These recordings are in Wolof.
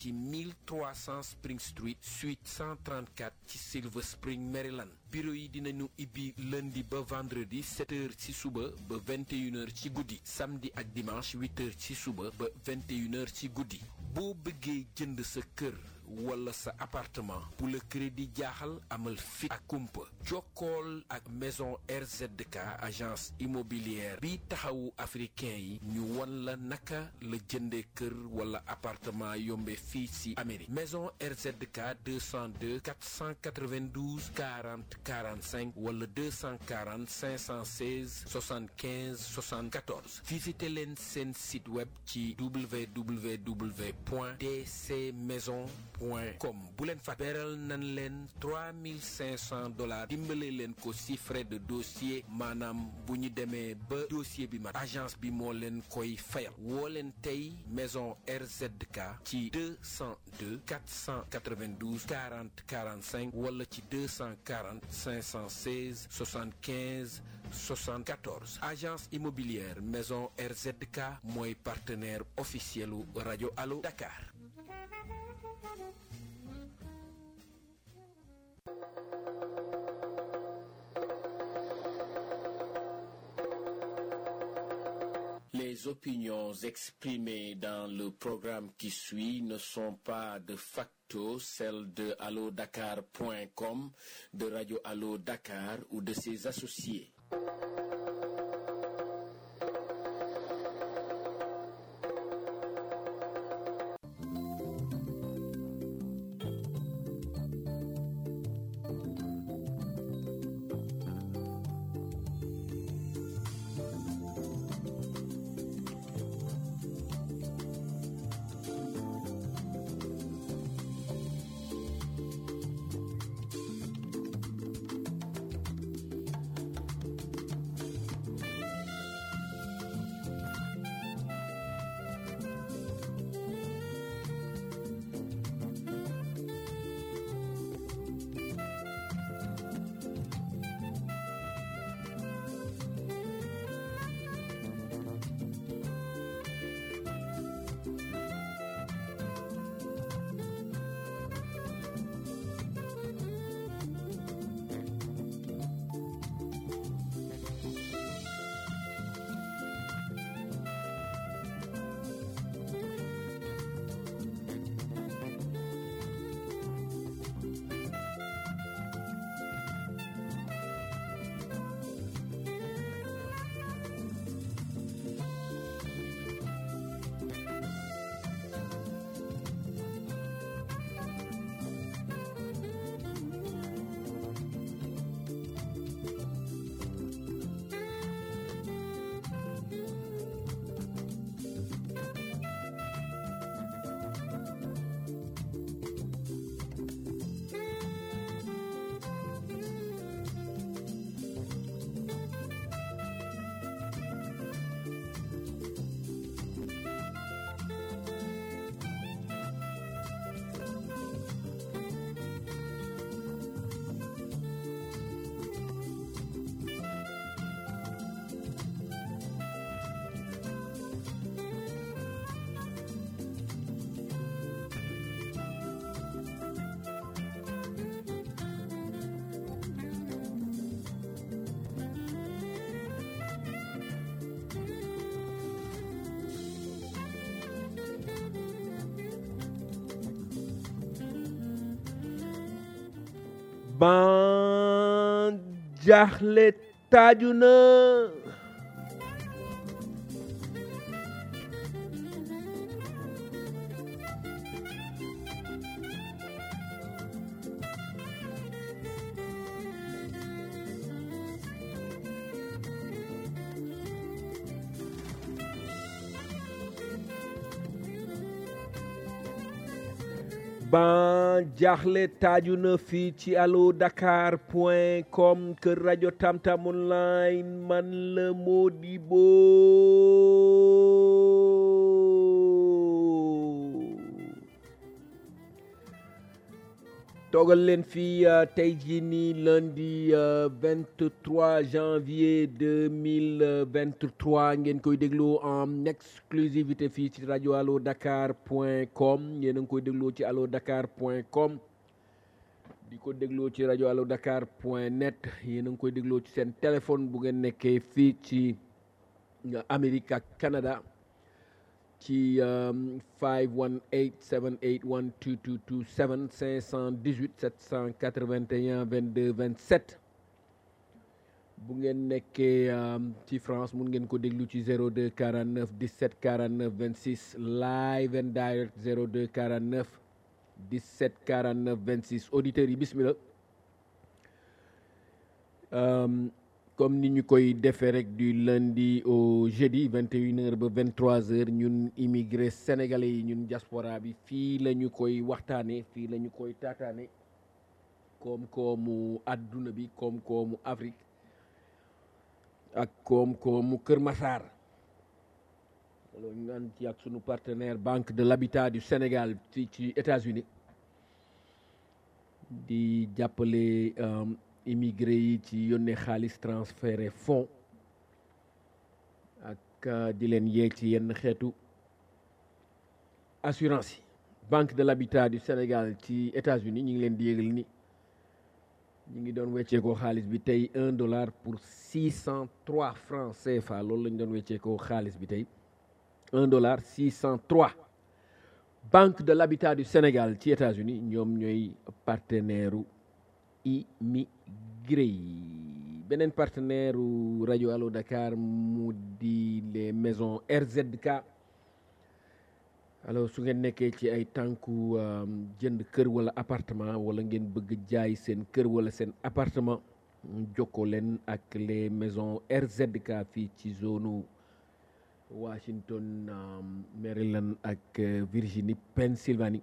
ci 1300 Spring Street suite 134 ci Silver Spring Maryland bureau yi dinañu ibbi lundi ba vendredi 7 heures ci suba ba 21 heures ci guddi samedi ak dimanche 8 heures ci suba ba 21 heures ci guddi boo bëggee jënd sa kër wala sa appartement bu la crédit jaaxal amal fit ak kumpa jokkool ak maison RZK agence immobilière bi taxawu africain yi ñu won la naka la jënde kër wala appartement yombe fii ci Amérique maison RZK 202 492 40 45 wala 240 516 75 74 visité leen seen site web ci www point dc maison point com bu leen fa beral nan leen 3500 dollars dimbale leen ko ci frais de dossier maanaam bu ñu demee ba dossier bi mat agence bi moo leen koy fayal woo leen tey maison RZK ci 202 492 40 45 wala ci 240 516 75 74 agence immobilière maison RZK mooy partenaire officiel u rajo Allo Dakar Les opinions exprimées dans le programme qui suit ne sont pas de facto celles de allodakar.com, de Radio Allo Dakar ou de ses associés. ban jaaxle taaju na ban jaaxle taaju na fii ci allo dakar point com kër rajo tamtam online man la Modibo toogal leen fii tey jii nii lundi 23 janvier 2023 ngeen koy dégloo en exclusivité fii ci rajo allo dakar point com yéen a ngi koy dégloo ci allo dakar point com di ko dégloo ci rajo allo dakar point net yéen a ngi koy dégloo ci seen téléphone bu ngeen nekkee fii ci Amérique ak Canada ci 518 781 2227 518 781 22 27 bu ngeen nekkee ci France mun ngeen ko déglu ci 02 49 17 49 26 live and direct 02 49 17 49 26 auditeurs yi bismillah comme ni ñu koy defee rek du lundi au jeudi 21h ba 23h ñun immigré sénégalais yi ñun diaspora bi fii la ñu koy waxtaanee fii la ñu koy taataane koom-koomu àdduna bi koom-koomu Afrique ak koom-koomu Kër Massar loolu ñu ànd ci ak sunu partenaire Banque de l'Habitat du Sénégal fii ci États-Unis di jàppale. immigré yi ci yónnee xaalis transféré fonds ak di leen yee ci yenn xeetu assurance yi banque de l'habitat du Sénégal ci États-Unis ñu ngi leen di yégal ni ñu ngi doon wecceekoo xaalis bi tey un dollar pour six cent trois francs CFA loolu la ñu doon wecceekoo xaalis bi tey un dollar six cent trois banque de l'habitat du Sénégal ci États-Unis ñoom ñooy partenaire immigré yi beneen partenaire u rajo Allo Dakar mu di les maisons RZK alors su ngeen nekkee ci ay tànku jënd kër wala appartement wala ngeen bëgg jaay seen kër wala seen appartement jokkoo leen ak les maisons RZK fii ci zone Washington Maryland ak Virginie Pennsylvanie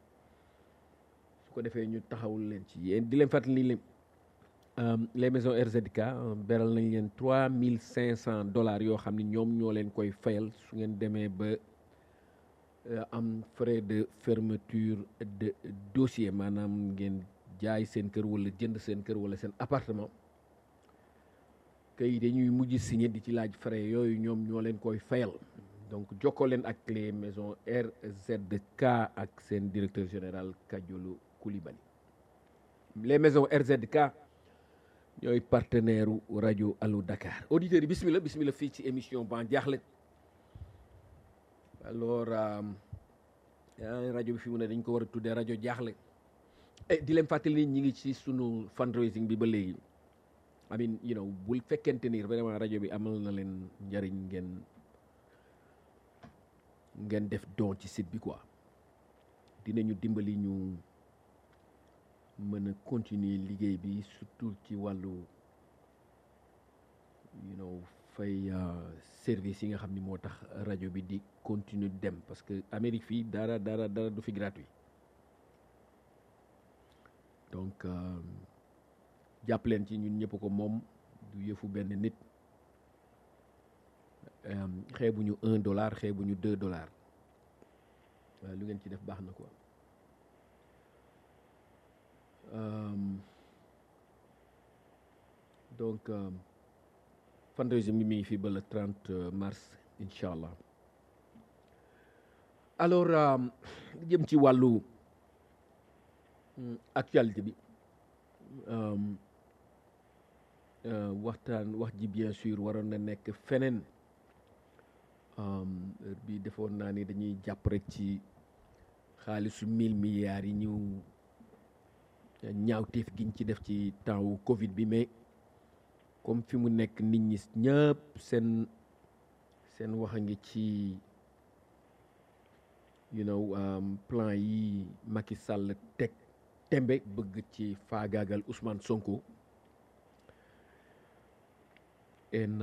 ko defee ñu taxawul leen ci yéen di leen fàttali leen les maisons RZK beral nañ leen trois mille cinq cent dollars yoo xam ni ñoom ñoo leen koy fayal su ngeen demee ba am frais de fermeture de dossier maanaam ngeen jaay seen kër wala jënd seen kër wala seen appartement kay dañuy mujj signé di ci laaj frais yooyu ñoom ñoo leen koy fayal donc jokkoo leen ak les maisons RZK ak seen directeur général Kadiolo Koulibaly les maisons RZK ñooy partenaire u rajo Allo Dakar auditeurs yi bismillah bismillah fii ci émission Ban Diakhli alors rajo bi fi mu ne dañ ko war a tuddee rajo Diakhli di leen fàttali ni ñi ngi ci sunu fundraising bi ba léegi I mean you know bul fekkente ni vraiment rajo bi amal na leen njëriñ ngeen ngeen def don ci site bi quoi dinañu dimbali ñu mën a continuer liggéey bi surtout ci wàllu you know fay service yi nga xam ni moo tax rajo bi di continuer dem parce que Amérique fii dara dara dara du fi gratuit donc jàpp leen ci ñun ñëpp ko moom du yëfu benn nit xeebuñu un dollar xeebuñu deux dollars waaye lu ngeen ci def baax na quoi donc fundraising bi mi ngi fii ba le 30 mars incha allah alors jëm ci wàllu actualité bi waxtaan wax ji bien sûr waroon na nekk feneen heure bi defoon naa ni dañuy jàpp rek ci xaalisu mille milliards yi ñu ñaawteef giñ ci def ci temps wu Covid bi mais comme fi mu nekk nit ñi ñëpp seen seen wax a ngi ci you know plan yi Macky Sall teg tembe bëgg ci faagaagal Ousmane Sonko en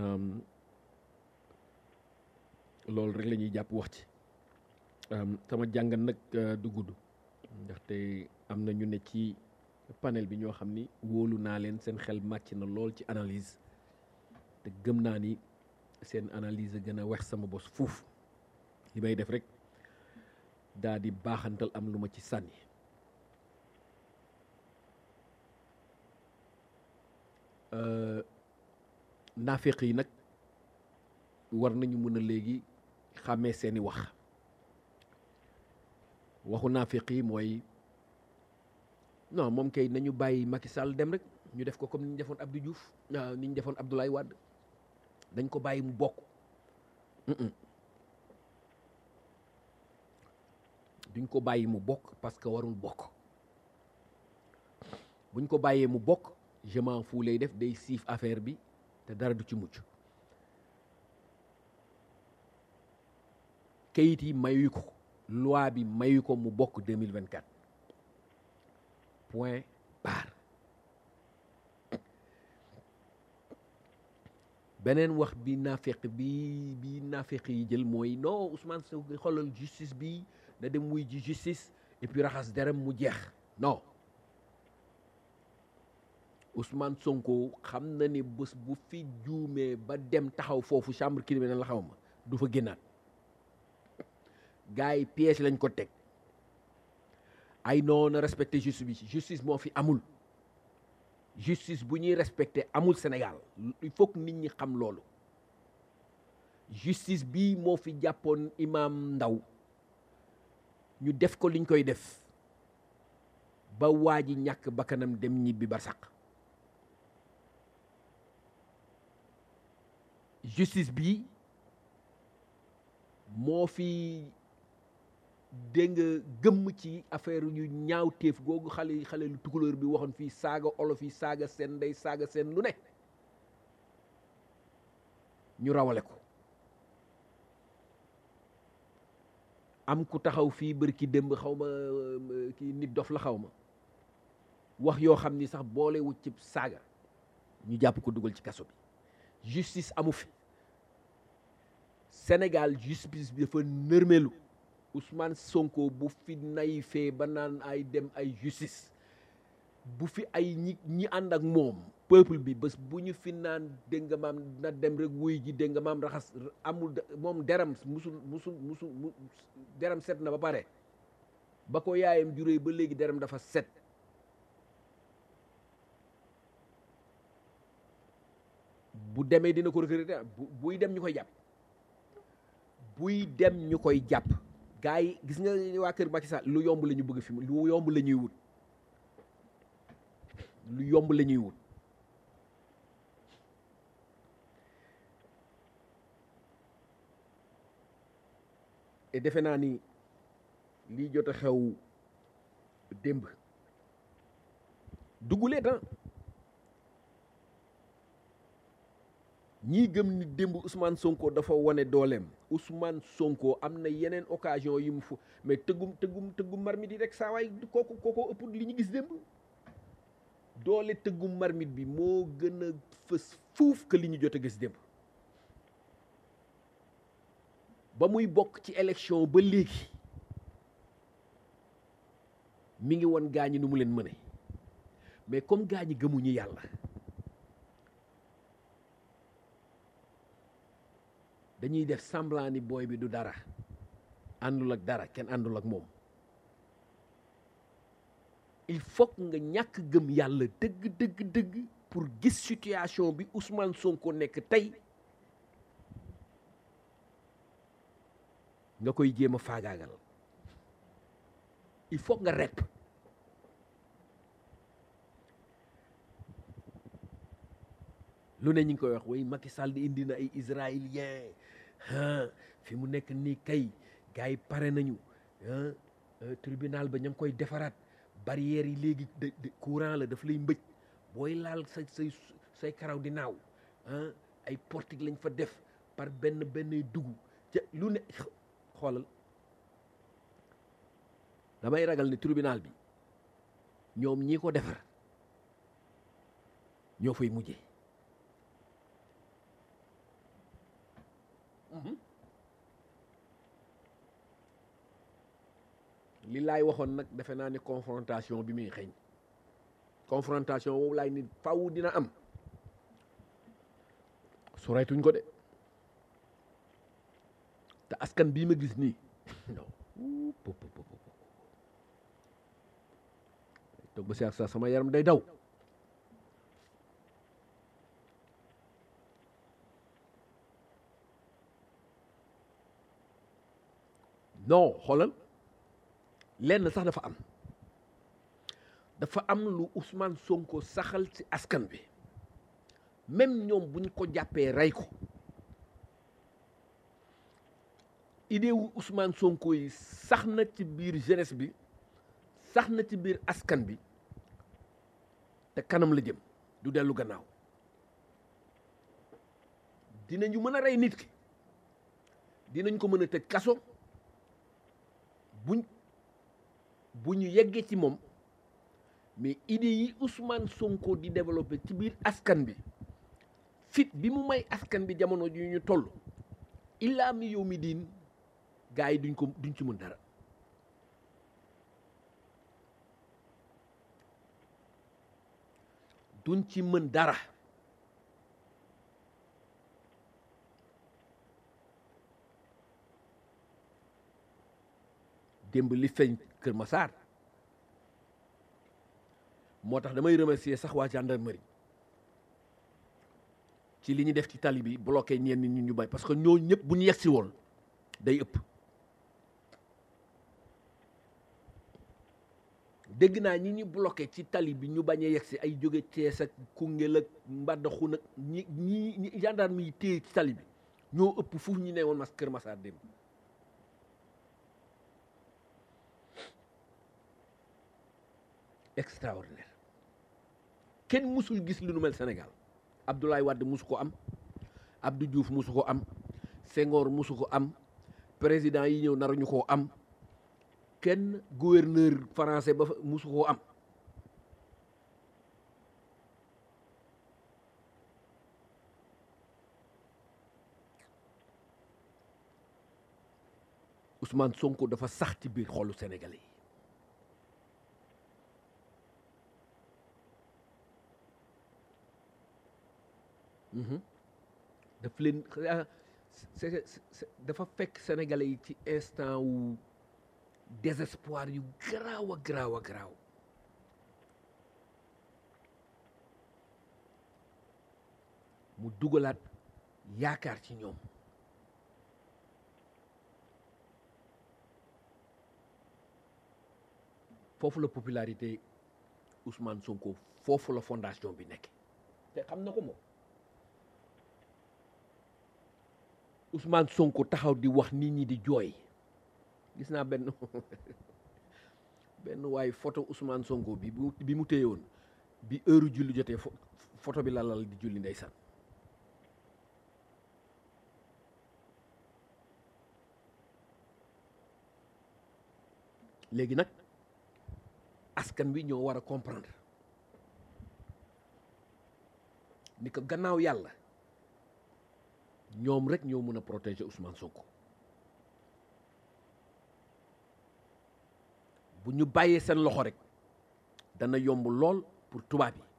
loolu rek la ñuy jàpp wax ci sama jàngat nag du gudd ndaxte am na ñu ne ci panel bi ñoo xam ni wóolu naa leen seen xel màcc na lool ci analyse te gëm naa ni seen analyse gën a wex sama bos fuuf li may def rek daa di baaxantal am lu ma ci sànni naafeq yi nag war nañu mën a léegi xàmmee seeni wax waxu naafeq yi mooy non moom kay nañu bàyyi Macky Sall dem rek ñu def ko comme ni ñu defoon Abdou Diouf ni ñu defoon Abdoulaye Wade dañ ko bàyyi mu bokk duñ ko bàyyi mu bokk parce que warul bokk buñ ko bàyyee mu bokk je m'en fous lay def day siif affaire bi te dara du ci mucc kayit yi mayu ko loi bi mayu ko mu bokk 2024 point barre beneen wax bi naafeq bi bi naafeq yi jël mooy non Ousmane Sonko xoolal justice bi na dem wuy ji justice et puis raxas derem mu jeex non Ousmane Sonko xam na ni bés bu fi juumee ba dem taxaw foofu chambre criminelle la xaw ma du fa génnaat gars yi piège lañ ko teg ay noonu respecté justice bi justice moo fi amul justice bu ñuy respecté amul Sénégal il faut que nit ñi xam loolu justice bi moo fi jàppoon imam Ndaw ñu def ko liñ koy def ba waa ji ñàkk bakkanam dem ñibbi barsàq justice bi moo fi dégg nga gëmm ci affaire yu ñaaw téef googu xale xale lu tukulóor bi waxoon fii saaga olof yi saaga seen ndey saaga seen lu ne ñu rawale ko am ku taxaw fii bër ki démb xaw ma kii nit dof la xaw ma wax yoo xam ni sax boole wu ci saaga ñu jàpp ko dugal ci kaso bi justice amu fi Sénégal justice bi dafa nërmelu Ousmane Sonko bu fi nay fee ba naan ay dem ay justice bu fi ay ñi ñi ànd ak moom peuple bi bés bu ñu fi naan dégg nga maam na dem rek wuy ji dégg nga maam raxas amul moom deram musul musul musul mu deram set na ba pare ba ko yaayam juree ba léegi deram dafa set bu demee dina ko recruter buy dem ñu koy jàpp buy dem ñu koy jàpp gars yi gis nga waa kër Macky Sall lu yomb la ñu bëgg fi lu yomb la ñuy wut lu yomb la ñuy wut et defe naa ni lii jot a xew démb duggulee tan ñii gëm ni démb Ousmane Sonko dafa wane dooleem Ousmane Sonko am na yeneen occasion yi mu fu mais tëggum tëggum tëggum marmite yi rek saa waay kooku kooku ëpp li ñu gis démb doole tëggum marmite bi moo gën a fës fuuf que li ñu jot a gis démb ba muy bokk ci élection ba léegi mi ngi woon gaañi nu mu leen mëne mais comme gaañi gëmuñu yàlla dañuy def semblant ni booy bi du dara àndul ak dara kenn àndul ak moom il faut nga ñàkk gëm yàlla dëgg dëgg dëgg pour gis situation bi Ousmane Sonko nekk tey nga koy jéem a faagaagal il faut nga rep lu ne ñu ngi koy wax way Macky Sall di indi na ay israélien fi mu nekk nii kay gars yi pare nañu tribunal ba ña ngi koy defaraat barrières yi léegi courant la daf lay mbëj booy laal sa say say karaw di naaw ay portique lañ fa def par benn benn dugg ca lu ne xoolal damay ragal ne tribunal bi ñoom ñi ko defar ñoo fay mujjee li laay waxoon nag defe naa ne confrontation bi muy xeeñ confrontation boobu laay nit faw dina am soreytuñ ko de te askan bii ma gis nii non toog ba si ak sa sama yaram day daw non xoolal lenn sax dafa am dafa am lu Ousmane Sonko saxal ci askan bi même ñoom buñ ko jàppee rey ko idée wu Ousmane Sonko yi sax na ci biir jeunesse bi sax na ci biir askan bi te kanam la jëm du dellu gannaaw dinañu mën a rey nit ki dinañ ko mën a tëj kaso buñ bu ñu yeggee ci moom mais idée yi Ousmane Sonko di développé ci biir askan bi fit bi mu may askan bi jamono ju ñu toll illaa mi yow mi diin gars yi duñ ko duñ ci mën dara duñ ci mën dara démb li feeñ Kër Massar moo tax damay remercier sax waa gendarmerie ci li ñu def ci tali bi bloqué ñenn ñi ñu bay parce que ñoo ñëpp bu ñu yegsi woon day ëpp dégg naa ñi ñu bloqué ci tali bi ñu bañ a yegsi ay jóge Cees ak Koungheul ak Mbadakhoune nag ñi ñi ñi gendarme yi téye ci tali bi ñoo ëpp fuuf ñu ne woon mas Kër Massar démb extraordinaire kenn musul gis lu nu mel Sénégal Abdoulaye Wade musu ko am Abdou Diouf musu ko am Senghor musu ko am président yi ñëw naruñu koo am kenn gouverneur français ba fa musu koo am Ousmane Sonko dafa sax ci biir xolu Sénégalais yi daf leen dafa fekk sénégalais yi ci instant wu désespoir yu garaaw a garaaw a garaaw mu dugalaat yaakaar ci ñoom foofu la popularité Ousmane Sonko foofu la fondation bi nekk te xam na ko moom Ousmane Sonko taxaw di wax nit ñi di jooy gis naa benn benn waaye photo Ousmane Sonko bi bi mu téye woon bi heure julli jotee photo bi la lal di julli ndeysaan léegi nag askan wi ñoo war a comprendre ni ko gannaaw yàlla ñoom rek ñoo mën a protéger Ousmane Sonko bu ñu bàyyee seen loxo rek dana yomb lool pour tubaab yi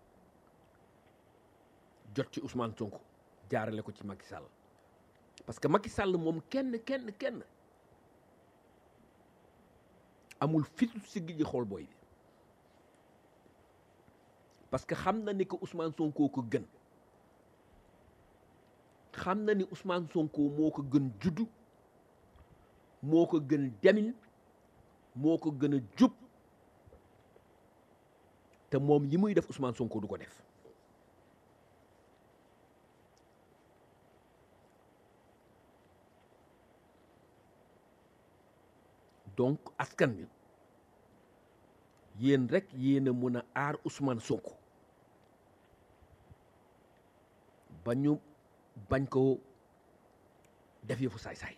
jot ci Ousmane Sonko jaarale ko ci Macky Sall parce que Macky Sall moom kenn kenn kenn amul fitu siggi ji xool booy bi parce que xam na ni ko Ousmane Sonko ko gën xam na ni Ousmane Sonko moo ko gën juddu moo ko gën demin moo ko gën a jub te moom yi muy def Ousmane Sonko du ko def donc askan bi yéen rek yéen a mën a aar Ousmane Sonko ba ñu bañ ko def yëfu saay-saay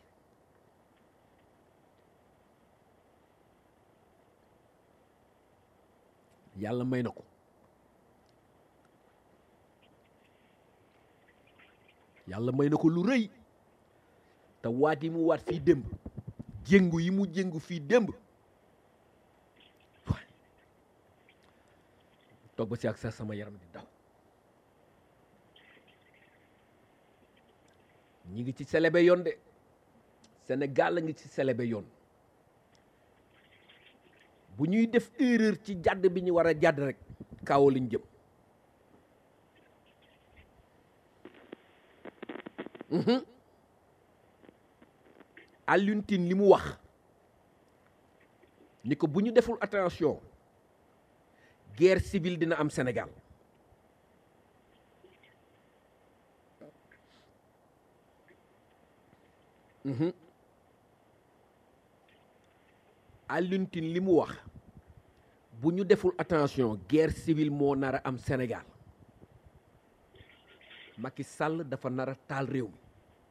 yàlla may na ko yàlla may na ko lu rëy te waat yi mu waat fii démb jéngu yi mu jéngu fii démb toog ba si ak sa sama yaram di daw ñi ngi ci selebe yoon de Sénégal la ngi ci selebe yoon bu ñuy def erreur ci jàdd bi ñu war a jàdd rek kawo lañ jëm Alioune Tine li mu wax ni ko bu ñu deful attention guerre civile dina am Sénégal Alioune Tine li mu wax bu ñu deful attention guerre civile moo nar a am Sénégal Macky Sall dafa nar a taal réew mi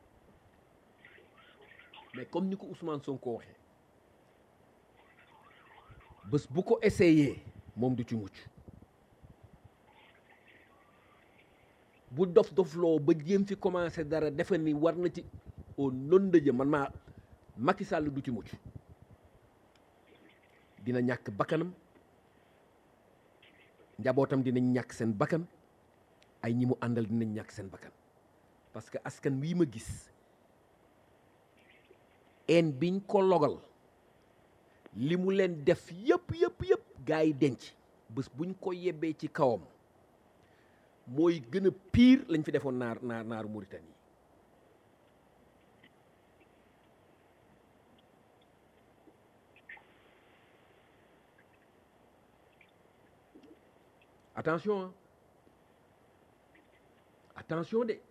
mais comme ni ko Ousmane Sonko waxee bés bu ko essayé moom du ci mucc bu dof dofloo ba jéem fi commencé dara defe ni war na ci au non de man maa Macky Sall du ci mucc dina ñàkk bakkanam njabootam dinañ ñàkk seen bakkan ay ñi mu àndal dinañ ñàkk seen bakkan parce que askan wii ma gis en biñ ko logal li mu leen def yëpp yëpp yëpp gaa yi denc bés buñ ko yebbee ci kawam mooy gën a pire lañ fi defoon naar naar naaru Mauritanie attention hein. attention de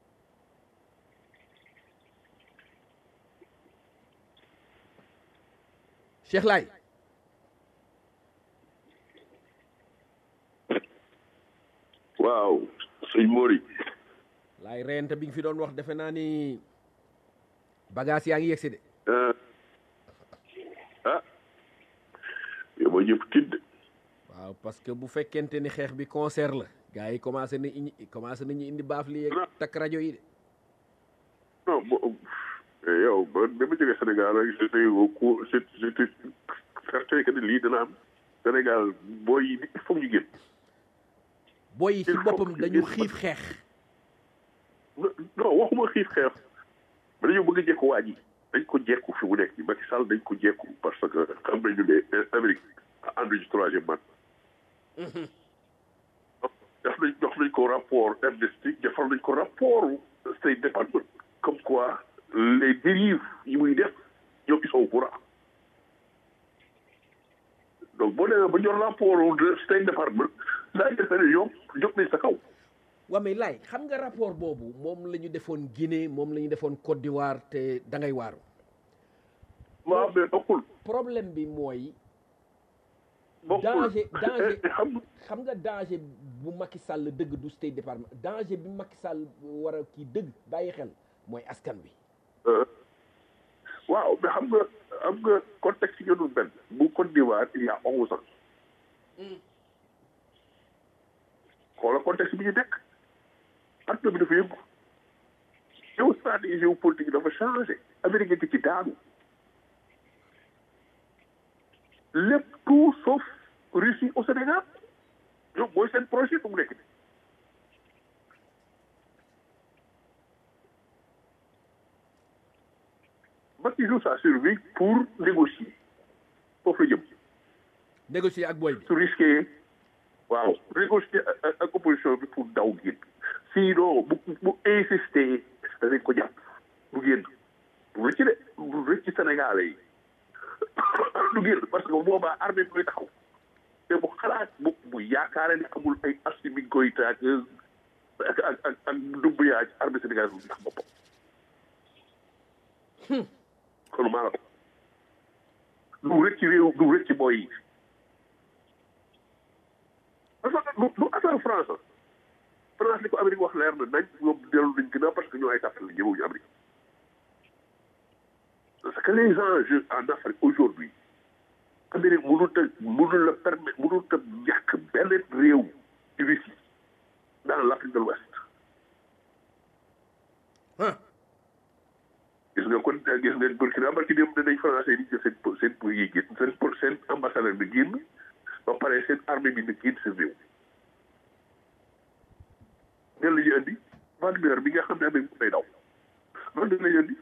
Cheikh Laye waaw sëñ Mori laay reyante bi nga fi doon wax defe naa ni bagage yaa ngi yegsi de ah yow ma ñëpp tidd waaw parce que bu fekkente ni xeex bi concert la gars yi commencé na indi commencé nañu indi baaf li yeeg takk rajo yi de non bo yow ba ba ma jógee Sénégal rek j'étais au cour j'étais certain que ni lii dana am Sénégal booy yi il faut ñu génn booy yi ci Il faut boppam que dañu ngeen xiif xeex non waxuma xiif xeex ba dañoo bëgg a jekku waa ji dañ ko jekku fi mu nekk nii Macky Sall dañ ko jekku parce que xam nañu ne Amérique ànduñu ci troisième man def nañ jox nañ ko rapport Amnesty defal nañ ko rapport State Department comme quoi les dérives yi muy def ñoom ils sont au courant donc boo demee ba jot rapport de State Department daa defe ne ñoom jóg nañ sa kaw waa mais laay xam nga rapport boobu moom la ñu defoon Guinée moom la ñu defoon Côte d'Ivoire te da ngay waaru waaw mais bokkul problème bi mooy bokkul danger danger xam xam nga danger bu Macky Sall dëgg du State Department danger bi Macky Sall war a kii dëgg bàyyi xel mooy askan bi waaw mais xam nga xam nga contexte yi ñu benn bu Côte d'Ivoire il y a onze ans xoola contexte bi ñu nekk adduna bi dafa yëngu yow stratégie géopolitique dafa changé Amérique ngi ci daanu lépp tout sauf Russie au Sénégal ñoom mooy seen projet bu mu nekk nii Macky joue sa survie pour négocier foofu la jëm négocier ak booy bi su risqué waaw négocier ak ak opposition bi pour daw génn sinon bu bu insister danañ ko jàpp du génn du rëcc de du rëcc Sénégalais yi du génn parce que boobaa armée bi koy taxaw te bu xalaat bu bu yaakaare ne amul ay Assimi Goïta ak ak ak ak ak Doumbouya ci armée sénégalaise bu ndax boppam kon maa la ko du rëcc réew du rëcc boy yi parce que du du affaire France ah France li ko Amérique wax leer na nañ ñoom dellu nañ gën a parce que ñoo ay tàppale la ñëwuñu Amérique parce que les enjeux en Afrique aujourd'hui Amérique mënut a mënul la permettre mënut a ñàkk benn réew Russie dans l'Afrique de l'Ouest ah gis nga kon gis nga Burkina barki dem danañ français di jël seen seen pour yi génn seen pour seen ambassadeur bi génn ba pare seen armée bi na génn seen réew ñan la ñu indi Wagner bi nga xam ne amee day daw loolu dañ la ñu indi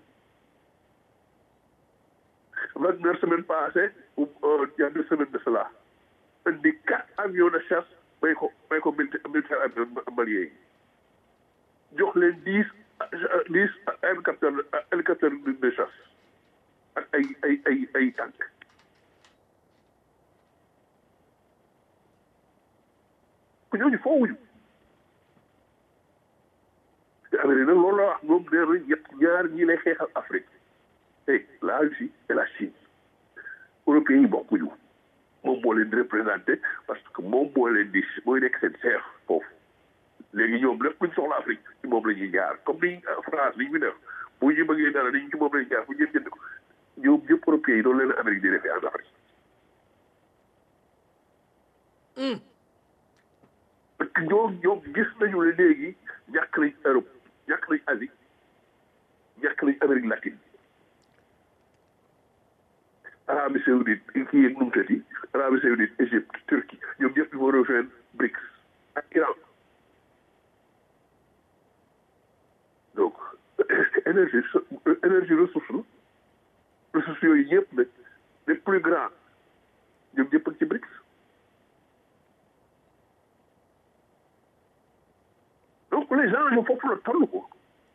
Wagner semaine passée ou il y a deux semaines de cela indi quatre avions de chasse may ko may ko militaire militaire malien yi jox leen dix dix hélicoptère hélicoptère de chasse ak ay ay ay ay tànk ku ñooñu foowuñu te Amérique nag loolu la wax moom nee na ñett ñaar ñi lay xeexal Afrique hey la Russie et la Chine européens yi bokkuñu moom moo leen di représenté parce que moom moo leen di mooy nekk seen chef foofu léegi ñoom lépp luñ soxla Afrique ci moom la ñuy jaar comme ni France li ñu fi def bu ñu bëggee dara dañu ci moom la ñuy jaar fu ñëpp jënd ko ñoom ñëpp européens yi noonu leen Amérique di defee en Afrique parce que ñoom ñoom gis nañu ne léegi ñàkk nañ Europe ñàkk nañ Asie ñàkk nañ Amérique latine Arabie Saoudite kii yeeg nu mu tëddi Arabie Saoudite Égypte Turquie ñoom ñëpp ils vont rejoindre BRICS ak Iran donc énergie énergie ressource la ressources yooyu yëpp nag les plus grands ñoom ñëpp ak ci BRICS donc les gens ñoom foofu la toll ko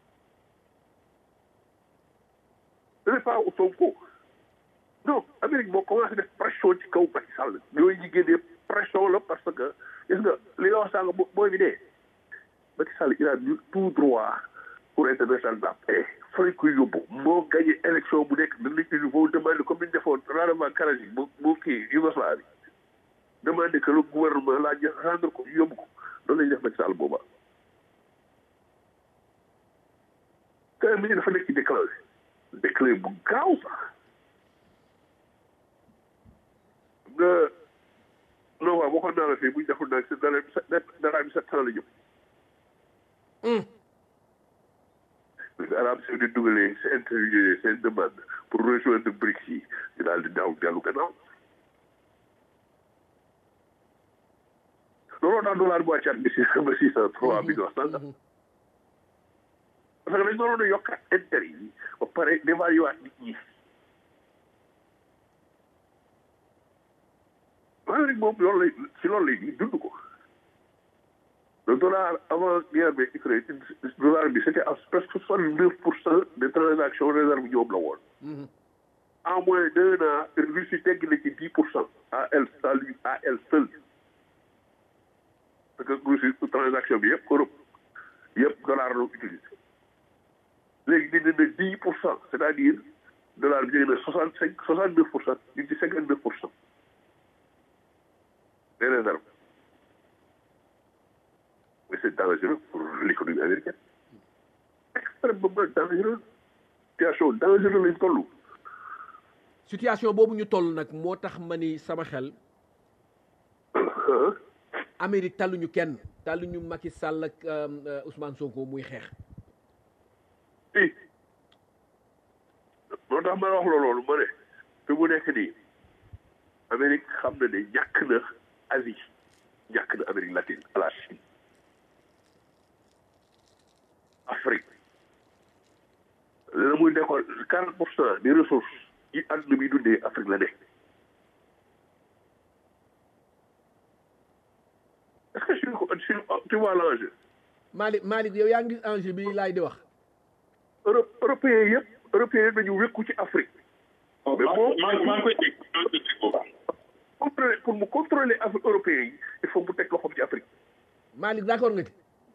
ce n'est pas Sonko non Amérique moo commencé def pression ci kaw Macky Sall yooyu ñu génnee pression la parce que gis nga li nga wax sànq booy bi dee Macky Sall il a eu tout droit pour international la paix fay koy yóbbu moo gagné élection bu nekk dañ lañ il faut demander comme ni ñu defoon rendement Karachi bu bu kii Yougoslavie demander que le gouvernement laa jël rendre ko yóbbu ko loolu lañu def Macky Sall booba quand même dafa nekk ci déclaré déclaré bu gaaw sax nga non waaw waxoon naa la fii bu ñu deful nag si dara dara bi sept ans la jëm. parce que Arabie Saoudite dugalee seen interview seen demande pour rejoindre BRICS yi ñu daal di daaw dellu gannaaw. looloo tax dollar bu wàccaat bi six ba six cent trois millions sànq. parce que dañ doon yokkaat intérêt yi ba pare dévaluer nit ñi. Amérique moom loolu lay si loolu lay dund ko le dollar avant guerre bi Ukraine dollar bi c'était à presque soixante neuf pour cent des transactions réserves ñoom la woon en moins d'un an Russie tegg na ci dix pour cent à elle à lui à elle seule parce que Russie transaction bi yëpp Europe yëpp dollar la utilisé léegi dina na dix pour cent c'est-à-dire dollar bi jóge na soixante cinq soixante neuf pour cent ñu ci cinquante neuf pour cent des réserves. Mais c'est dangereux pour l'économie américaine. Extrêmement dangereux. Situation dangereuse lañ toll. situation boobu ñu toll nag moo tax ma ni sama xel Amérique talluñu kenn talluñu Macky Sall ak Ousmane Sonko muy xeex. i moo tax ma wax la loolu ma ne fi mu nekk nii Amérique xam na ne ñàkk na Asie ñàkk na Amérique latine à la Chine Afrique la muy nekkoon quarante pour cent des ressources yi àdduna bi dundee Afrique la nekk est-ce que sur sur tu vois l'enjeu Malick Malick yow yaa ngi gis enjeu bi laay di wax. Europe européens yëpp européens yëpp dañu wékku ci Afrique. mais moom maa maa ngi koy dégg maa ngi koy dégg bu baax. contrôler pour mu contrôler Afrique européens yi il faut mu teg loxoom ci Afrique. Malick d'accord nga ci.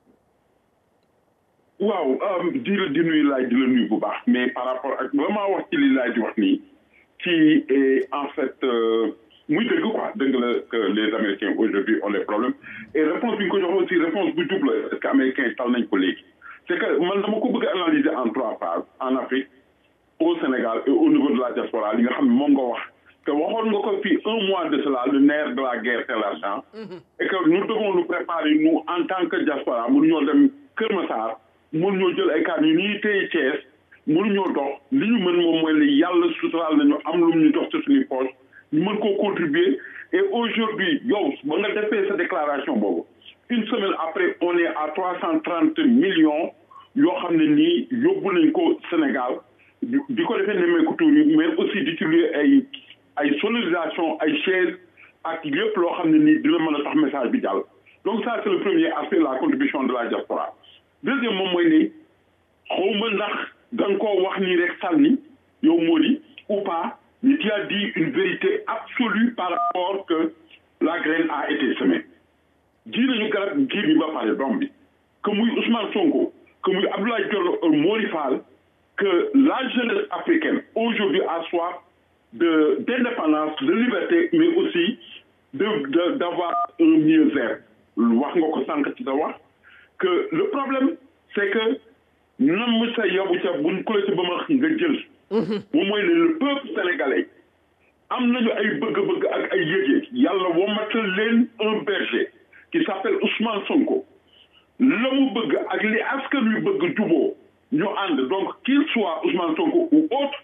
waaw di la di nuyu laaj di la nuyu bu baax mais par rapport ak vraiment wax ci li laaj di wax nii ci en fait muy dëgg quoi dëgg la que les américains aujourd'hui ont les problèmes et réponse bi ñu ko jox aussi réponse bu double est-ce que américains yi tal nañ ko léegi c'est que man dama ko bëgg a analyser en trois phases en Afrique au Sénégal et au niveau de la diaspora li nga xam ne moom nga wax que waxoon nga ko fii un mois de cela le nerf de la guerre c'est l'argent et que nous devons nous préparer nous en tant que diaspora mënuñoo dem Kër Massar mënuñoo jël ay kàddu yu nii téye Thiès mënuñoo dox li ñu mën moom mooy li yàlla suturaal nañu am lu ñu dox ci suñuy poche ñu mën koo contribuer et aujourd'hui yow ba nga defee sa déclaration boobu une semaine après on est à trois cent trente millions yoo xam ne nii yóbbu nañ ko Sénégal di ko defee nemmeeku tuur yi mais aussi di ci luy ay ay sonorisation ay chaise ak lépp loo xam ne nii dina mën a tax message bi jàll donc ça c'est le premier aspect la contribution de la diaspora deuxième moom mooy ni xawma ndax da nga koo wax nii rek sànni yow moo di ou pas mais tu as dit une vérité absolue par rapport que la graine a été semée ji nañu garab ji bi ba pare doom bi que muy Ousmane Sonko que muy Abdoulaye Diallo Mori Fall que la jeunesse africaine aujourd'hui a soif de d'indépendance de liberté mais aussi de de d'avoir un mieux-être wax nga ko sànq ci sa wax que le problème c'est que nam sa yobu ca buñ ko la ci ba ma nga jël moom mooy ne le peuple sénégalais am nañu ay bëgg-bëgg ak ay yëg-yëg yàlla womatal leen un berger qui s'appelle Ousmane Sonko la mu bëgg ak li askan wi bëgg juboo ñu ànd donc qu'il soit Ousmane Sonko ou autre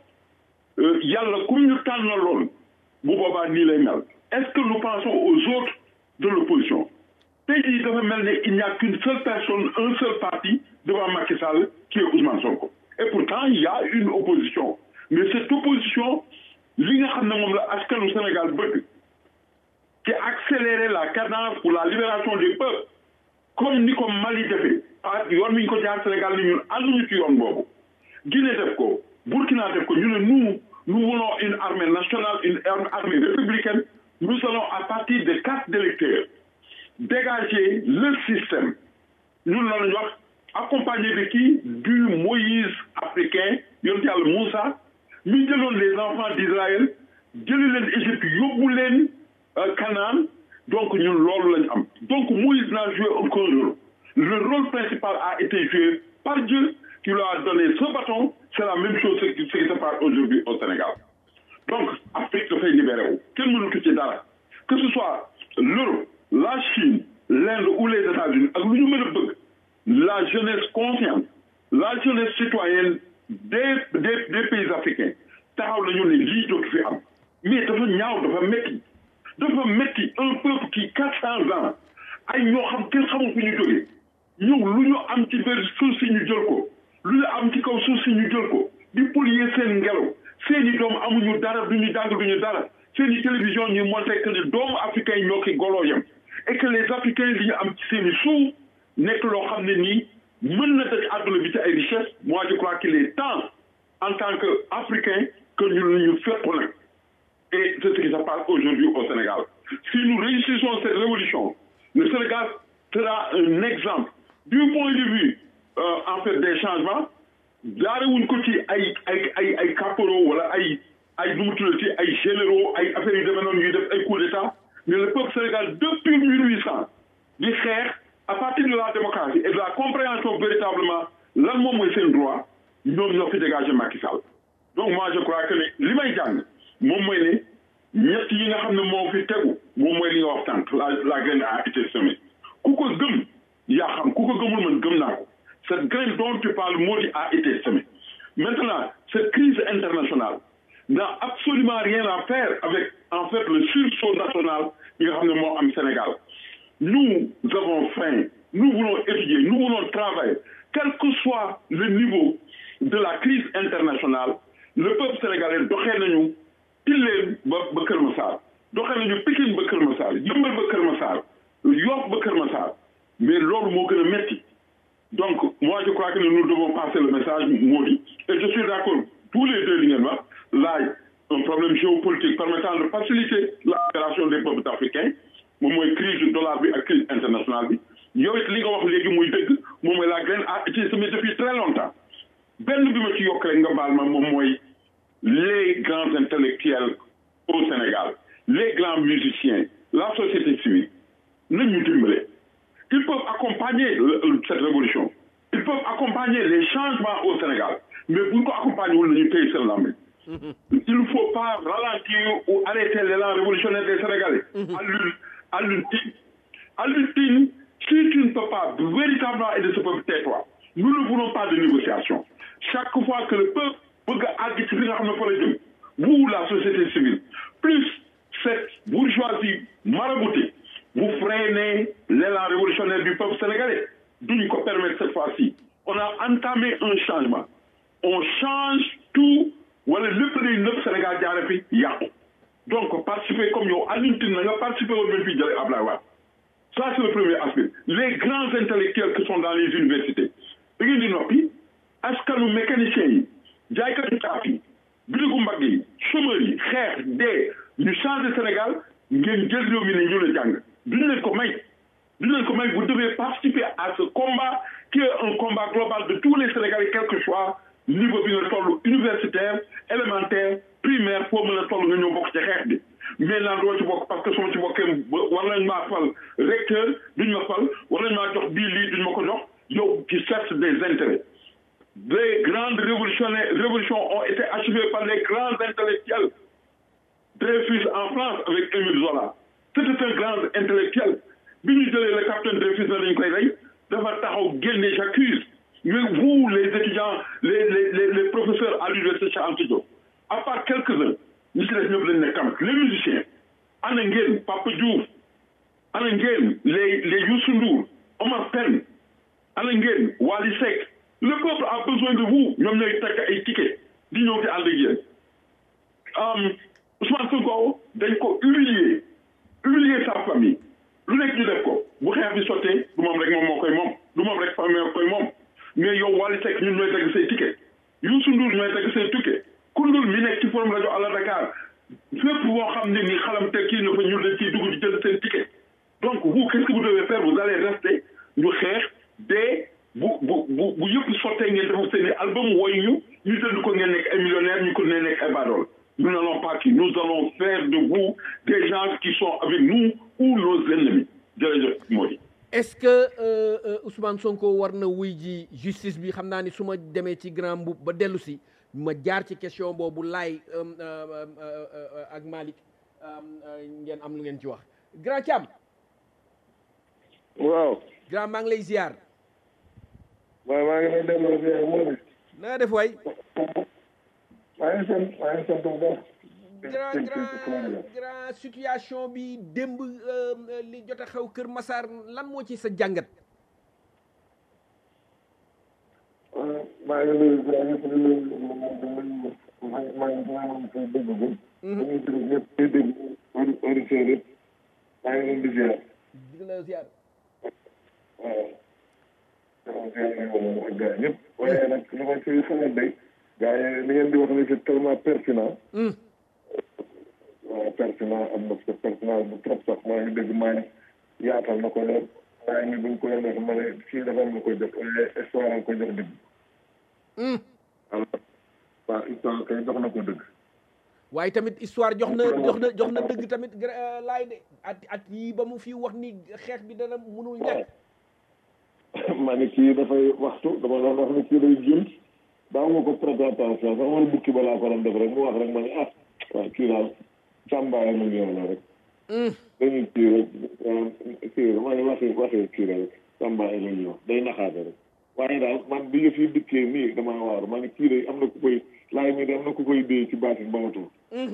yàlla comme ñu tànnaloon bu boobaa nii lay mel est-ce que nous pensons aux autres de l'opposition tey jii dafa mel ne il n'y a qu'une seule personne un seul parti devant Macky Sall qui est Ousmane Sonko et pourtant il y a une opposition mais cette opposition li nga xam ne moom la askanu Sénégal bëgg ci accélérer la cadence pour la libération des peuples comme ni ko Mali defee ah yoon mi ñu ko jaar Sénégal ni ñun ànduñu ci yoon boobu Guinée def ko Burkina def ko ñu ne nous nous voulons une armée nationale une armée républicaine nous allons à partir des cartes d'électeurs dégager le système ñun la ñu wax accompagné de qui du Moïse africain yonent yàlla Moussa mi jëloon les enfants d'Israël jëli leen Égypte yóbbu leen Canaan donc ñun loolu lañ am donc Moïse n'a joué aucun rôle le rôle principal a été joué par Dieu qui lui a donné ce bâton c'est la même chose ce qui se passe aujourd'hui au Sénégal donc Afrique dafay libéré wu kenn mënatu ci dara que ce soit l'Europe la Chine l'Inde ou les États-Unis ak lu ñu mën a bëgg la jeunesse consciente la jeunesse citoyenne des des des pays africains taxaw nañu ne lii dootu fi am mais dafa ñaaw dafa métti dafa métti un peuple qui quatre cents ans ay ñoo xam kenn xamul fu ñu jógee ñëw lu ñu am ci biir suuf si ñu jël ko lu ñu am ci kaw suuf si ñu jël ko di polluer seen ngelaw seeni doom amuñu dara duñu jàng duñu dara seeni télévision ñuy montré que ne doomu africains yi ñoo ki goloo yem et que les africains li ñu am ci seeni suuf nekk loo xam ne nii mën na daj àdduna bi ci ay richesse moi je crois qu'il est temps en tant que africain que ñu ñu fekk nag et c'est ce qui se passe aujourd'hui au Sénégal si nous réussissons cette révolution le Sénégal sera un exemple du point de vue euh, en fait des changements jaarewuñ ko ci ay ay ay ay caporaux wala ay ay nu mu tuddati ay généraux ay affaires yu demee noonu ñuy def ay coup d'état mais le peuple Sénégal depuis mille huit cent di xeex à partir de la démocratie et de la compréhension véritablement lan moom mooy seen droit ñoom ñoo fi dégagé Macky Sall donc moi je crois que ne li may jàng moom mooy ne ñett yi nga xam ne moo fi tegu moom mooy li nga wax tànk la la graine a été semée ku ko gëm yaa xam ku ko gëmul man gëm naa ko cette graine dont tu parles moo di a été semée maintenant cette crise internationale n'a absolument rien à faire avec en fait le sursaut national bi nga xam ne moo am Sénégal nous avons faim nous voulons étudier nous voulons travailler quel que soit le niveau de la crise internationale le peuple sénégalais doxee nañu Tilleen ba ba Kër Massar doxee nañu Pikine ba Kër Massar Yëmbal ba Kër Massar Yoff ba Kër Massar mais loolu moo gën a metti donc moi je crois que nous devons passer le message moo di et je suis d'accord tous les deux li ngeen wax laaj un problème géopolitique permettant de faciliter la libération des peuples africains moom mooy crise du dollar bi ak crise internationale bi yow it li nga wax léegi muy dëgg moom mooy la graine a été semée depuis très longtemps benn bi ma ci yokk rek nga baal ma moom mooy les grands intellectuels au Sénégal les grands musiciens la société civile nañu dimbale ils peuvent accompagner cette révolution ils peuvent accompagner les changements au Sénégal mais bu ñu ko accompagner wul nañu téye seen lambi il ne faut pas ralentir ou arrêter l'élan révolutionnaire des Sénégalais Alioune Alioune Tine Alioune Tine si tu ne peux pas véritablement aider ce peuple tais-toi nous ne voulons pas de négociation chaque fois que le peuple bëgg a àgg ci li nga xam ne fa la jëm vous la société civile plus cette bourgeoisie maraboutée vous freinez l'élan révolutionnaire du peuple sénégalais duñ ko permettre cette fois-ci on a entamé un changement on change tout wala lépp day nëpp Sénégal jaare fi yàqu donc participer comme yow Alioune Tine na nga participer woon ba fii jëlee Ablaye Wade ça c'est le premier aspect les grands intellectuels qui sont dans les universités da ngeen di noppi askanu mécaniciens yi jaaykatu caaf yi bitigu mbagg yi chômeurs yi xeex dee ñu changer Sénégal ngeen jël réew mi ne ñu la jàng duñ leen ko may dinañ ko may vous devez participer à ce combat qui est un combat global de tous les Sénégalais quel que soit niveau bi nga toll universitaire élémentaire primaire foo mën a toll nga ñëw bokk ci xeex bi mais naan doo ci bokk parce que su ma ci bokkee war nañ maa fal recteur duñ ma fal war nañ maa jox bii lii duñ ma ko jox yow qui cherche des intérêts les grandes révolutionnaires révolutions ont été achevées par les grands intellectuels Dreyfus en France avec Émile Zola c'était un grand intellectuel bi ñu jëlee le capitaine Dreyfus na dañ koy rey dafa taxaw génne j'accuse mais vous les étudiants les les les, les professeurs à l'université Cheikh Anta Diop à part quelques-uns ñi ci des ñëpp lañ ne kam les musiciens ana ngeen Papa Diouf ana ngeen les les Youssou Ndour Omar Pène ana ngeen Wally Seck le peuple a besoin de vous ñoom ñooy takk ay ticket di ñëw ci ànd ak yéen Ousmane Sonko dañ ko humilier humilier sa famille lu nekk ñu def ko bu xeex bi sottee du moom rek moom moo koy moom du moom rek famille moo koy moom mais yow Wally Seck ñun ñooy dagg say ticket Youssou Ndour ñooy dagg say ticket Koundoul mi nekk ci forum rajo Allo Dakar fépp boo xam ne ni xalam te kii na fa ñu dañ ciy dugg di jël seen ticket donc vous qu'est-ce que vous devez faire vous allez rester ñu xeex dee bu bu bu bu yëpp sottee ngeen defar seen i album woy ñu ñu jënd ko ngeen nekk ay millionnaires ñu ko ne nekk ay baadool nous n'allons pas qui nous allons faire de vous des gens qui sont avec nous ou nos ennemis jërëjëf Mody est-ce que euh, euh, Ousmane Sonko war na wuy ji justice bi xam naa ni su ma demee ci grand mbubb ba dellu si ma jaar ci question boobu laay ak Malick ngeen am lu ngeen ci wax grand Thiam waaw grand maa ngi lay ziar waaw maa ngi lay delloo ziar moom na nga def waay maa ngi sant maa ngi sant bu baax grand grand grand situation bi démb li jot a xew Kër Massar lan moo ci sa jàngat maa ngi lay ziar ñëpp di leen maa ngi maa ngi maa ngi koy dégg bu dañuy dégg ñëpp di dégg auditeurs yëpp maa ngi leen di ziar di la ziar waaw dama ziar nañ moom ak gars ñëpp waaye nag li ma ci xalaat day gars yi li ngeen di wax ni c'est tellement pertinent waaw pertinent am na c'est pertinent bu trop sax maa ngi dégg maa ngi yaatal na ko lool maa ngi buñ ko yemee ma ne kii dafa am lu koy jox waaye histoire am ko jox dëgg alors waaw histoire kay jox na ko dëgg waaye tamit histoire jox na jox na jox na dëgg tamit laay de at at yii ba mu fi wax ni xeex bi dana mënul ñàkk ma ne kii dafay waxtu dama doon wax ne kii day junt daaw ma ko prêter attention sax man bukki ba laa ko doon def rek mu wax rek ma ne ah waaw kii daal sàmbaay mu ngi la rek dañuy kii rek kii rek ma ne waxi waxi kii rek sàmbaay la ñuy wax day naxaate rek waaye daal man bi yëf yi dikkee nii damaa waaru ma ne kii day am na ku koy laay mi de am na ku koy dee ci baatin ba ma tuur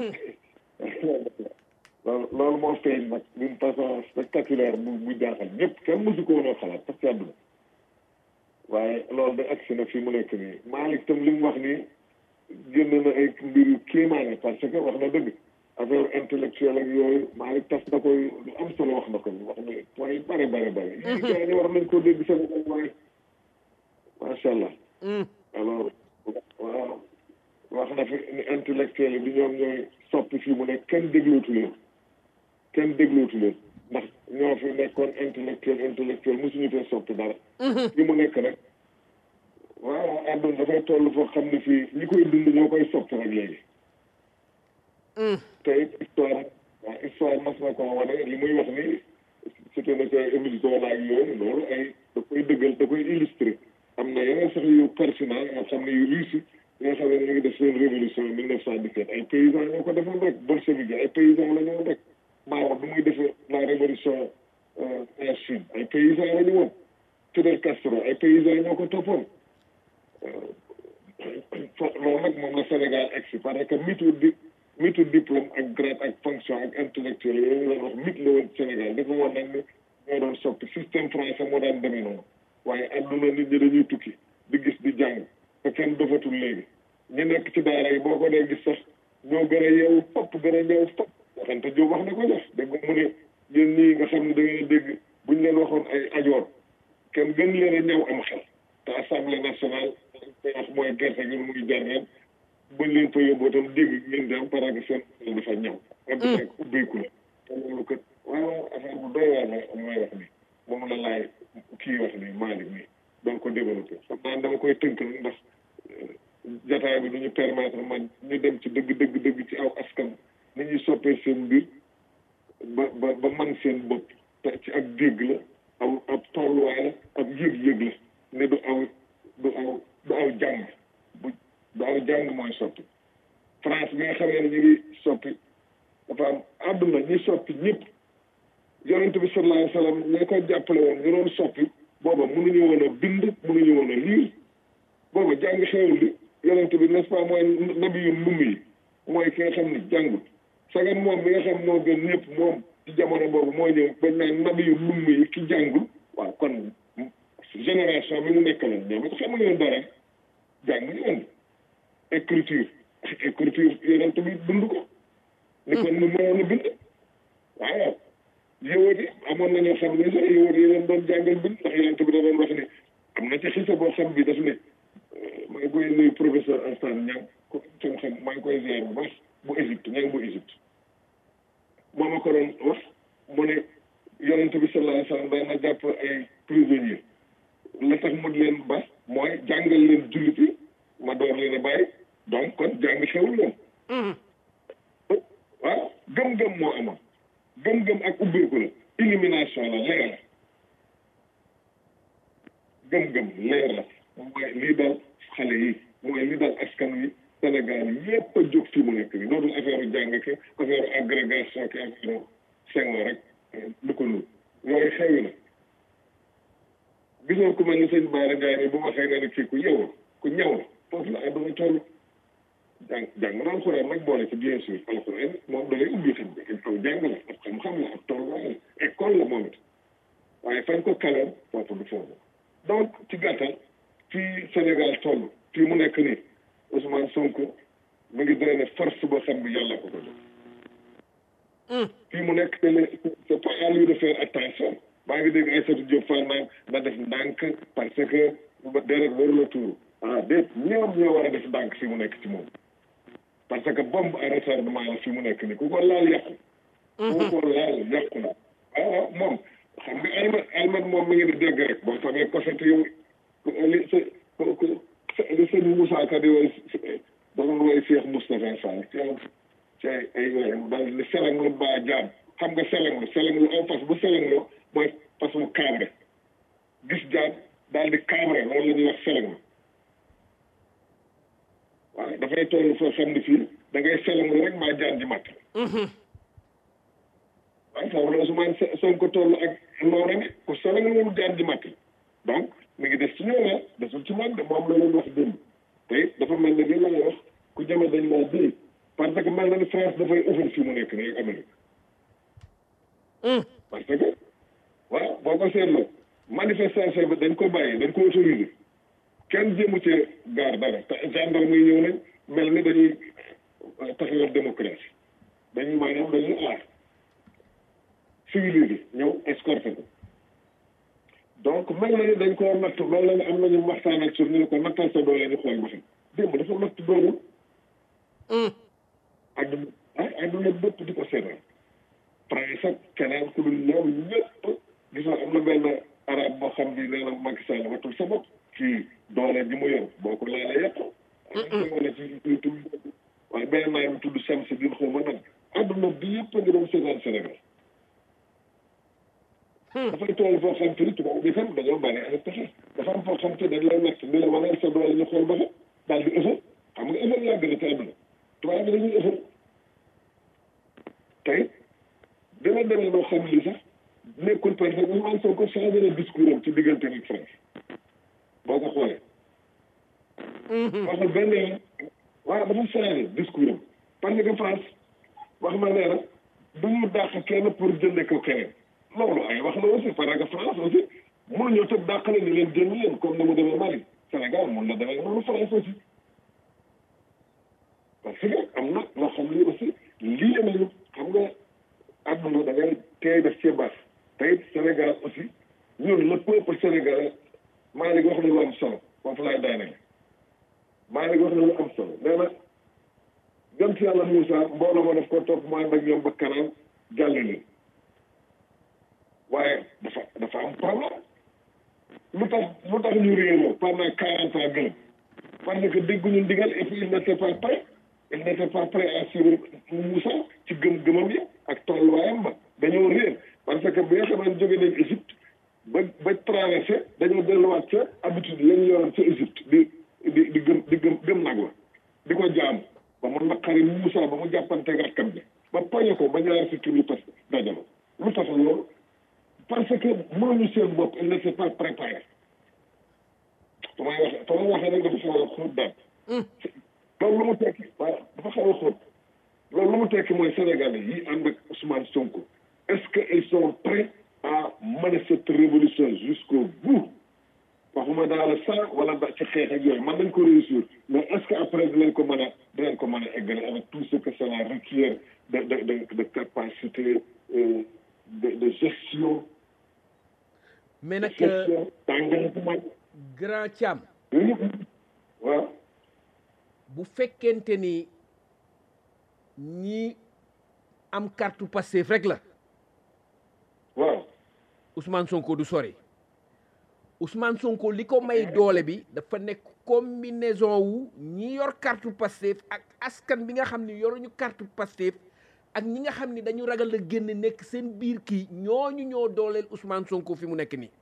loolu loolu moo feeñ nag d'une façon spectaculaire bu bu jaaxal ñëpp kenn mësu ko woon a xalaat parce que àdduna waaye loolu da agsi na fi mu nekk nii Malick tam li mu wax nii génn na ay mbir yu kéemaane parce que wax na dëgg affaire intellectuelle ak yooyu Malick tas na koy lu am solo wax na ko wax na point yu bare bare bare yi gars yi war nañ koo dégg sama ko waaye macha allah alors waaw wax na fi ni intellectuel yi bi ñoom ñooy soppi fii mu nekk kenn déglootu leen kenn déglootu leen ndax ñoo fi nekkoon intellectuel intellectuel mosuñu fee soppi dara li mu nekk nag waaw àdduna dafay toll foo xam ne fii ñi koy dund ñoo koy soppi rek léegi te it histoire waaw histoire mas na ko wane li muy wax ni c'était na ko Émile Zola ak yooyu loolu ay da koy dëggal da koy illustré am na yeneen sax yu pertinent yoo xam ne yu réussi yoo xam ne ñu ngi def seen révolution mille neuf cent dix-sept ay paysans ñoo ko defoon rek bolchevique ay paysans la ñoo rek Mao bi muy defee la révolution en Chine ay paysans la ñu woon Fidel Castro ay paysans ñoo ko toppoon loolu nag moom la Sénégal egsi parce que mitu di mitu diplôme ak grade ak fonction ak intellectuel yooyu la wax mit la woon Sénégal dafa woon nag ni ñoo doon soppi système français moo daan demee noonu waaye adduna nit ñi dañuy tukki di gis di jàng te kenn dofatul léegi ñi nekk ci daara yi boo ko dee gis sax ñoo gën a yeewu fopp gën a yeewu fopp waxante Jóob wax na ko def dégg mu ne yéen ñii nga xam ne da ngeen dégg buñ leen waxoon ay ajoor kenn gën leen a ñëw am xel te assemblée nationale koy wax mooy gerte gi muy jarneen buñ leen fa yóbboo tam dégg ngeen di am parce que seen xel dafa ñëw adduna ak ubbeeku la te loolu kat waaw affaire bu doy waar la mooy wax ni moom la laay kii wax ni Malick nii doon ko développé xam naa dama koy tënk nag ndax jataay bi du ñu permettre man ñu dem ci dëgg dëgg dëgg ci aw askan ni ñuy soppee seen mbir ba ba ba man seen bopp te ci ak dégg la aw ab tolluwaay la ab yëg-yëg la ne du aw du aw du aw jàng bu du aw jàng mooy soppi France bi nga xamee ne ñu ngi soppi dafa am àdduna ñi soppi ñëpp yonent bi sallallahu alayhi wa sallam ñi ko jàppale woon ñu doon soppi booba mënuñu woon a bind mënuñu woon a liir booba jàng xewul li yonent bi n'est-ce pas mooy nabi yu ndum yi mooy ki nga xam ni jàngul sagan moom bi nga xam moo gën ñëpp moom ci jamono boobu moo ñëw bañ naan nabi yu ndum yi ki jàngul waaw kon génération bi mu nekkaloon ñoom it xamuñu woon dara jànguñu woon écriture écriture yonent bi dund ko ni kon mu mënoon a bind waaw yowóot yi amoon na ñoo xam ne sax yowóot yi leen doon jàngal bind ndax yonent bi da doon wax ne am na ci xisa boo xam bi daf ne maa ngi koy nuyu professeur Instant Niang ko seen xam maa ngi koy ziar bu baax bu Égypte Niang bu Égypte moo ma ko doon wax mu ne yonent bi sallallahu alayhi wa sallam daan na jàpp ay prisonniers la tax mu leen ba mooy jàngal leen jullit yi ma door leen a bàyyi donc kon jàng xewul woon waaw gëm-gëm moo amoon gëm-gëm ak ubbeeku la illumination la leer la gëm-gëm leer la mooy lii dal xale yi mooy lii dal askan wi Sénégal yépp a jóg fii mu nekk nii dootul affaire jàng ki affaire agrégation ki affaire Senghor rek lu ko nuur yooyu xewi na gisoo ku mel ni sëñ Baara Ndiaye ni bu waxee nga ne kii ku yeewu ku ñaw la foofu la àdduna toll jàng jàng na alxuraan nag boole ci bien sûr alxuraan moom da lay ubbi xam bi aw jàng la ab xam-xam la ab tolluwaay la école la moom it waaye fañ ko kaleem foofu du foofu donc ci gàttal fii Sénégal toll fii mu nekk nii Ousmane Sonko mu ngi drainer force boo xam bi yàlla ko ko jox fii mu nekk te ne c'est pas à lui de faire attention maa ngi dégg Aïssatou Diop Fall naan na def ndànk parce que deret waru la tuuru ah déet ñoom ñoo war a def ndànk fii mu nekk ci moom parce que bombe à retardement la fii mu nekk nii ku ko laal yàqu ku ko laal yàqu na waaw moom xam nga almat almat moom mi ngi di dégg rek boo famee koset yow li sa li sëñ Moussa Ka di woy dafa woy Cheikh Moustapha Fall ci ci ay woyam daal li seleng lu baa jaam xam nga seleng lu seleng lu aw fas bu seleng lu mooy fas mu kaabre gis jaam daal di kaabre loolu la ñuy wax seleng lu waaw dafay toll foo xam ne fii da ngay seleng lu rek maa jaan ji matt waaye foofu la Ousmane Sonko toll ak noonu ne ku seleng lu jaan ji matt donc mi ngi des ci ñoom la desul ci man de moom la leen wax démb te it dafa mel ne li lay wax ku jëme dañ laa dee parce que mel na ni France dafay ëffal fii mu nekk nii ak Amérique parce que waaw boo ko seetloo manifestation bi dañ ko bàyyi dañ ko autorisé kenn jéemu cee gaar dara te gendarme yi ñëw nañ mel ni dañuy taxawal démocratie dañuy maanaam dañuy aar civilisé ñëw escorté ko donc mel na ni dañ koo natt mel na ni am nañu waxtaan ak suuf ñu ne ko nattal sa doole ñu xool ba xam démb dafa natt doole adduna ah adduna bépp di ko seetaan France ak keneen ku dul ñoom ñëpp gis nga am na benn arab boo xam bi nee na Macky Sall watul sa bopp ci doole ji mu yor boo ko laalee yàq am ko wane ci YouTube waaye benn naa mu tudd Sam si biir xaw ma nag adduna bi yëpp a ngi doon seetaan Sénégal dafay tool foo xam te ni tubaab bi tam dañoo bari ay pexe dafa am foo xam te dañ lay nekk ni la waneel sa doole ñu xool ba xam daal di ëffal xam nga ëffal yàgg na ci àdduna tubaab bi dañuy ëffal tey dina demee loo xam li sax nekkul parce que Ousmane Sonko changé na discours am ci diggante ak France boo ko xoolee waxul benn yoon waaw dafa changé discours am parce que France wax ma nee na du ñu dàq kenn pour jënde ko keneen loolu ay wax la aussi parce que France aussi mënuñoo tëb dàqale ni leen jënd leen comme ni mu demee Mali Sénégal mun na demee noonu France aussi parce que am na loo xam ne aussi lii nañu xam nga àdduna da ngay tey def ci baax te it Sénégal aussi ñun le peuple sénégalais maa ngi wax na lu am solo foofu laay daanee maa ngi wax na lu am solo nee na jëm si yàlla Moussa mbooloo ma daf ko topp mu ànd ak ñoom ba kanam jàll leen waaye dafa dafa am problème lu tax lu tax ñu réeroo pendant quarante ans gën parce que dégguñu ndigal et puis il n'était pas prêt il n'était pas prêt à suivre Moussa ci gëm-gëmam yi ak tolluwaayam ba dañoo réer parce que bi nga xam ne jóge nañ Égypte ba ba traversé dañoo delluwaat ca habitude lañ yoroon ca Égypte di di di gëm di gëm gëm nag la di ko jaam ba mu naqari Moussa ba mu jàppanteeg rakkam bi ba poñe ko ba ñaari si tur yi parce que dajalo lu tax loolu parce que mënuñu seen bopp il n'était pas préparé damay wax damay waxee rek dafa xaw a xóot daal loolu lu mu tekki waaw dafa xaw a xóot loolu lu mu tekki mooy Sénégalais yi ànd ak Ousmane Sonko est-ce que ils sont prêts à mener cette révolution jusqu'au bout waxuma dans le sang wala da ci xeex ak yooyu mën nañ ko réussir mais est-ce que après dinañ ko mën a dinañ ko mën a eggale avec tout ce que cela requiert de de de de capacité euh, de de gestion mais nag gestion d'engagement grand Thiam yooyu yëpp waaw bu fekkente ni ñi am carte Pastef rek la waaw Ousmane Sonko du sori Ousmane Sonko li ko may doole bi dafa nekk combinaison wu ñi yor carte Pastef ak askan bi nga xam ni yoruñu carte Pastef ak ñi nga xam ni dañu ragal a génn nekk seen biir kii ñooñu ñoo dooleel Ousmane Sonko fi mu nekk nii.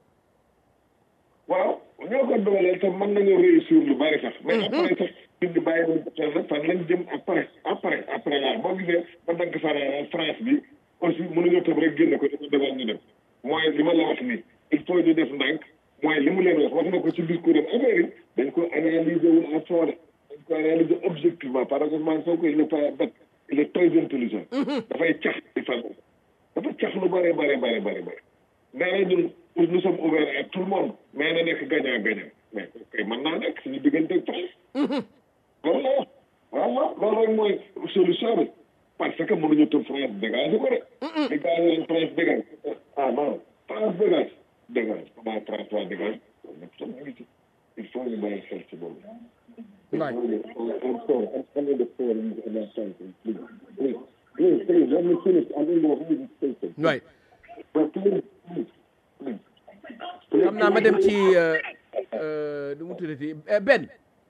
waaw ñoo ko dooleel te mën nañoo réussir lu bari sax mais après sax nit ñi bàyyi nañ ko xel nag fan lañ jëm après après après la boo gisee ba dagg fara France bi aussi mënuñoo tëb rek génne ko dafa demal ñu dem mooy li ma la wax nii il faut ñu def ndànk mooy li mu leen wax wax na ko ci discours am affaire yi dañ ko analyser wul à fond de dañ ko analyser objectivement parce que Ousmane Sonko il n'est pas bête il est très intelligent dafay cax di fan dafa cax lu bari bari bari bari bari nee na ñun nous sommes ouverts à tout le monde mais na nekk gagnant gagnant mais kay mën naa nekk suñu diggante ak France loolu la wax waaw waaw loolu rek mooy solution bi parce que mënuñu tëb France dégage ko de di gars yi France dégage ah non France dégage dégage comment France waa dégage ñëpp sax ñu ngi ci il faut ñu bàyyi xel ci boobu Right. I'm sorry, I'm coming to fall in the sentence, please. Please, please, please, let me finish. I'm in the reading station. waay But please, please, please. xam naa ma dem ci euh, euh, nu mu tuddati eh, Ben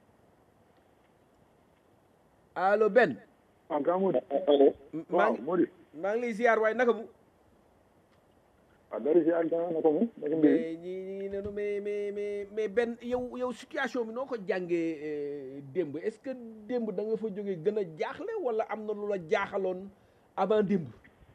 allo Ben ah grand Mody maa waaw ngi Mody maa ngi lay ziar waaye naka mu ah dara si ak grand naka mu naka mbir mais ñi ñi ngi nenu mais mais mais mais Ben yow yow situation bi noo ko jàngee euh, démb est-ce que démb da nga fa jógee gën a jaaxle wala am na lu la jaaxaloon avant démb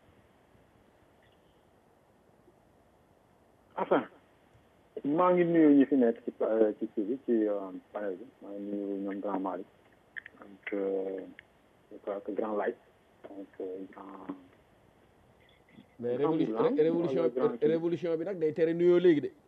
enfin maa ngi nuyu ñi fi nekk ci pa- ci kii bi ci euh, panel bi maa ngi nuyu ñoom grand Malick donc euh, je crois que grand Light donc euh, grand mais Grand révolu- Blanc, ré- révolution wala grand kii. révolution bi nag day tere nuyoo léegi de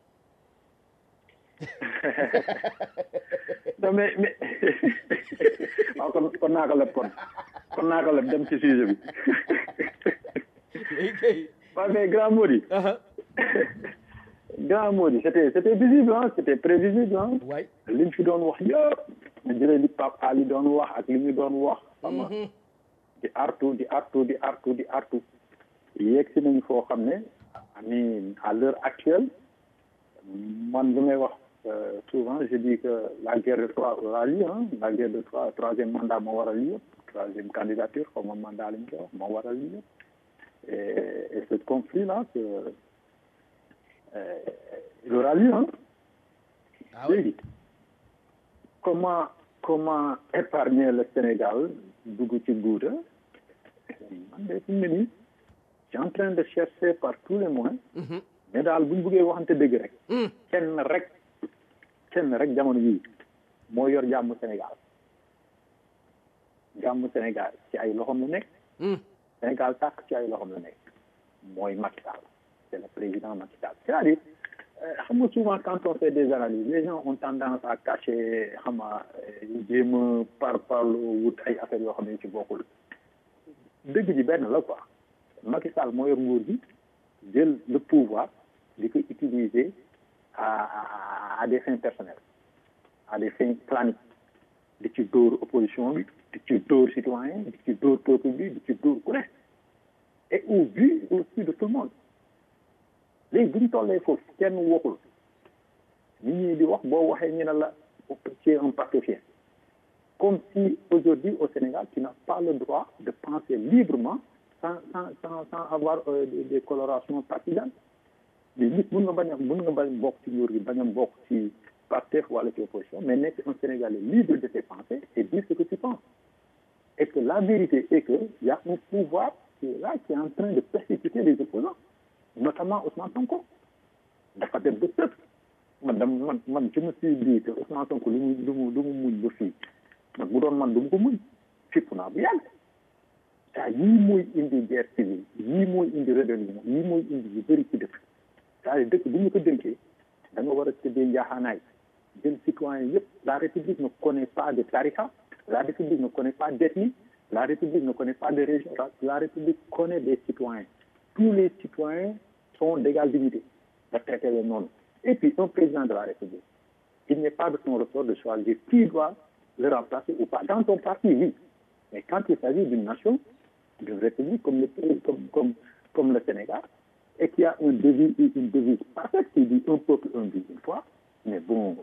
non mais mais waaw kon kon naa ko leb kon kon naa ko leb dem ci sujet bi léegi kay waaw mais grand Mody aha grand Mody c'était c'était visible hein c'était prévisible hein waay li ñu fi doon wax yëpp ñu jëlee li Pape Ali doon wax ak li ñu doon wax xam nga di artu di artu di artu di artu yegg si nañu foo xam ne ami à l'heure actuelle man li may wax euh, souvent je dis que la guerre de Troie aura lieu hein la guerre de Troie troisième mandat moo waral lii yëpp troisième candidature xaw ma mandat lañ koy wax moo waral lii yëpp et et ce conflit là que euh, il aura lieu hein ah oui léegi comment comment épargner le Sénégal dugg ci guuta man de fi mu ne nii je suis en train de chercher par tous les moyens mais daal bu ñu bëggee waxante dëgg rek kenn rek kenn rek jamono yii moo yor jàmm Sénégal jàmm Sénégal ci ay loxoom la nekk Sénégal tàkk ci ay loxoom la nekk mooy Macky Sall c'est le président Macky Sall c'est-à-dire euh, xam nga souvent quand on fait des analyses les gens ont tendance à cacher xam nga euh, jéem a par parlo wut ay affaires yoo xam ne ci bokkul dëgg ji benn la quoi Macky Sall moo yor nguur gi jël le pouvoir di ko utiliser à à- à des fins personnelles à des fins planiques di ci dóor opposition bi di ci dóor citoyen di ci dóor peuple bi di ci dóor ku ne et au vu aussi de tout le monde léegi tey bu ñu tollee foofu kenn waxul nit ñi di wax boo waxee ñu ne la tu es un pastefien comme si aujourd'hui au Sénégal tu n'as pas le droit de penser librement sans sans sans sans avoir euh, des, des colorations partisanes mais nit mun nga bañ a mun nga bañ bokk ci nguur gi bañ a bokk ci Pastef wala ci opposition mais nekk un Sénégalais libre de tes pensées et dire ce que tu penses et que la vérité est que il y a un pouvoir qui est là qui est en train de persécuter les opposants notamment Ousmane Sonko dafa dem ba tëb man dam man man je me suis dit que Ousmane Sonko lu mu lu mu lu mu muñ ba fii man bu doon man du mu ko muñ fipp naa bu yàgg saa yii mooy indi guerre civile yii mooy indi rébellion yii mooy indi yu bëri ci dëkk c'est-à-dire dëkk bu ñu ko dénkee da nga war a tëddee njaaxaanaay jël citoyen yëpp la république ne connaît pas de tariqa la république ne connaît pas d'ethnie la république ne connaît pas de région la république connaît des citoyens tous les citoyens sont d'égale dignité nga traiter les noonu et puis un président de la république il n'est pas de son ressort de choisir qui doit le remplacer ou pas dans ton parti oui mais quand il s'agit d'une nation d'une république comme le comme comme comme le Sénégal et qui a une devise une devise parfaite qui dit un peuple un but une foi mais bon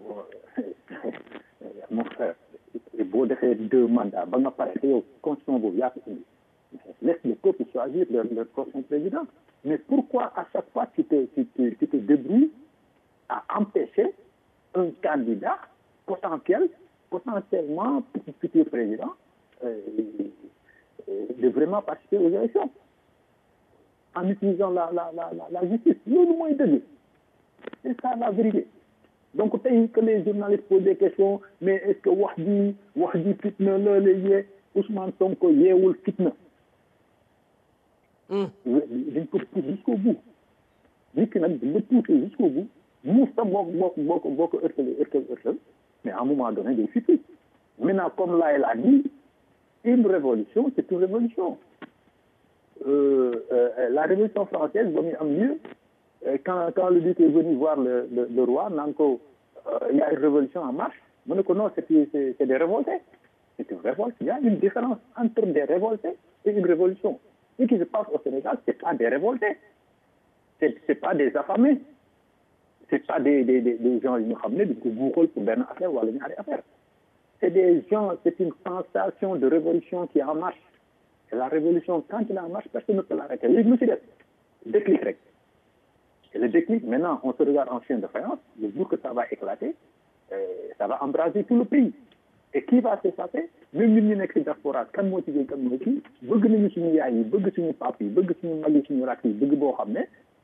mon frère boo defee deux mandats ba nga pare te yow constitution boobu yaa ko indi laisse le peuple choisir leur leur prochain président mais pourquoi à chaque fois tu te tu te tu te débrouilles à empêcher un candidat potentiel potentiellement futur président euh, de vraiment participer aux élections en utilisant la la la la, la justice loolu mooy dëgg c'est ça la vérité donc tey que les journalistes posent des questions mais est-ce que wax ji wax ji fitna la la yee Ousmane Sonko yeewul fitna dañ ko pousse jusqu'au bout nit ki nag la pousser jusqu'au bout muus ta boo boo boo ko boo ko ërtale ërtal ërtal mais à un moment donné day fitti maintenant comme Laye l'a dit une révolution c'est une révolution euh, euh, la révolution française ba muy am lieu quand quand le duc est venu voir le le, le roi naan ko il y a une révolution en marche mu ne ko non c'est c'est c'est des révoltés c'est une révolte il y a une différence entre des révoltés et une révolution ce qui se passe au Sénégal c'est pas des révoltés c'est c'est pas des affamés c'est pas des des des, des gens yi nga xam ne dañ ko buuxal pour benn affaire wala ñaari affaire c'est des gens c'est une sensation de révolution qui est en marche et la révolution quand il est en marche personne ne peut l'arrêter léegi lu ci def déclic rek et le déclic maintenant on se regarde en chien de faïence le jour que ça va éclater euh, ça va embraser tout le pays et qui va s'effacer même ñun ñu nekk ci diaspora kan moo ci gën kan moo ci bëgg nañu suñu yaay yi bëgg suñu pap yi bëgg suñu mag yi suñu rakk yi bëgg boo xam ne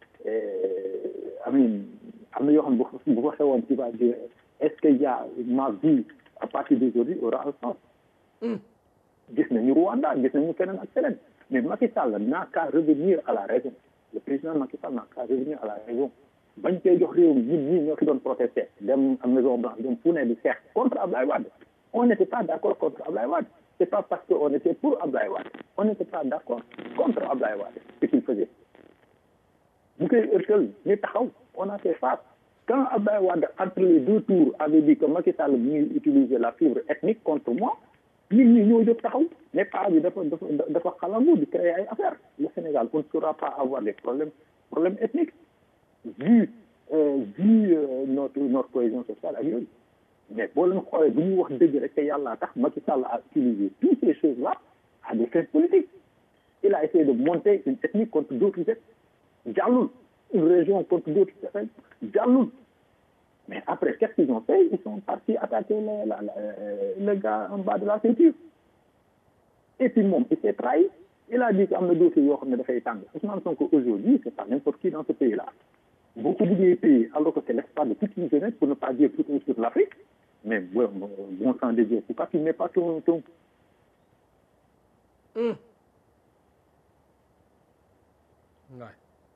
amin am na yoo xam ne bu ko xewoon tu vas dire est-ce que y a ma vie à partir d'aujourd'hui aura un sens gis nañu Rwanda gis nañu feneen ak feneen mais Macky Sall n'a qu'à revenir à la raison le président Macky Sall n'a qu'à revenir à la raison bañ koy jox réew mi ñun ñii ñoo fi doon protester dem à Maison Blanche dem fu ne di xeex contre Ablaye Wade on n'était pas d'accord contre Ablaye Wade c'est pas parce que on était pour Ablaye Wade on n'était pas d'accord contre Ablaye Wade ce qu'il faisait bu koy ërtal ñu taxaw on a fait face quand Ablaye Wade entre les deux tours avait dit que Macky Sall mi ngi utiliser la fibre ethnique contre moi nit ñi ñoo jóg taxaw mais pas bi dafa dafa dafa xalangu di créer ay affaires le Sénégal on ne saura pas avoir des problèmes problèmes ethniques vu euh, vu euh, notre notre cohésion sociale ak yooyu mais boo leen xoolee bu ñuy wax dëgg rek te yàlla tax Macky Sall a utilisé toutes ces choses là à des fins politiques il a essayé de monter une ethnie contre d'autres ethnies jàllul une région contre d'autres ethnies jàllul mais après qu'est-ce qu'ils ont fait ils sont partis attaquer le la, la, le gars en bas de la ceinture et puis moom il s'est trahi il a dit que am na dossier yoo xam ne dafay tàng Ousmane Sonko aujourd'hui c'est pas n'importe qui dans ce pays là boo ko bëggee payer alors que c'est l'espoir de toute une jeunesse pour ne pas dire tout un sur l'Afrique mais bon bon sang de Dieu pourquoi tu mets pas ton ton Mm. Ouais.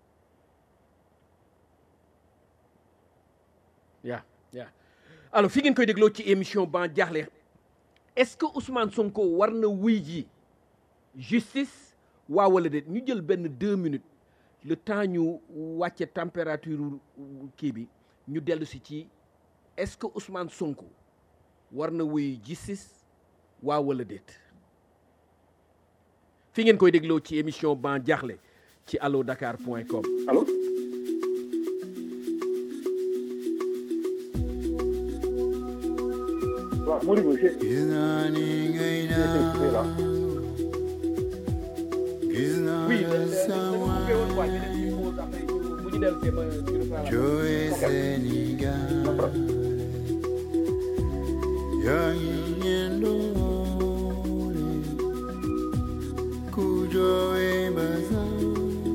yaa yaa alors fi ngeen koy dégloo ci émission ban jaaxle est-ce que Ousmane Sonko war na wuy ji justice waa wala déet ñu jël benn deux minutes le temps ñu wàcce température kii bi ñu dellu si ci est-ce que Ousmane Sonko war na wuy justice waa wala déet fi ngeen koy dégloo ci émission ban jaaxle ci allo dakar point com allo waaw Modibo j'ai gis naa ni ngay j'ai été coupé là. gis naa oui la dama sama koy woon quoi ñu dem ci pause après bu ñu dellu see ma ci reprendre jooy Sénégal yaa ngi ñendoole ku jooy Basanu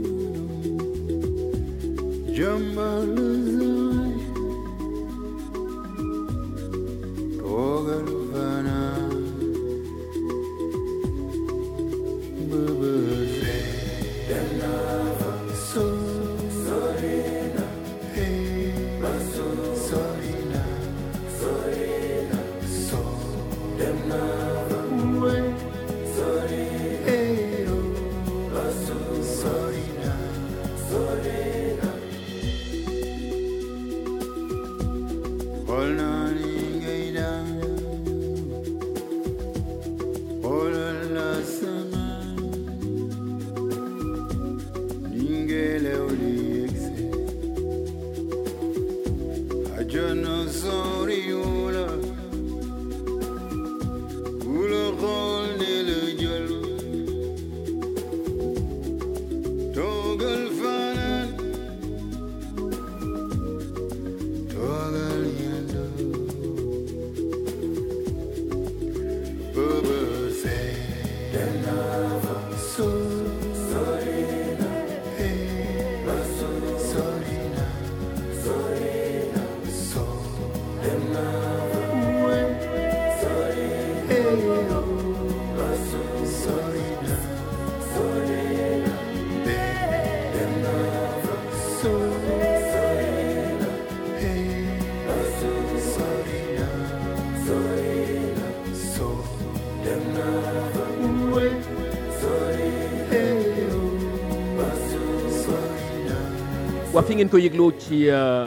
jàmbar la saay toogal fanaan bëbëse dem naa fa sori sori na hey sori na sori na so dem naa fa we sori hey oh sori na sori na xool naa ni ngay daan xoolal la sama ni ngelaw li yegse àjjana soriwul ku la xool ne la jël toogal fanaan toogal yendu bëbë see dem naa fa sori sori na hey sori na sori na so dem naa fa we sori hey oh sori na sori na be dem naa fa sori sori na hey sori na sori na so dem naa fa we sori hey oh sori na waa fi ngeen ko yëgloo ci euh,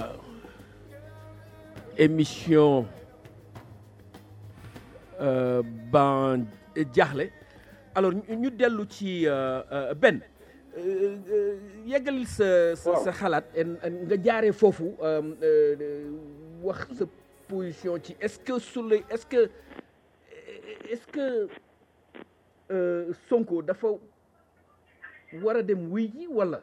émission euh, ban jaaxle alors ñu ñu dellu ci euh, euh, Ben euh, euh, yeggalil sa sa sa xalaat en- en nga jaaree foofu euh, euh, wax sa position ci est-ce que Souley est-ce que est-ce que euh, Sonko dafa war a dem wuy ji wala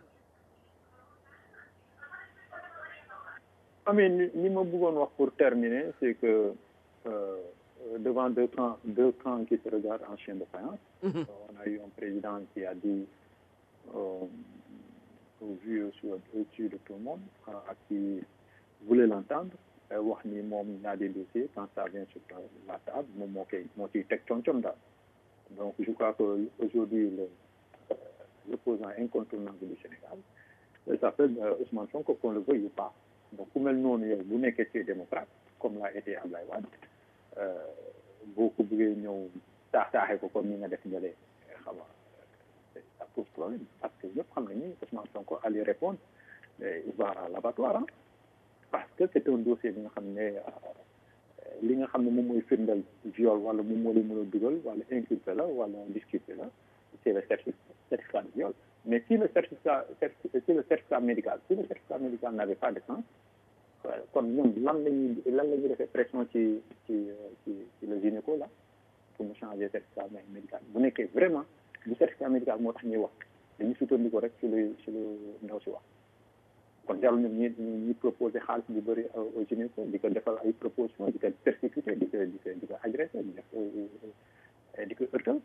Amin, li li ma bëggoon wax pour terminer, c'est que euh, devant deux camps, deux camps qui se regardent en chien de faïence, euh, on a eu un président qui a dit, euh, au vu au- au-dessus de tout le monde, euh, à qui voulait l'entendre, euh, wax ni moom il a des dossiers, quand ça vient sur la table, moom moo koy moo ciy teg concom daal. Donc je crois que aujourd'hui le euh, l'opposant incontournable du Sénégal, il s'appelle euh, Ousmane Sonko, qu'on le veuille ou pas. donc ku mel noonu yow bu nekkee ci démocrate comme l'a été Ablaye Wade euh, boo ko bëggee ñëw taax taaxee ko comme ni nga def njëlee xam nga c'est- ça pose problème parce que ñëpp xam nañu Ousmane Sonko allait répondre mais il va à l'abattoir hein, parce que c'est un dossier bi nga xam ne euh, li nga xam ne moom mooy firndeel viol wala moom moo lay mën a dugal wala inculpé la wala disculpé la c'est le certificat certificat de viol mais si le certificat certi- si le certificat médical si le certificat médical n'avait pas de sens euh, kon ñoom lan la ñuy lan la ñuy defee pression ci ci ci ci le gynéco là pour mu changer certificat mé- médical bu nekkee vraiment du certificat médical moo tax ñuy wax dañuy sukkandiku rek ci lu ci lu ndaw si wax kon jarul ñoom ñi ñi ñi proposé xaalis bu bëri au au gynéco di ko defal ay proposition di ko persécuté di ko di ko di ko agressé di def euh, di ko ërtal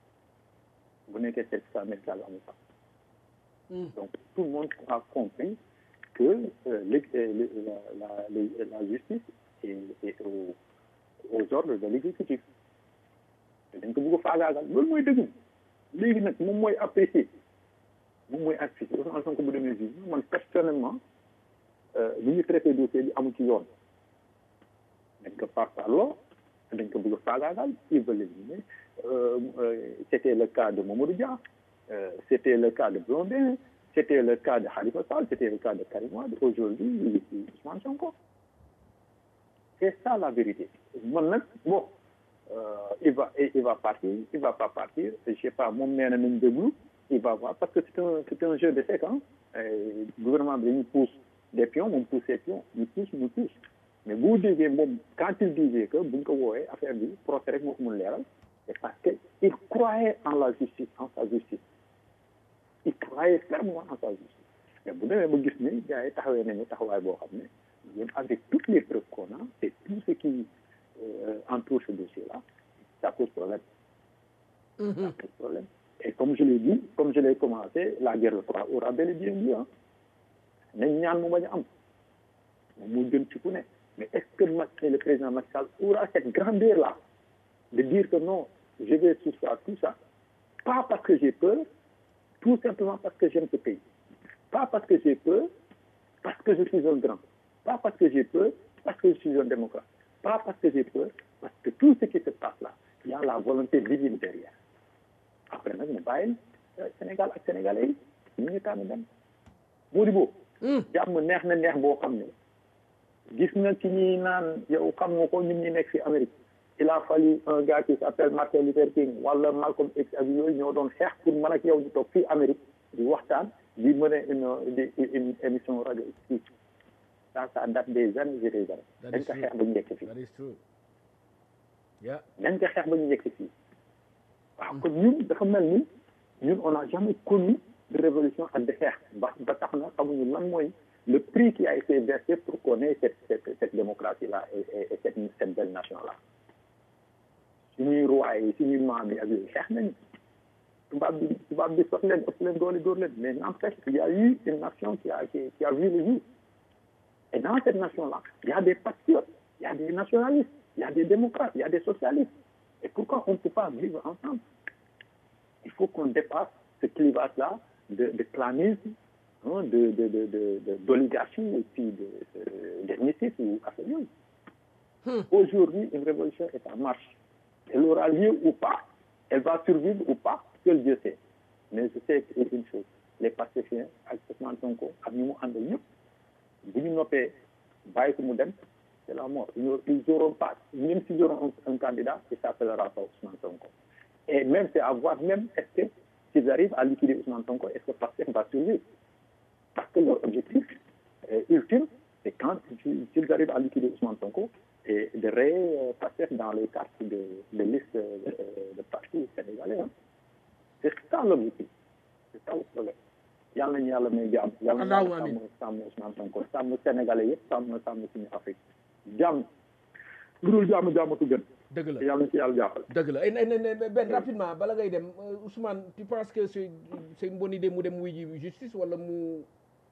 bu nekkee certificat médical amul sax donc tout le monde a compris que euh, le- euh, le- la, la, le- la justice est, est au- aux ordres de l'exécutif te dañ ko bëgg a faagaagal loolu mooy dëgg léegi nag moom mooy apprécier moom mooy apprécier Ousmane Sonko bu demee juge man personnellement euh, li ñu traité dossier bi amu ci yoon dañ ko par parloo dañ ko bëgg a faagaagal ils veulent l'éliminer euh, euh, c'était le cas de Mamadou Dia euh, c'était le cas de Blondin c'était le cas de Khalifa Sall c'était le cas de Karim Wade aujourd'hui c'est Ousmane Sonko c'est ça la vérité man nag bon euh, il va il va partir il va pas partir je sais pas moom nee na nañ déglu il va voir parce que c'est un c'est un jeu de séquence euh, gouvernement bi dañuy pousse des pions moom pousse ses pions ñu pousse ñu pousse mais boo déggee moom quand il disait que buñ ko woowee affaire bi procès rek moo ko mun leeral c'est parce que il croyait en la justice en sa justice il croyait fermement en sa justice mais bu demee ba gis ni gars yi taxawee nañu taxawaay boo xam ne ñun avec toutes les preuves qu'on a et tout ce qui euh, entoure ce dossier là ça pose problème ça pose problème et comme je l'ai dit comme je l'ai commencé la guerre de Troie aura bel et bien lieu ah nañ ñaan mu bañ a am moom moo gën ci ku ne mais est-ce que Macky le président Macky Sall aura cette grandeur là de dire que non je vais soustraire tout ça pas parce que j'ai peur tout simplement parce que j'aime ce pays pas parce que j'ai peur parce que je suis un grand pas parce que j'ai peur parce que je suis un démocrate pas parce que j'ai peur parce que tout ce qui se passe là il y a la volonté divine derrière après nag mu bàyyil Sénégal ak Sénégalais yi ñu ngi tànn dem Modibo jàmm neex na neex boo xam ne gis nga ci ñi naan yow xam nga ko ñun ñi nekk fi Amérique il a fallu un gars qui s'appelle Martin Luther King wala Malcolm X ak yooyu ñoo doon xeex pour man ak yow di toog fii Amérique di waxtaan di mener une di une émission rajo fii ça ça date des années et des années dañ ko xeex ba ñu yegg fii that is true yeah dañ ko xeex ba ñu yegg fii waaw kon ñun dafa mel ni ñun on n'a jamais connu de révolution ak de xeex ba ba tax na xamuñu lan mooy le prix qui a été versé pour qu'on ait cette cette cette démocratie là et, et, et cette cette belle nation là suñuy roi yi suñuy maam yi ak yooyu xeex nañu tubaab bi tubaab bi sox leen ëpp leen doole dóor leen mais n'empêche il y a eu une nation qui a qui, qui a vu le jour et dans cette nation là il y a des patriotes il y a des nationalistes il y a des démocrates il y a des socialistes et pourquoi on ne peut pas vivre ensemble il faut qu'on dépasse ce clivage là de de clanisme hein, de de de de de d'oligarchie et puis de de d'ethnicisme ou affaire yooyu aujourd'hui une révolution est en marche elle aura lieu ou pas elle va survivre ou pas seul Dieu sait mais je sais une chose les pacifiens ak Ousmane Sonko ak ñi mu àndal ñëpp bu ñu noppee bàyyi ko mu dem c'est la mort ils ils auront pas même s'ils auront un, un candidat il s'appellera pas Ousmane Sonko et même c'est à voir même est-ce que s'ils arrivent à liquider Ousmane Sonko est-ce que Pastef va survivre parce que leur objectif euh, ultime c'est quand s'ils arrivent à liquider Ousmane Sonko et de rayer euh, Pastef dans les cartes de de liste euh, de partis sénégalais hein. c'est ça l'objectif c'est ça le problème yàlla nañu yàlla may jàmm yàlla na Allahumma yàlla amiin. sàmm sàmm Ousmane Sonko sàmm sénégalais yëpp sàmm sàmm suñu Afrique jàmm lu dul jàmm jàmmatu gën dëgg la te yàlla na ci yàlla jàppale dëgg la et ne ne benn rapidement bala ngay dem euh, Ousmane tu penses que c'est c'est une bonne idée mu dem wuy ji justice wala mu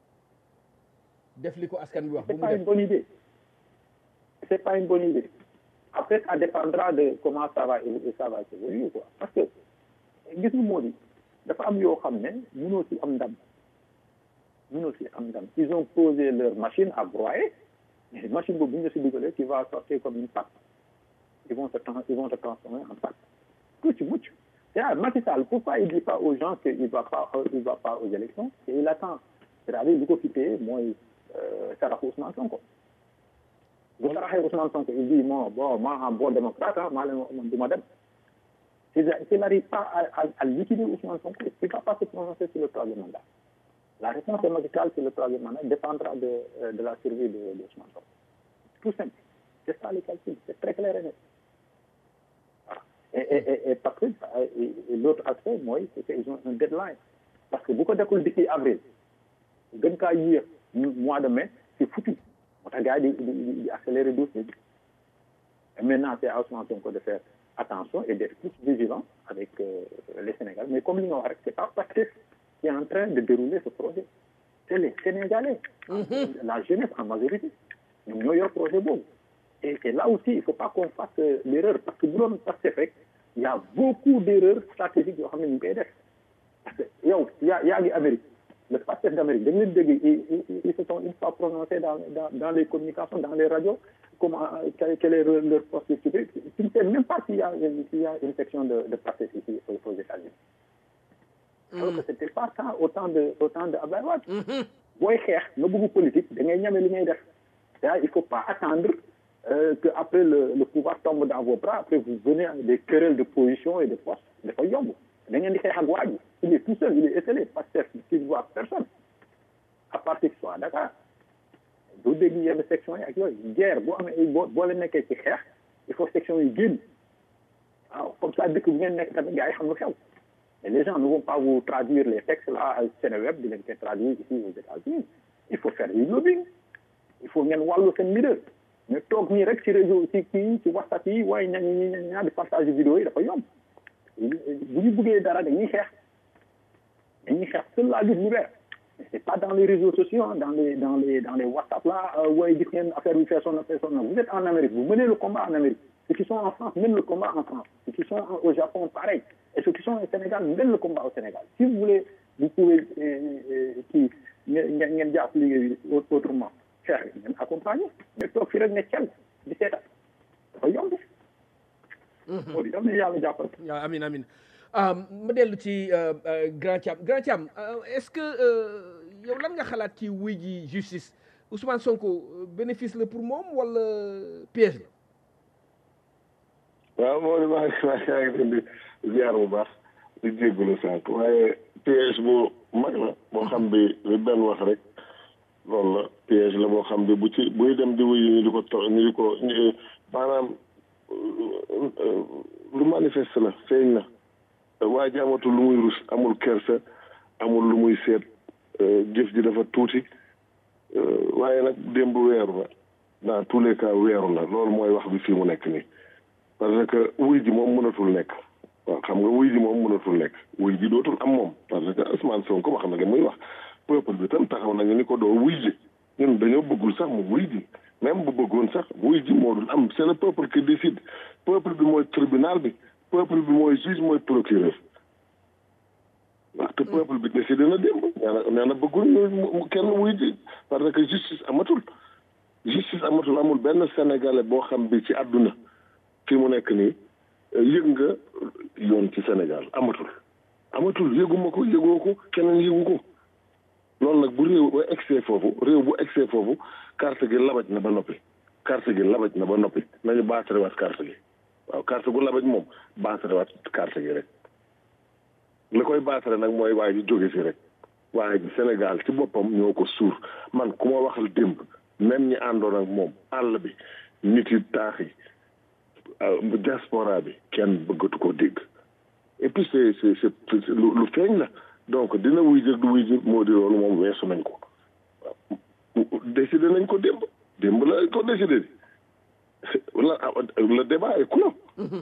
def li ko askan bi wax bu c'est mu pas une def bonne idée c'est pas une bonne idée après ça dépendra de comment ça va évoluer ça va évoluer quoi parce que gis nga moo di dafa am yoo xam ne mënoo ci am ndam mënoo ci am ndam ils ont posé leur machine à broyer mais machine boobu bu ñu la si dugalee tu vas sortir comme une pâte ils vont se trans ils vont te transformer en pâte ku ci mucc c'est-à-dire Macky Sall pourquoi il dit pas aux gens que il va pas euh, il va pas aux élections et il attend c'est-à-dire lu ko fi téye mooy euh, saraxu Ousmane Sonko bu saraxee Ousmane Sonko il dit bon bon moi en bon démocrate ah maa leen wax man du ma dem s'il s'il n'arrive pas à, à, à liquider Ousmane Sonko il va pas se prononcer sur le troisième mandat la réponse de Macky Sall sur le troisième mandat dépendra de euh, de la survie de, de Ousmane Sonko tout simple c'est ça le calcul c'est très clair et net voilà et et et, et parce que et, et l'autre aspect mooy c'est qu'ils ont un deadline parce que bu ko deful d'ici avril gën kaa yéex mois de mai c'est foutu moo tax gars yi di di di accélérer dossier bi et maintenant c'est à Ousmane Sonko de faire attention et d'être plus vigilant avec euh, les Sénégalais mais comme li nga wax rek c'est pas Pastef qui est en train de dérouler ce projet c'est les Sénégalais la jeunesse en majorité ñoom ñoo yor projet boobu et et là aussi il faut pas qu'on fasse euh, l'erreur parce que bu doon Pastef rek il y a beaucoup d'erreurs stratégiques yoo xam ne ñu ngi koy def parce que yow yaa yaa ngi Amérique le Pastef d'Amérique dañ leen dégg ils ils ils se sont une fois prononcés dans dans dans les communications dans les radios comment euh, quel quel est leur leur poste de tu ne sais même pas s'il y a s'il y a une section de de Pastef ici aux aux États-Unis alors que c'était pas ça autant de autant de Abdoulaye Wade booy xeex nga bëgg politique da ngay ñame li ngay def c'est-à-dire il faut pas attendre euh, que après le le pouvoir tombe dans vos bras après vous venez avec des querelles de position et de poste dafa yomb da ngeen di xeex ak waa ji il est tout seul il est esselé Pastef qui ne voit personne à part qu'il soit à Dakar doo dégg yenn section yi ak yooyu guerre boo amee ay boo boo leen nekkee ci xeex il faut section yi génn waaw comme ça dëkk bu ngeen nekk tamit gars yi xam lu xew mais les gens ne vont pas vous traduire les textes là à Seneweb di leen koy traduire ici aux États-Unis il faut faire du lobbying il faut ngeen wàllu seen leader mais toog nii rek ci réseau ci kii ci WhatsApp yi waaye ña ñi ña ñaa di partage vidéo yi dafa yomb bu ñu bëggee dara dañuy xeex dañuy xeex seul la lutte libère mais c'est pas dans les réseaux sociaux hein, dans les dans les dans les WhatsApp là euh, waaye gis ngeen affaire bi fait son fait son vous êtes en Amérique vous menez le combat en Amérique ceux qui sont en France mènent le combat en France ceux qui sont au Japon pareil et ceux qui sont au Sénégal mènent le combat au Sénégal si vous voulez vous pouvez kii ngeen ngeen jàpp liggéey autrement xeex ngeen accompagner mais toog fi rek ne cel di seetal dafa yomb moo di yal na yàlla jàppal waaw amin amin ma dellu ci grand Thiam grand Thiam est-ce que yow lan nga xalaat ci wuy ji justice Ousmane Sonko bénéfice la pour moom wala piège la waaw moo di maa ngi maa ngi leen di ziar bu baax di jégalu sànq waaye piège bu mag la boo xam bi li benn wax rek loolu la piège la boo xam bi bu ci buy dem di wuyu ñu di ko to ñu di ko maanaam lu manifeste la feeñ na waa ji amatul lu muy rus amul kersa amul lu muy seet jëf ji dafa tuuti waaye nag démb weeru na dans tous les cas weeru na loolu mooy wax bi fii mu nekk nii parce que wuy ji moom mënatul nekk waaw xam nga wuy ji moom mënatul nekk wuy ji dootul am moom parce que Ousmane Sonko wax na li muy wax peuple bi tam taxaw nañu ni ko doo wuy ji ñun dañoo bëggul sax mu wuy ji même bu bëggoon sax wuy ji moo dul am c'est le peuple qui décide peuple bi mooy tribunal bi peuple bi mooy juge mooy procureur waaw te peuple bi décidé na démb nee na nee na bëggul ñu kenn wuy ji parce que justice amatul justice amatul amul benn sénégalais boo xam bi ci àdduna fi mu nekk nii yëg nga yoon ci Sénégal amatul amatul yëguma ko yëgoo ko keneen yëgu ko loolu nag bu réew ba egsee foofu réew bu egsee foofu carte gi labaj na ba noppi carte gi labaj na ba noppi nañu baatarewaat carte gi waaw carte gu labaj moom baatarewaat carte gi rek li koy baatare nag mooy waa ji jóge fi rek waaye ji Sénégal ci boppam ñoo ko suur man ku ma waxal démb même ñi àndoon ak moom àll bi nit yi taax yi diaspora bi kenn bëggatu ko dégg et puis c'est c'est c'est lu feeñ la donc dina wuy jëg du wuy jëg moo di loolu moom weesu nañ ko waaw décidé nañ ko démb démb la ko décidé la le débat est clos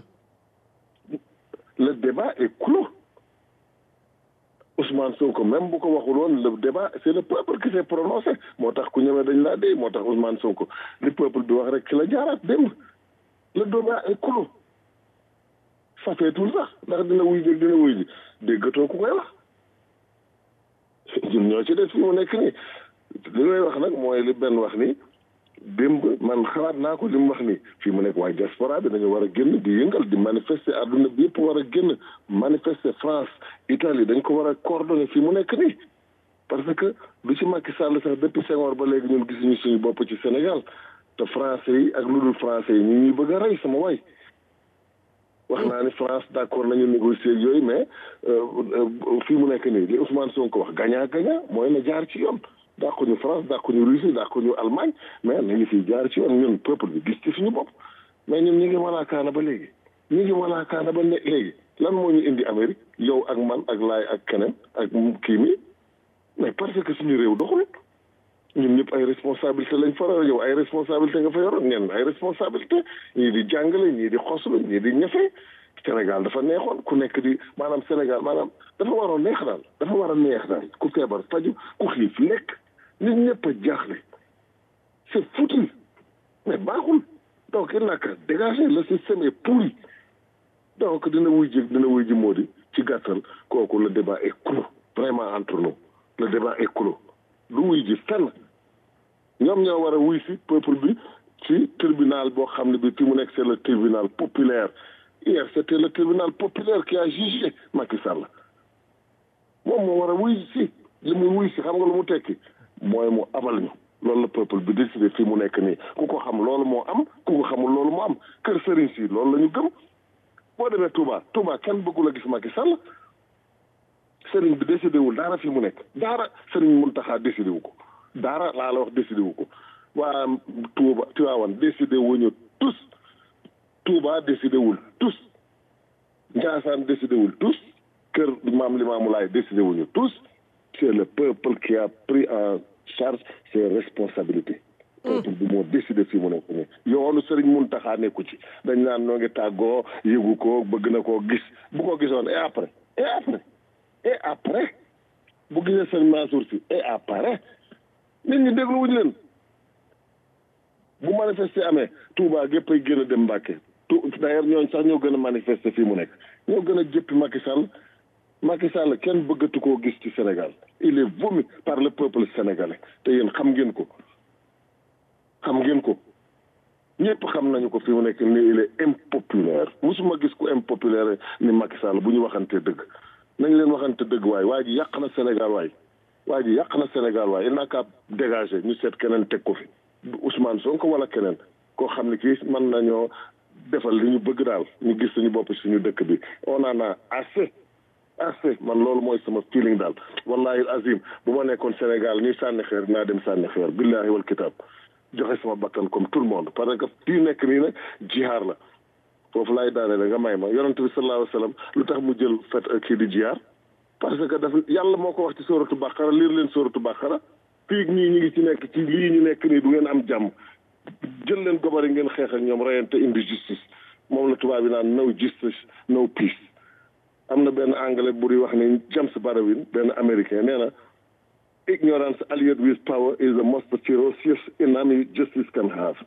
le débat est clos Ousmane Sonko même bu ko waxul woon le débat c'est le peuple qui s'est prononcé moo tax ku ñëwee dañ laa dee moo tax Ousmane Sonko li peuple bi wax rek ci la jaaraat démb le débat est clos safeetul sax ndax dina wuy jëg dina wuy ji déggatoo ku koy wax ñun ñoo ci des fi mu nekk nii li may wax nag mooy li benn wax ni démb man xalaat naa ko li mu wax nii fii mu nekk waaye diaspora bi dañu war a génn di yëngal di manifester àdduna bi yëpp war a génn manifester France Italie dañ ko war a coordonner fii mu nekk nii parce que lu ci Macky Sall sax depuis Senghor ba léegi ñun gisuñu suñu bopp ci Sénégal te français yi ak lu dul français yi ñu ñuy bëgg a rey sama waay wax naa ni France d'accord nañu négocier ak yooyu mais fii mu nekk nii li Ousmane Sonko wax gagnant gagnant mooy na jaar ci yoon dàquñu France dàquñu Russie dàquñu Allemagne mais nañu fiy jaar ci yoon ñun peuple bi gis ci suñu bopp mais ñun ñu ngi walaakaana ba léegi ñu ngi walaakaana ba ne léegi lan moo ñu indi Amérique yow ak man ak laay ak keneen ak kii mi mais parce que suñu réew doxul ñun ñëpp ay responsabilité lañ fa yow ay responsabilité nga fa yoroon ngeen ay responsabilité ñii di jàngale ñii di xoslu ñii di ñafe Sénégal dafa neexoon ku nekk di maanaam Sénégal maanaam dafa waroon neex daal dafa war a neex daal ku feebar faju ku xiif lekk nit ñëpp a jaaxle c'est foutu mais baaxul donc il n'a qu'à dégager le système est pourri donc dina wuy ji dina wuy ji moo di ci gàttal kooku le débat est clos vraiment entre nous le débat est clos du wuy ji fenn ñoom ñoo war a wuy si peuple bi ci tribunal boo xam ne bi fi mu nekk c'est le tribunal populaire hier c'était le tribunal populaire qui a jugé Macky Sall moom moo war a wuy si li muy wuy si xam nga lu mu tekki mooy mu abal ñu loolu la peuple bi décidé fi mu nekk nii ku ko xam loolu moo am ku ko xamul loolu moo am kër Serigne si loolu la ñu gëm boo demee Touba Touba kenn bëggul a gis Macky Sall Serigne bi décidé wul dara fi mu nekk dara Serigne Mountakha décidé wu ko dara laa la wax décidé wu ko waa Touba Tivaouane décidé wuñu tous Touba décidé wul tous Ndiassane décidé wul tous kër maam Limaamu Laay décidé wuñu tous c'est le peuple qui a pris en charge ses responsabilités peuple bi moo décidé fii mu nekk nii yoonu Sëriñ Muntaxa nekku ci dañ naan noo ngi tàggoo yëgu ko bëgg na koo gis bu ko gisoon et après et après et après bu gisee Sëriñ Mansour si et après nit ñi déglu wuñu leen bu manifester amee Touba gépp ay gën a dem Mbàkke tu d'ailleurs ñooñ sax ñoo gën a manifester fii mu nekk ñoo gën a jëppi Macky Sall Macky Sall kenn bëggatu koo gis ci Sénégal il est vomi par le peuple sénégalais te yéen xam ngeen ko xam ngeen ko ñëpp xam nañu ko fi mu nekk ni il est impopulaire musuma gis ku impopulaire ni Macky Sall bu ñu waxantee dëgg nañ leen waxante dëgg waay waa ji yàq na Sénégal waay waa ji yàq na Sénégal waay il n'a qu'à dégager ñu seet keneen teg ko fi Ousmane Sonko wala keneen koo xam ne kii mën nañoo defal li ñu bëgg daal ñu gis suñu bopp suñu dëkk bi on en a assez assez man loolu mooy sama feeling daal wallahi azim bu ma nekkoon Sénégal ñuy sànni xeer naa dem sànni xeer billahi wal kitab joxe sama bakkan comme tout le monde parce que fii nekk nii nag jihaar la foofu laay daane la nga may ma yonent bi sallallahu alayhi wa sallam lu tax mu jël fet kii di jihaar parce que daf yàlla moo ko wax ci sóoratu bàqara liir leen sóoratu bàqara fii ñii ñu ngi ci nekk ci lii ñu nekk nii du ngeen am jàmm jël leen gobari ngeen xeex ak ñoom reyante indi justice moom la tubaab bi naan no justice no peace am na benn anglais bu di wax ni James Barawin benn américain nee na ignorance allied with power is the most ferocious enemy justice can have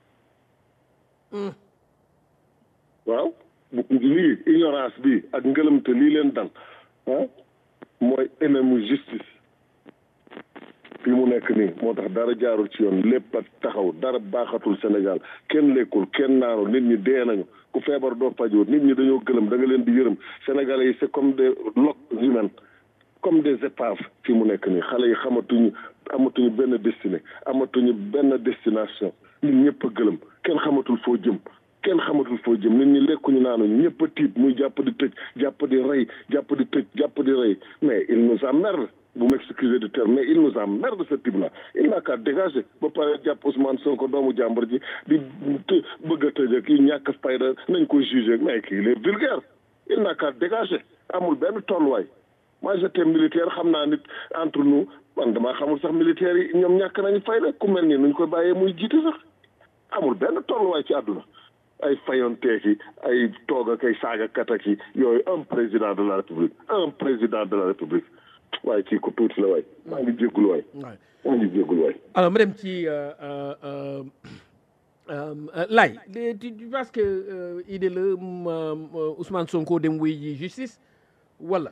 waaw lii ignorance bi ak ngëlëmte lii leen dal ah mooy ennemi justice fii mu nekk nii moo tax dara jaarul ci yoon lépp a taxaw dara baaxatul Sénégal kenn lekkul kenn naanul nit ñi dee nañu ku feebar doo fajoo nit ñi dañoo gëlëm da nga leen di yërëm Sénégalais yi c'est comme des loques humaines comme des épaves fii mu nekk nii xale yi xamatuñu amatuñu benn destinée amatuñu benn destination nit ñëpp a gëlëm kenn xamatul foo jëm kenn xamatul foo jëm nit ñi lekkuñu naanuñu ñëpp a tiit muy jàpp di tëj jàpp di rey jàpp di tëj jàpp di rey mais il nous emmerde vous m'excusez du terme mais il nous emmerde ce type là il n'a qu'à dégager ba pare jàpp Ousmane Sonko doomu jàmbur ji di bëgg a tëj ak yi ñàkk fayda nañ ko jugé mais kii il est vulgaire il n'a qu'à dégager amul benn tolluwaay moi j'étais militaire xam naa nit entre nous man damaa xamul sax militaires yi ñoom ñàkk nañu fayda ku mel nii nuñ koy bàyyee muy jiite sax amul benn tolluwaay ci àdduna ay fayonteeki ay toog ak ay saagakat ak yi yooyu un président de la république un président de la république waaye kii ko tuuti la waay maa ngi jéggul waay maa ngi jéggul waay alors ma dem ci Laye tu penses que idée la Ousmane Sonko dem wuy ji justice wala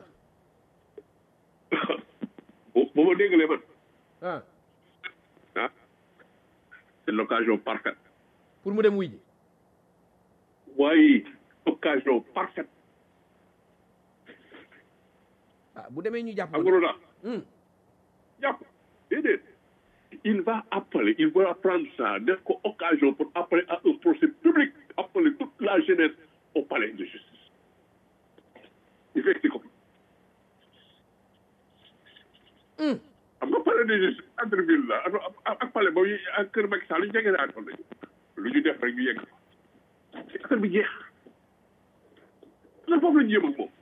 bu ma déggalee man ah ah c'est l'occasion parfaite pour mu dem wuy ji waaye occasion parfaite ah bu demee ñu jàpp xam nga lu tax jàpp déedéet il va appeler il va prendre ça def ko occasion pour appeler à un procès public appeler toute la jeunesse au palais de justice il fait ko xam nga palais de justice entre ville la ak palais ba ak kër Macky Sall lu ñu jege naa toon nañu lu ñu def rek ñu yegg fa affaire bi jeex la foofu la ñu jëm ak moom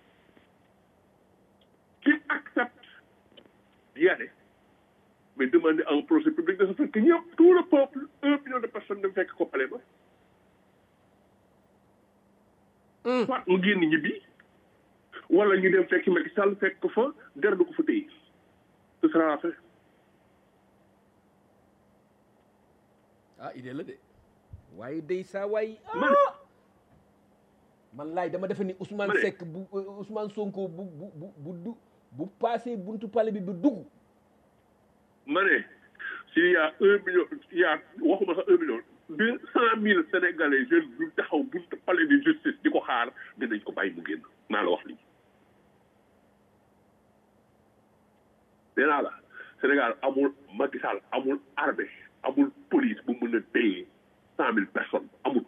qui accepte d'y aller mais demander à un procès public de se faire que ñëpp tout le peuple un million de personnes dem fekk ko palais ba soit mu génn ñibbi wala ñu dem fekk Macky Sall fekk ko fa der du ko fa téye ce sera la fin ah idée la de waaye day saa waay man man laay dama defe ni Ousmane Seck bu Ousmane Sonko bu bu bu bu du bu passé buntu palais bi bu dugg ma ne s'il y a un million il y a waxuma sax un million deux cent mille sénégalais jeunes yu taxaw buntu palais de justice di ko xaar dinañ ko bàyyi mu génn maa la wax lii nee naa la Sénégal amul Macky Sall amul armée amul police bu mën a téye cent mille personnes amul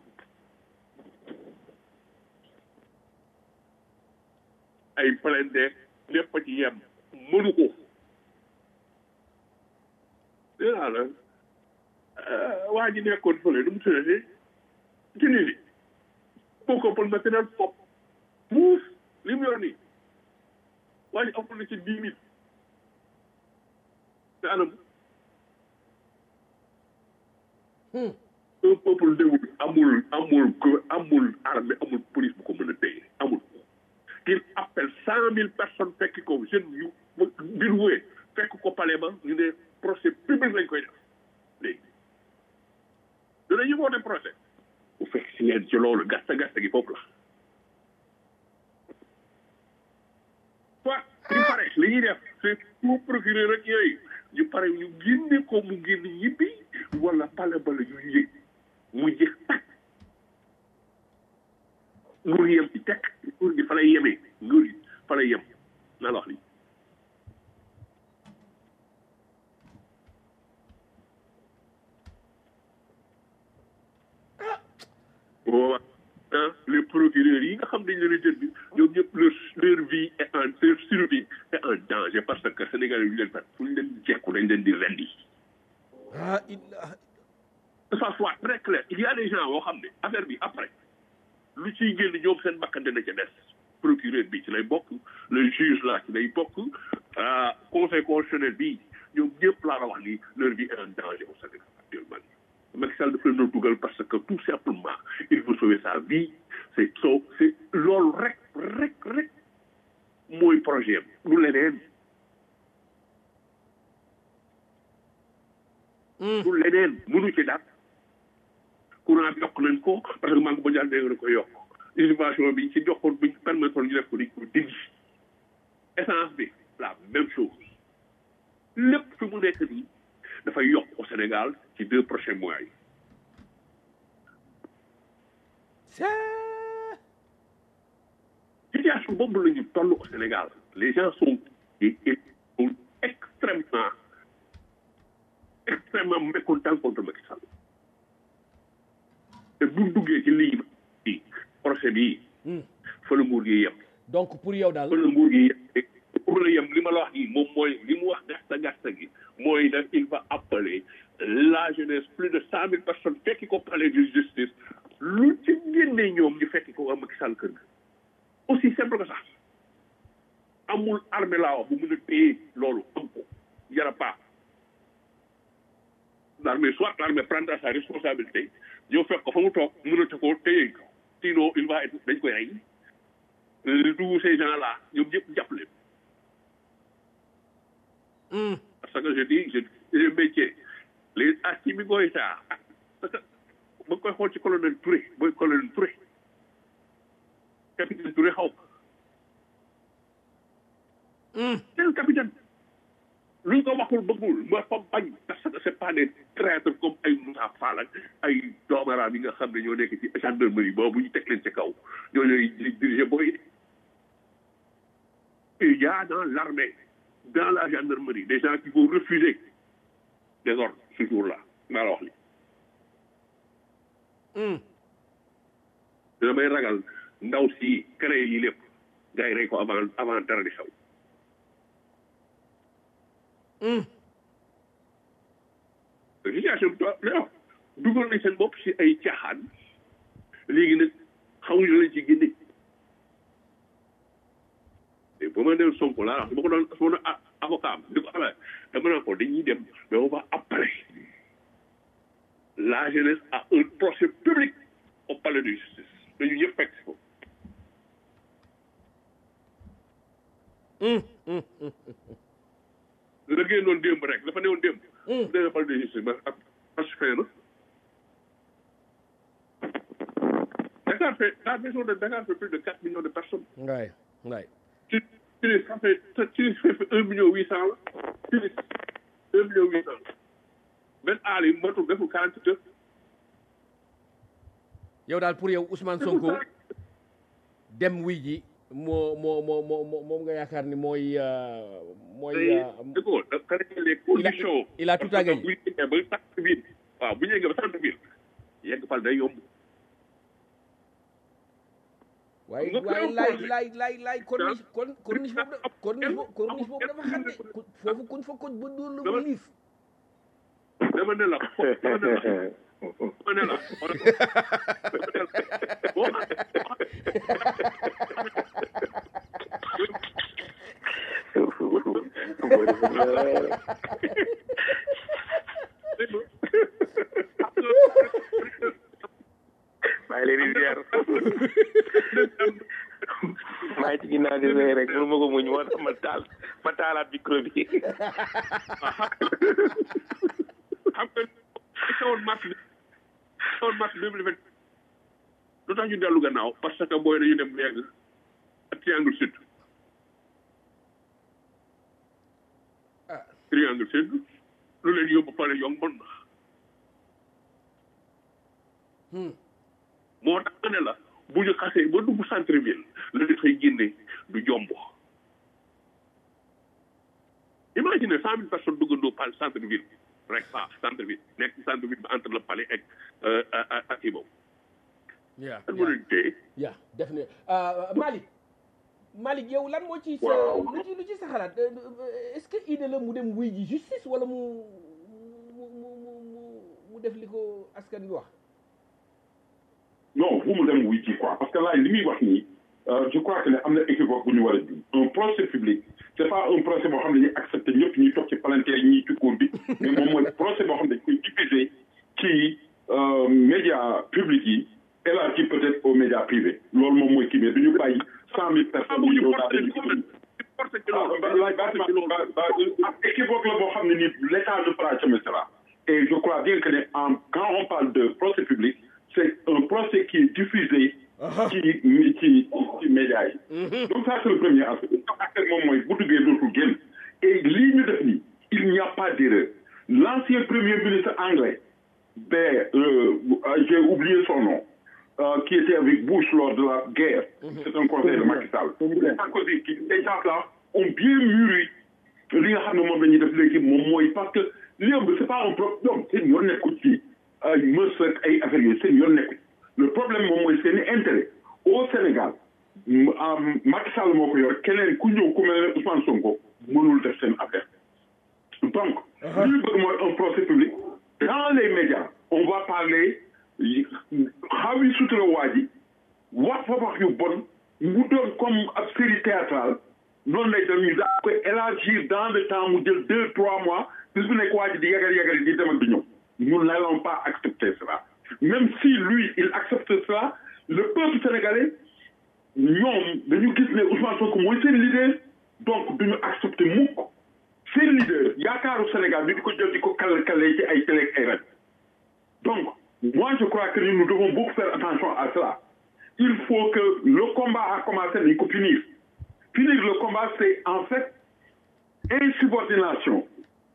ay plainte lépp a ci yem mënu ko nee naa la waa ji nekkoon fële nu mu tuddati Tunisie boo ko pël matériel fop muus li mu yor nii waa ji amul na ci dix mille te anam un peuple déwul amul amul amul armée amul police bu ko mën a téye amul qu'il appelle cent mille personnes fekk ko jeune yu bir wee fekk ko palais ba ñu ne procès public lañ koy def léegi danañu woote procès bu fekk si leen ci loolu gasta gasta gi foofu la soit ñu pare li ñuy def c'est pour procureur rek yooyu ñu pare ñu génne ko mu génn ñibbi wala pale bala ñu yëg mu jeex tak nguur yem ci tekk nguur gi fa lay yemee nguur gi fa lay yem naa la wax lii boobaa ah les procureurs yi nga xam dañ leen a jël bi ñoom ñëpp leur leur vie est en leur survie est en danger parce que Sénégal yi ñu leen fat fu ñu leen jekku dañ leen di rendi ah illah que ça soit très clair il y a des gens yoo xam ne affaire bi après lu ciy génn ñoom seen bakkan dina ca des procureur bi ci lay bokk le juge là ci lay bokk ah conseil constitutionnel bi ñoom ñëpp laa la wax ni leur vie est en danger au Sénégal actuellement Macky Sall dafa leen a dugal parce que tout simplement il veut sauver sa vie c'est so c'est loolu rek rek rek mooy projet am lu leneen lu leneen mënu ci dara courant bi yokk nañ ko parce que banque mondiale dégg na ko yokk innovation bi ci joxoon bi permettre ñu def ko dañ ko dindi essence bi la même chose lépp fi mu nekk nii dafay yokk au Sénégal ci deux prochains mois yi situation boobu la ñu toll au Sénégal les gens sont ils sont extrêmement extrêmement mécontents contre Macky Sall te bu duggee ci lii bi procès bi fa la nguur gi yem donc pour yow daal fa la nguur gi yem pour la yem li ma la wax nii moom mooy li mu wax gasta gasta gi mooy nag il va appeler la jeunesse plus de cent mille personnes fekki ko palais de justice lu ci génne ñoom ñu fekki ko waa Macky Sall kër ga aussi simple que ça amul armée laa wax bu mën a téye loolu am ko yara pas l'armée soit l'armée prendra sa responsabilité ñëw fekk ko fa mu toog mënata ko téye ko sinon il va être dañ koy rey tous ces gens là ñoom ñëpp jàpp leen parce que je dis je je métier les Assimi Goïta parce que ba koy xool ci colonel Touré booy colonel Touré capitaine Touré xaw c'est un capitaine luñ ko waxul bëggul ma fa bañ parce que c'est pas des traîtres comme ay Moussa Fall ak ay doomaraam yi nga xam ne ñoo nekk ci gendarmerie boobu ñu teg leen ci kaw ñoo ñooy diriger booy il y a dans l'armée dans la gendarmerie des gens qui vont refuser des ordres ce jour-là maa la wax li damay ragal ndaw si créé yi lépp gars yi rey ko avant avant dara di xew situation bi non dugal nañ seen bopp si ay caaxaan léegi nag xamuñu lañ ci génne te ba ma dem Sonko laa wax su ma ko doon su ma doon avocat am di ko amee dama naan ko dañuy dem mais on va après la jeunesse a un procès public au palais de justice dañu ñëpp fekk ko la génnoon démb rek dafa newoon démb dana palais de justice ma ak pacifié na Dakar fait la maison de Dakar fait plus de quatre millions de personnes ngaay ngaay tu tu ça fait tu fait un million huit cent la tu un million huit cent benn aal yi matul deful quarante huit heures yow daal pour yow Ousmane Sonko dem wuy ji moo moo moo moo moom nga yaakaar ni mooy mooy dëgg ko da créer les conditions il a tout à gagner bu ñu yeggee ba centre ville waaw bu ñu yeggee ba centre ville yegg fal day yomb waaye waaye laay laay laay laay corniche kon corniche boobu corniche boobu corniche boobu dafa xam ne foofu kuñ fa koj ba dóor la ba liif dama ne la dama ne la dama ne la maa ngi leen di ziar maa ngi ci ginnaaw di rey rek mënu ma ko muñ moo tax ma taal ma taalaat micro bi xam nga li xewoon mars bi xewoon mars deux mille vingt lu tax ñu dellu gannaaw parce que booy dañu dem yegg ak triangle sud triangle sud lu leen yóbbu pare yomboon na moo tax ma ne la bu ñu xasee ba dugg centre ville la dafay génne du jomb imagine cent mille personnes duggandoo par centre ville rek pas centre ville nekk centre ville bi entre le palais ak ak kii boobu yeah kan mën nañu téye yeah definitely uh, Malick Malick yow lan moo ci sa Waaw. lu ci lu ci sa xalaat Euh, euh, est-ce que idée la mu dem wuy ji justice wala mu mu mu mu mu mu def li ko askan bi wax non bu mu dem wuy ci quoi parce que là li muy wax nii euh, je crois que ne am na équivoque bu ñu war a ji un procès public c' est pas un procès boo xam ne ñuy accepté ñëpp ñuy toog ci palanteer yi ñuy ci cour bi mais moom mooy procès boo xam ne dañ koy diffuser ci euh, médias publics yi élargi peut-être aux médias privés loolu moom mooy kii mais du ñu bàyyi cent mille personnes bu yi ñu ñëw daal di porté porté ci ah loolu ba laaj ba ba ba équivoque la boo xam ne nii l' état ne fera jamais cela et je crois bien que ne en quand on parle de procès public c' est un procès qui est diffusé ci ci ci médias yi donc ça c' est le premier aspect le deuxième aspect moom mooy bu duggee dootul génn et lii ñu def nii il n'y a pas d'erreur l' ancien premier ministre anglais ben euh, j'ai oublié son nom euh, qui était avec Bush lors de la guerre. C'est un conseil de Macky Sall. Sarkozy, qui, ces gens-là ont bien mûri li nga xam ne moom la ñuy def léegi moom mooy parce que li ëmb c'est pas un problème ñoom seen yoon nekkul ci ay mës ak ay affaires yooyu seen yoon nekkul le problème moom mooy seen i intérêt au Sénégal m- am Macky Sall moo ko yor keneen ku ñëw ku mel ne Ousmane Sonko mënul def seen affaire donc li ñu bëgg mooy un procès public dans les médias on va parler yi- xaw yi sutura waa ji wax fa wax yu bon mu doon comme ab série théâtrale noonu lay dem ñu daa koy élargir dans le temps mu jël deux trois mois bis bu nekk waa ji di yagar yagar di dem ak di ñëw nous n'allons pas accepter cela même si lui il accepte cela le peuple sénégalais ñoom dañu gis ne Ousmane Sonko mooy seen leader donc duñu accepter mukk seen leader yaakaaru Sénégal ñu di ko jël di ko kale kale ci ay télé ak ay rajo donc moi je crois que nous devons beaucoup faire attention à cela il faut que le combat a commencé nañ ko finir finir le combat c'est en fait insubordination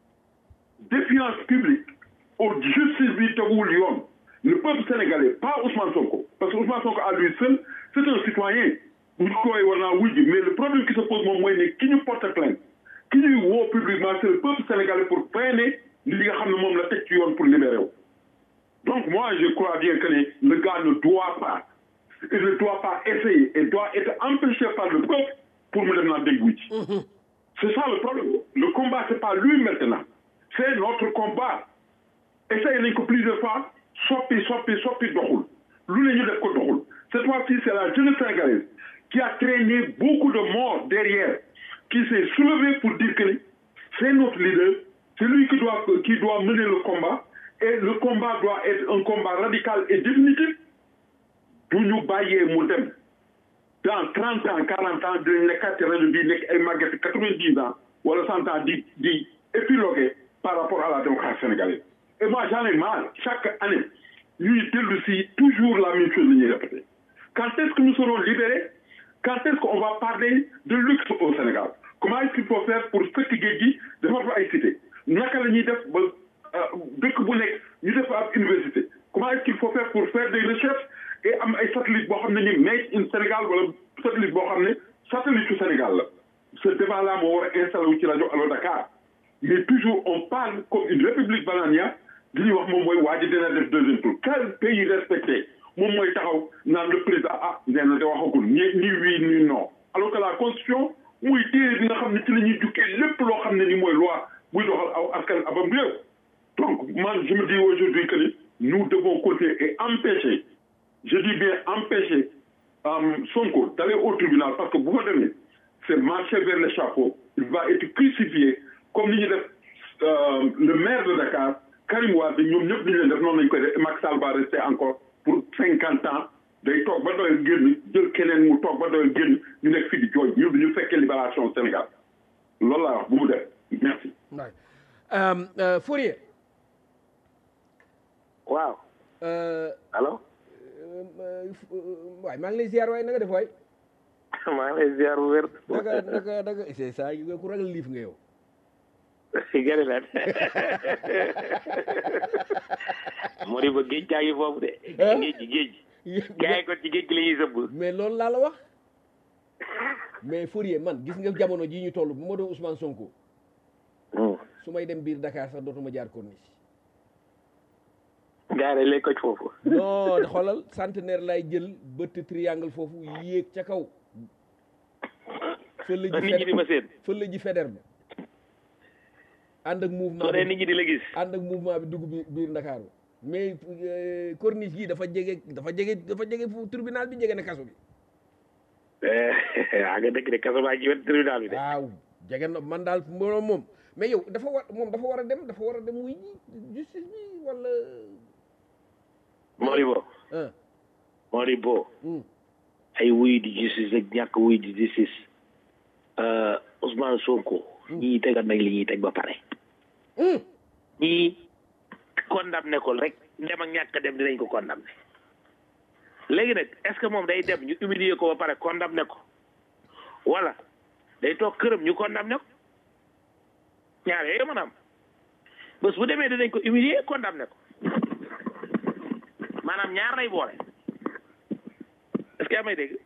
défiance publique au justice bi teguwul yoon le peuple sénégalais pas Ousmane Sonko parce que Ousmane Sonko à lui seul c'est un citoyen bu ñu koy war naa wuy ji mais le problème qui se pose moom mooy ne ki ñu porte plainte ki ñuy woo publiquement c'est le peuple sénégalais pour freiner li nga xam ne moom la teg ci yoon pour libérer wu donc moi je crois bien que ne le gars ne doit pas il ne doit pas essayer et doit être empêché par le peuple pour mu dem naa dégg wu ci c'est ça le problème le combat c'est pas lui maintenant c'est notre combat essayé nañ ko plusieurs fois soppi soppi soppi doxul lu ne ñu def ko doxul cette fois-ci c'est la jeunesse sénégalaise qui a traîné beaucoup de morts derrière qui s'est soulevé pour dire que c'est notre leader c'est lui qui doit qui doit mener le combat et le combat doit être un combat radical et définitif du ñu bàyyee mu dem dans trente ans quarante ans dinañ nekkaat ci rajo bii nekk ay màgget quatre-vingt-dix ans wala cent ans di di épiloguer par rapport à la démocratie sénégalaise et moi j'en ai marre chaque année ñuy dellu si toujours la même chose la ñuy répéter quand est-ce que nous serons libérés quand est-ce qu'on va parler de luxe au Sénégal comment est-ce qu'il faut faire pour fëkk géej gi defar fa ay cité naka la ñuy def ba dëkk bu nekk ñu def ab université comment est-ce qu'il faut faire pour faire des recherches et am ay satellite boo xam ne ni made in Sénégal wala satellite boo xam ne satellite su Sénégal la ce débat là moo war a installé wu ci rajo Allo Dakar mais toujours on parle comme une république bananière li ñuy wax moom mooy waa ji dina def deuxième tour quel pays respecté moom mooy taxaw naan le président ah nee na de waxagul ni ni oui ni non alors que la constitution muy téere bi nga xam ne ci la ñuy jukkee lépp loo xam ne ni mooy loi buy doxal aw askan abam réew Donc, moi, je me dis aujourd'hui que nous devons continuer et empêcher, je dis bien empêcher euh, Sonko d'aller au tribunal parce que vous voyez, c'est marcher vers le chapeau, il va être crucifié comme il euh, le maire de Dakar, Karim Wade, ñoom ñëpp dañu leen def noonu lañ koy def Macky Sall va rester encore pour cinquante ans day toog ba doyal génn jël keneen mu toog ba doyal génn ñu nekk fii di jooy ñu ñu fekkee libération Sénégal loolu laa wax bu mu def merci. waay um, uh, Fourier waaw uh, allo waay maa ngi lay ziar waay na nga def waay maa ngi lay ziar bu wér naka naka naka c'est ça yu nga ku ragal liif nga yow gëri lan moo di ba géej gaa ngi foofu de géej gi géej gi gaa yi kon ci géej gi la ñuy sëbb mais loolu laa la wax mais Fourier man gis nga jamono ji ñu toll bu ma doon Ousmane Sonko su may dem biir Dakar sax dootuma jaar corniche gaa yi lay koj foofu non xoolal centenaire lay jël bëtt triangle foofu yéeg ca kaw fële ji nit ñi di ma seen fële ji feder ba ànd ak mouvement soo dee nit ñi di la gis ànd ak mouvement bi dugg bi biir Ndakaaru mais corniche gi dafa jege dafa jege dafa jege fu tribunal bi jege na kaso bi waa nga dëkk de kaso baa ngi wet tribunal bi de waaw jege na man daal mbooloo moom mais yow dafa war moom dafa war a dem dafa war a dem wuy ji justice bi wala Moribo ah Moribo ay wuy di justice ak ñàkk wuy di justice Ousmane Sonko ñii tegal nañ li ñuy teg ba pare ñii condamné ko rek dem ak ñàkk dem dinañ ko condamné léegi nag est ce que moom day dem ñu humilier ko ba pare condamné ko wala day toog këram ñu condamné ko ñaar yooyu mën a am bés bu demee dinañ ko humilier condamné ko maanaam ñaar lay boole est ce que yaa may dégg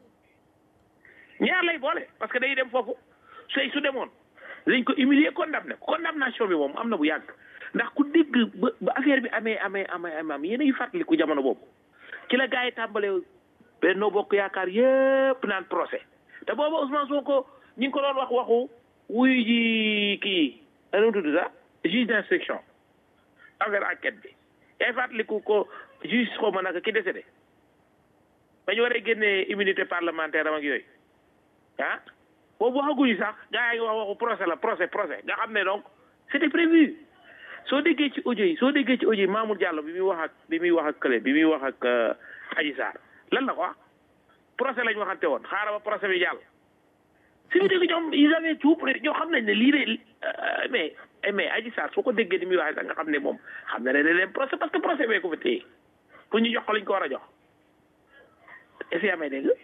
ñaar lay boole parce que day dem foofu sey su demoon dañ ko humilier condamné ko condamnation bi moom am na bu yàgg ndax ku dégg ba ba affaire bi amee amee amee amee am yéen a ngi fàttaliku jamono boobu ci la gars yi tàmbalee Benno Bokk Yaakaar yépp naan procès te booba Ousmane Sonko ñi ngi ko doon wax waxu wuyu ji kii nu mu tudd sax juge d'instruction affaire enquête bi yaay fàttaliku ko juge xaw ma naka ki décédé ba ñu waree génnee immunité parlementaire am ak yooyu ah boobu waxaguñu sax gars yi ngi wax waxu procès la procès procès nga xam ne donc c'était prévu soo déggee ci audio yi soo déggee ci audio yi Mamour Diallo bi muy wax ak bi muy wax ak kële bi muy wax ak Adji Sarr lan la ko wax procès lañ waxante woon xaaral ba procès bi jàll si ñu dégg ñoom ils avaient tout prêt ñoo xam nañ ne lii de mais mais Adji Sarr soo ko déggee ni muy waxee sax nga xam ne moom xam na ne ne leen procès parce que procès bee ko fa téye pour ñu jox ko lañ ko war a jox est-ce que yaa may dégg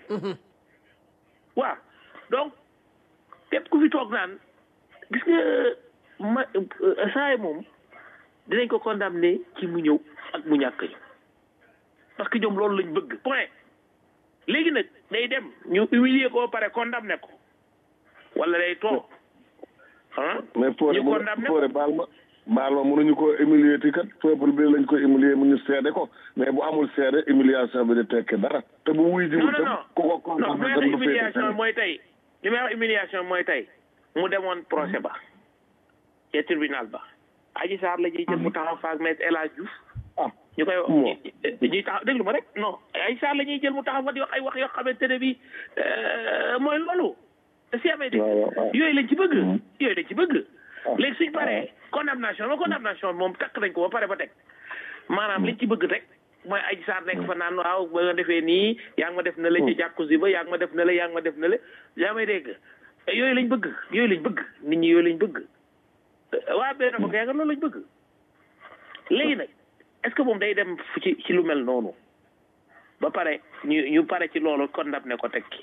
waaw donc képp ku fi toog naan gis nga ma saa moom dinañ ko condamné ci mu ñëw ak mu ñàkk ñëw parce que ñoom loolu lañ bëgg point léegi nag day dem ñu humilier ko ba pare condamné ko wala day toog ah mais Fodé ñu condamné ko Fodé baal ma baal ma mënuñu ko humilier ti kat peuple bi lañ ko humilier mu ñu seede ko mais bu amul seede humiliation bi di tekki dara te bu wuy jiwul non non tam ku ko non condamné li may tam wax du féete humiliation fenn. mooy tey li may wax humiliation mooy tey mu demoon procès ba ca tribunal ba Adji Sarr la ñuy jël mu taxaw faak maître El Hadj Diouf ah ñu koy Bon. ñuy taxaw déglu ma rek non Adji Sarr la ñuy jël mu taxaw fa di wax ay wax yoo xamante ne bi mooy loolu te si amee dégg waaw waaw waaw. yooyu lañ ci bëgg Mhm. yooyu lañ ci bëgg Ah. léegi suñ paree condamnation ma condamnation moom takk nañ ko ba pare ba teg maanaam liñ ci bëgg rek mooy Adji Sarr nekk fa naan waaw ba nga defee nii yaa ngi ma def na la ci jàkkusi ba yaa ngi ma def na la yaa ngi ma def na la yaa may dégg yooyu lañ bëgg yooyu lañ bëgg nit ñi yooyu lañ bëgg waa benn ko yaa nga loolu lañ bëgg léegi nag est-ce que moom day dem fu ci ci lu mel noonu ba pare ñu ñu pare ci loolu condamné ko tekki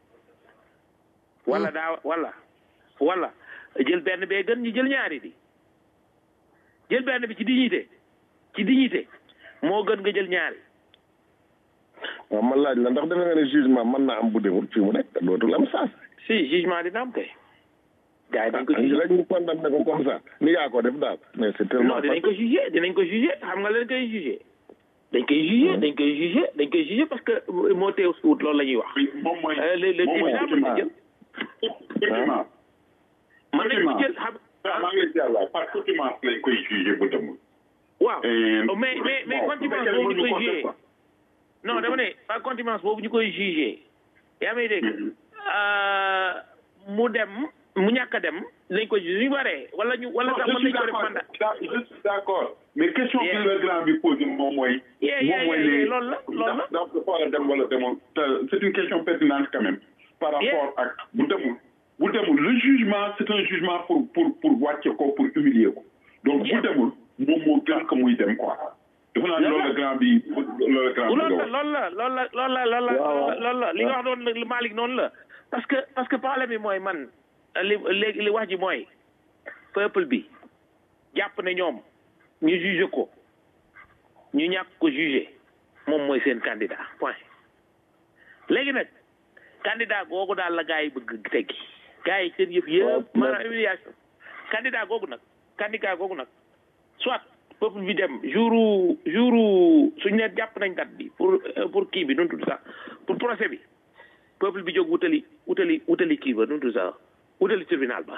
wala daa wala wala jël benn bee gën ñu jël ñaari bi jël benn bi ci dignité ci dignité moo gën nga jël ñaari waaw man laaj la ndax defe nga ne jugement mën naa am bu demul fii mu nekk te dootul am saas. si jugement dina am kay gars yi dañ ko ah jugé rek ñu condamné ko comme ça ni yaa ko def daal mais c'est tellement non dinañ ko jugé dinañ ko jugé xam nga leen koy jugé dañ koy jugé dañ koy jugé dañ koy jugé parce que moo teew suut loolu la ñuy wax moom mooy Euh, le le moom mooy tribunal mën na jël effectivement mën nañ ko jël xam waaw maa ngi lay ziar waay par contumace lañ koy jugé bu demul. waaw Et- mais mais mais bon, contumace bu boobu ñu fekkee koy mënuñu ko jugé def quoi. non dama ne par contumace boobu ñu koy jugé yaa may dégg euh, mu dem mu ñàkk a dem lañ ko jugé ñu waree wala ñu wala Non, sax je mën suis nañ ko def d'accord, mandat da- je suis d'accord mais question Yeah. bi le grand bi posé moom mooy. Yeah, moom yeah, mooy yeah, ne yeah, loolu la, loolu la. ndax dafa war a dem wala demul te c'est une question pertinente quand même. par rapport Yeah. ak bu demul bu demul le jugement c'est un jugement pour pour pour wàcce ko pour humilier ko donc bu Yeah. demul moom moo gën que muy dem quoi. defe naa ne loolu la grand bi loolu la grand bi loolu nga la wax. loolu la loolu la loolu la loolu la loolu la li nga wax noonu la Malick noonu la parce que parce que problème bi mooy man li léegi li wax ji mooy peuple bi jàpp ne ñoom ñu juge ko ñu ñàkk ko juge moom mooy seen candidat point léegi nag candidat googu daal la gars yi bëgg teggi gars yi seen yëf yëpp maanaam humiliation candidat googu nag candidat googu nag soit peuple bi dem jouru jouru suñu ne jàpp nañ date bi pour euh, pour kii bi nu mu tudd sax pour procès bi peuple bi jóg wutali wutali wutali kii ba nu mu tudd sax wutali tribunal ba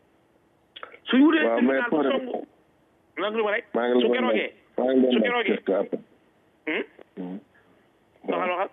suñ wutali waaw mais tribunal ba pour- songu nag lu ma rek maa ngi su leen keroogee maa ngi su leen keroogee question après. hmm? Hmm. waxal waxal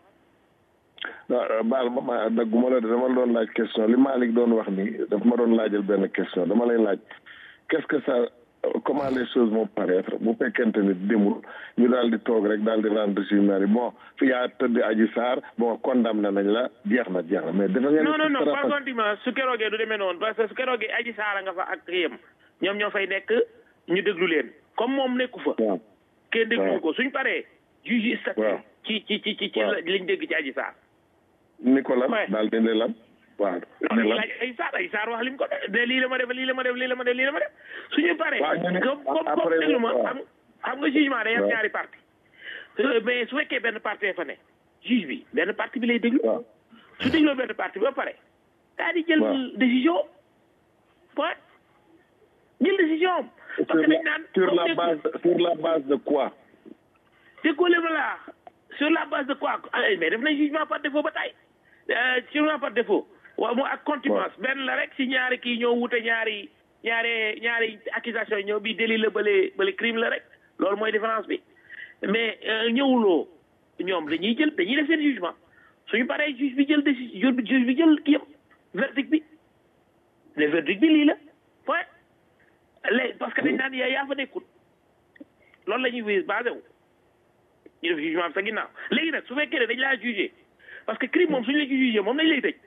non baal ma ma dagguma la de dama la doon laaj question li Malick doon wax ni daf ma doon laajal benn question dama lay laaj qu'est-ce que ça comment les choses vont paraître bu fekkente ni demul ñu daal di toog rek daal di rendre jugement yi bon fi yaa tëdd Adji Sarr bon condamné nañ la jeex na jeex na mais dafa ngeen non non non dara par fas- contre su keroogee du demee noonu parce que su keroogee aji saara nga fa ak yem ñoom ñoo fay nekk ñu déglu leen comme moom nekku fa waaw kenn déglu waaw. ko suñ paree juge statut waaw. ci ci ci ci ci waaw. la- liñ dégg ci aji saar Nicolas Ouais. daal di ne lan waaw non ne dañuy lan laaj ay saar ay saar wax lim ko def ne lii la ma def lii la ma def lii la ma def lii la ma def suñu paree Waaw, ñu ne- comme comme comme après, déglu ma waaw. xam xam nga jugement day am waaw. ñaari parti Euh, mais su fekkee benn parti fa ne juge bi benn parti bi lay déglu waaw su dégloo benn parti ba pare daa di jël waaw. décision point jël décision am parce sur que dañ la naan sur comme la dégg- base sur la base de quoi déggoo leen la sur la base de quoi ah, mais def nañ jugement par défaut ba tey Euh, jugement par défaut waaw mu ak contumace benn la rek si ñaari kii ñoo wute ñaari ñaari ñaari accusation ñoo bi délit la bële bële crime la rek loolu mooy différence bi mais euh, ñëwuloo ñoom dañuy jël dañuy def seen jugement suñu paree juge bi jël décision juge bi jël kii yëpp verdict bi le verdict bi lii la point léegi parce que dañ naan yaa yaa fa nekkul loolu la ñuy wéy basé wu ñu def jugement bi sa ginnaaw léegi nag su fekkee ne dañ laa jugé parce que crime moom suñu la ci jugé moom dañ lay tëj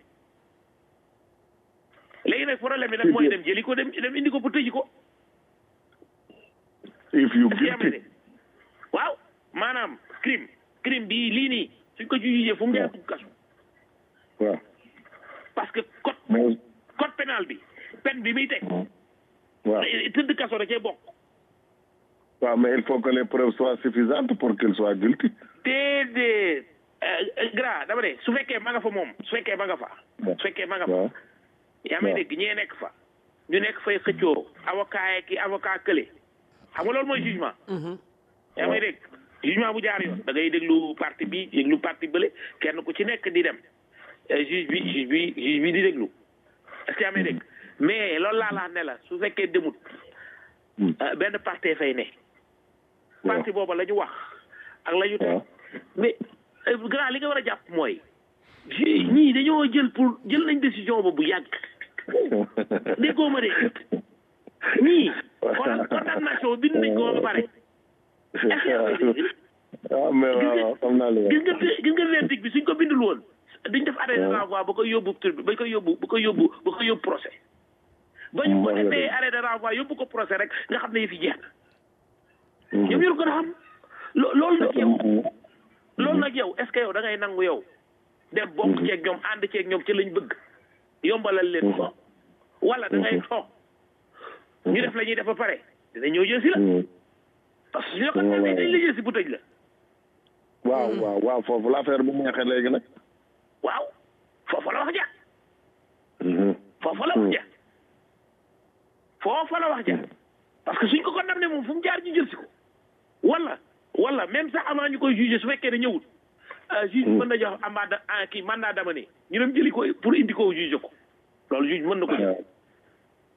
léegi nag problème bi nag mooy dem jëli ko dem dem indi ko pour tëji ko if you est-ce que yaa may guilty dégg waaw maanaam crime crime bi lii nii suñ ko jugé fu mu dee dugg kaso waaw parce que code mais code pénal bi peine bi muy teg waaw tëdd kaso da cee bokk waaw mais il faut que les preuves soient suffisantes pour qu'il soit guilty déedéet gra dama ne su fekkee ma nga fa moom su fekkee ma nga fa su fekkee ma nga fa waaw yaa may waaw. dégg ñee nekk fa ñu nekk fay xëccoo avocat yi ki avocat kële xam nga loolu mooy jugement yaa may dégg jugement bu jaar yoon da ngay déglu parti bi déglu parti bële kenn ku ci nekk di dem Eh, juge bi juge bi juge bi di déglu est-ce que yaa may dégg mais loolu laa la ne la su fekkee demut Hmm. eh, benn parti fay ne parti booba la ñu wax ak la ñu teg waaw mais eh, grand li nga war a jàpp mooy ju- ñii dañoo jël pour jël nañ décision ba bu yàgg déggoo ma de ñii kon condamnation bind nañ ko ba pare waaw mais waaw waaw xam naa li gis nga gis nga verdict bi suñ ko bindul woon duñ def arrêt de renvoi ba koy yóbbu tur ba koy yóbbu ba koy yóbbu ba koy yóbbu procès ba ñu ko Wax nga defee dëgg. arrêt de renvoi yóbbu ko procès rek nga xam ne yëf yi jeex na Mhm. ñoom ñoo ko xam lo- loolu nag yow loolu nag yow est ce que yow da ngay nangu yow dem bokk ceeg ñoom ànd ceeg ñoom ci lañ bëgg yombalal leen ko wala da ngay toog ñu def la ñuy def ba pare dina ñëw jël si la Mhm. parce que su ñu la ko defee dañ la jël si bu tëj la waaw waaw waaw foofu l'affaire bu neexee léegi nag waaw foofu la wax ja Mhm. foofu la wax ja foofu la wax ja parce que suñ ko condamné moom fu mu jaar ñu jël si ko wala wala même sax avant ñu koy jugé su fekkee ne ñëwul ah juge mën na jox amende ah kii mandat d'amener ñu dem jëli ko pour indi ko jugé ko loolu juge mën na ko jël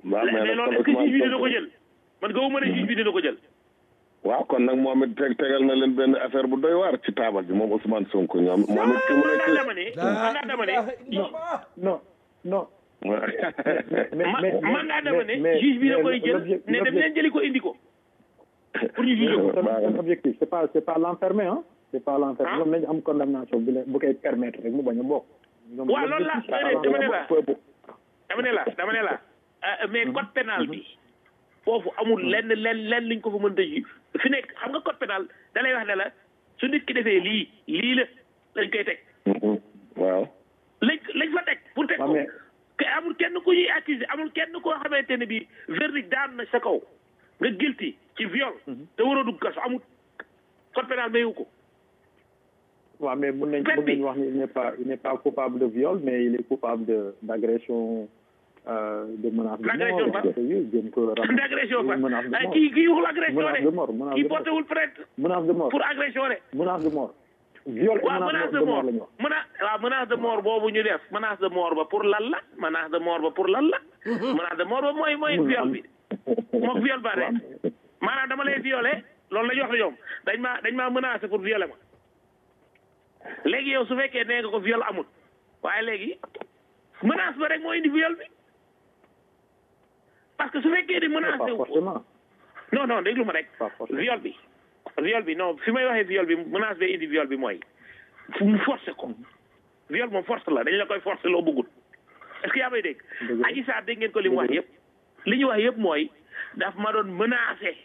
waaw mais mais nag loolu kon est-ce que Ousmane juge bi dina Sonko- ko jël man gëwuma ne juge bi dina ko jël waaw kon nag moom it teg tegal na leen benn affaire bu doy waar ci taabal bi moom Ousmane Sonko ñoom moom it fi mu man naa nekk dama ne man naa dama ne non non man mais- man naa dama ne mais- juge bi da mais koy jël l'objet- ne dem leen jëli ko indi ko pour ñu juger ko seen objectif c'est pas c'est pas l'enfermer hein c'est pas l'enfermer ñoom nañu am condamnation bu leen bu koy permettre rek mu bañ a bokk ñoom waaw loolu la l'objectif, c'est dama ne la peuple dama ne la dama ne la euh, mais code pénal bi foofu amul lenn lenn lenn liñ ko fa mën a ju fi nekk xam nga code pénal da lay wax ne la su nit ki defee lii lii la lañ koy teg waaw lañ lañ fa teg pour teg waaw, ko mais- que amul kenn ku ñuy accusé amul kenn koo xamante ne bi verdict daan na sa kaw nga guilty ci viol te waroo dugg kaso amul code pénal mayu ko waaw mais mun nañ mun nañ wax ni il n'est pas il n'est pas coupable de viol mais il est coupable de d'agression euh, de menace de L'agression mort par- parce que oui, jëm ko ram- d'agression fa menace de ah, mort kii kii waxul agression menace de mort menace kii de mort porté wul plainte menace de mort pour agression de menace de mort viol et waaw menace de mort la ñu wax mena waaw menace de mort boobu ñu def menace de mort ba pour lan la menace de mort ba pour lan la menace de mort ba mooy mooy viol bi mook viol ba rek maanaam dama lay violé loolu la ñu wax la ñoom dañ maa dañ maa menacé pour violer ma léegi yow su fekkee nee nga ko viol amul waaye léegi menace ba rek moo indi viol bi parce que su fekkee di menacé pas wu ko forcément non non déglu ma rek pas forcément viol bi viol bi non fi may waxee viol bi menace ba indi viol bi mooy fu mu forcé ko viol moom force la dañ la koy forcé loo bëggul est-ce que yaa may dégg Dëgg la. aji saar dégg ngeen ko li mu wax yëpp li ñu wax yëpp mooy daf ma doon menacé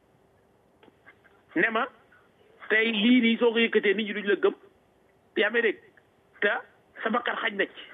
ne ma tey lii nii soo ko yëkkatee nit ñi duñ la gëm yaa may dégg te sa bakkan xaj na ci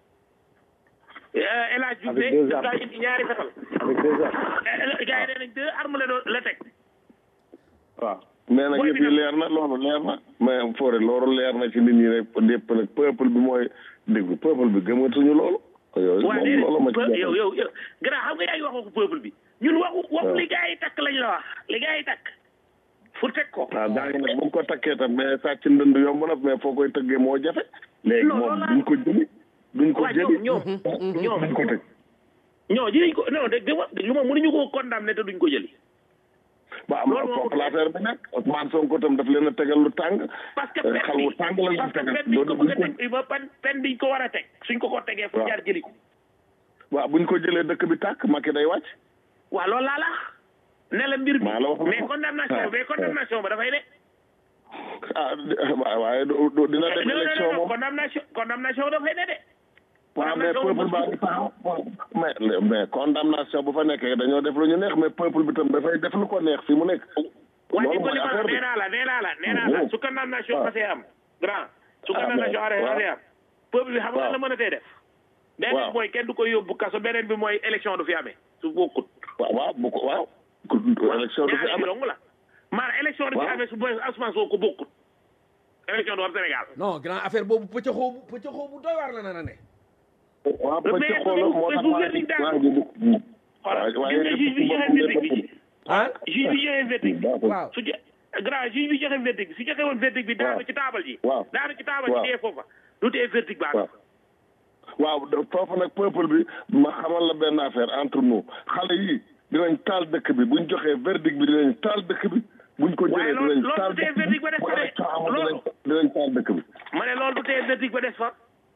Euh, El Hadj Diouf Avec ne deux daf daa armes. indi ñaari fetal avec deux armes Euh, gars yi nee nañ deux armes la doon la teg waaw mais nag Booy yëf bi yi nag- leer na loolu leer na mais foore loolu leer na ci nit ñi rek lépp nag peuple bi mooy déglu peuple bi gëmatuñu loolu yooyu waa moom loolu ma ci déedéet yow jàpp. yow yow grand xam nga yaa ngi wax waxu peuple bi ñun waxu waxu waaw. li gars yi takk lañ la wax li gars yi takk pour teg ko waaw daa ngi nag bu ñu ko takkee tam mais sàcc ndënd yomb na mais foo koy tëggee moo jafe léegi Non, moom loolu duñ ko jëli duñ ko waa jëli ñoom ñoom ñoom duñ ko teg ñoo dinañ ko non dégg nga dégg lu ma mënuñu koo condamné te duñ ko jëli ba am loolu moo foofu ko- l'affaire bi nekk Ousmane Sonko tam daf leen a tegal lu tàng parce que Euh, pen xal bi wu tàng la leen parce que tegal pen biñ ko loolu bëgg a duñ teg ba pen pen biñ ko war a teg suñ ko ko tegee fu Waaw. jaar jëli ko waaw buñ ko jëlee dëkk bi tàkk Macky day wàcc waaw loolu laa la ne la mbir bi Maa la wax mais loolu. condamnation Ah. mais condamnation ba dafay ne ah waaw waaye du- du- dina dem non non élection non moom condamnation condamnation dafay ne de waaw mais condamnation peuple baa ngi taxaw mais mais condamnation bu fa nekkee dañoo def lu ñu neex mais peuple bi tam dafay def lu ko neex fi mu nekk waa loolu di ko mooy li ma la affaire bi nee naa la nee naa la nee naa la Mhm. su condamnation waaw. passé am grand su Ah, condamnation mais- arrêté waaw. passé am peuple bi xam nga waaw. la mën a tey def beneen waaw. mooy kenn du ko yóbbu kaso beneen bi mooy élection du fi amee su bokkut waaw waaw bu ko waaw ku- élection du fi ñaari am bi dong la maanaam élection du fi Waaw. amee su boy Ousmane Sonko ko bokkut élection du am Sénégal non grand affaire boobu pëccëxoo bu pëccëxoo bu doy waar la na ne waaw ba ci mais xoolal moo bu- tax bu waa verdict daal- waa ji du xoolal waaye gis nga juge bi joxe verdict bi ah juge bi joxe verdict bi waaw su je grand juge bi joxe verdict bi su joxe woon verdict bi daanu Waaw. ci taabal ji Waaw. daanu ci taabal ji Waaw. dee foofa du tee verdict baa waaw waaw de- foofu nag peuple bi ma xamal la benn affaire entre nous xale yi dinañ taal dëkk bi buñ joxee verdict bi dinañ taal dëkk bi buñ ko Waaye jëlee loolu- dinañ loolu taal du tee dëkk bi verdict ba def bu fa de. élection amul Loolu- dinañ dinañ taal dëkk bi ma ne loolu du tee verdict ba des fa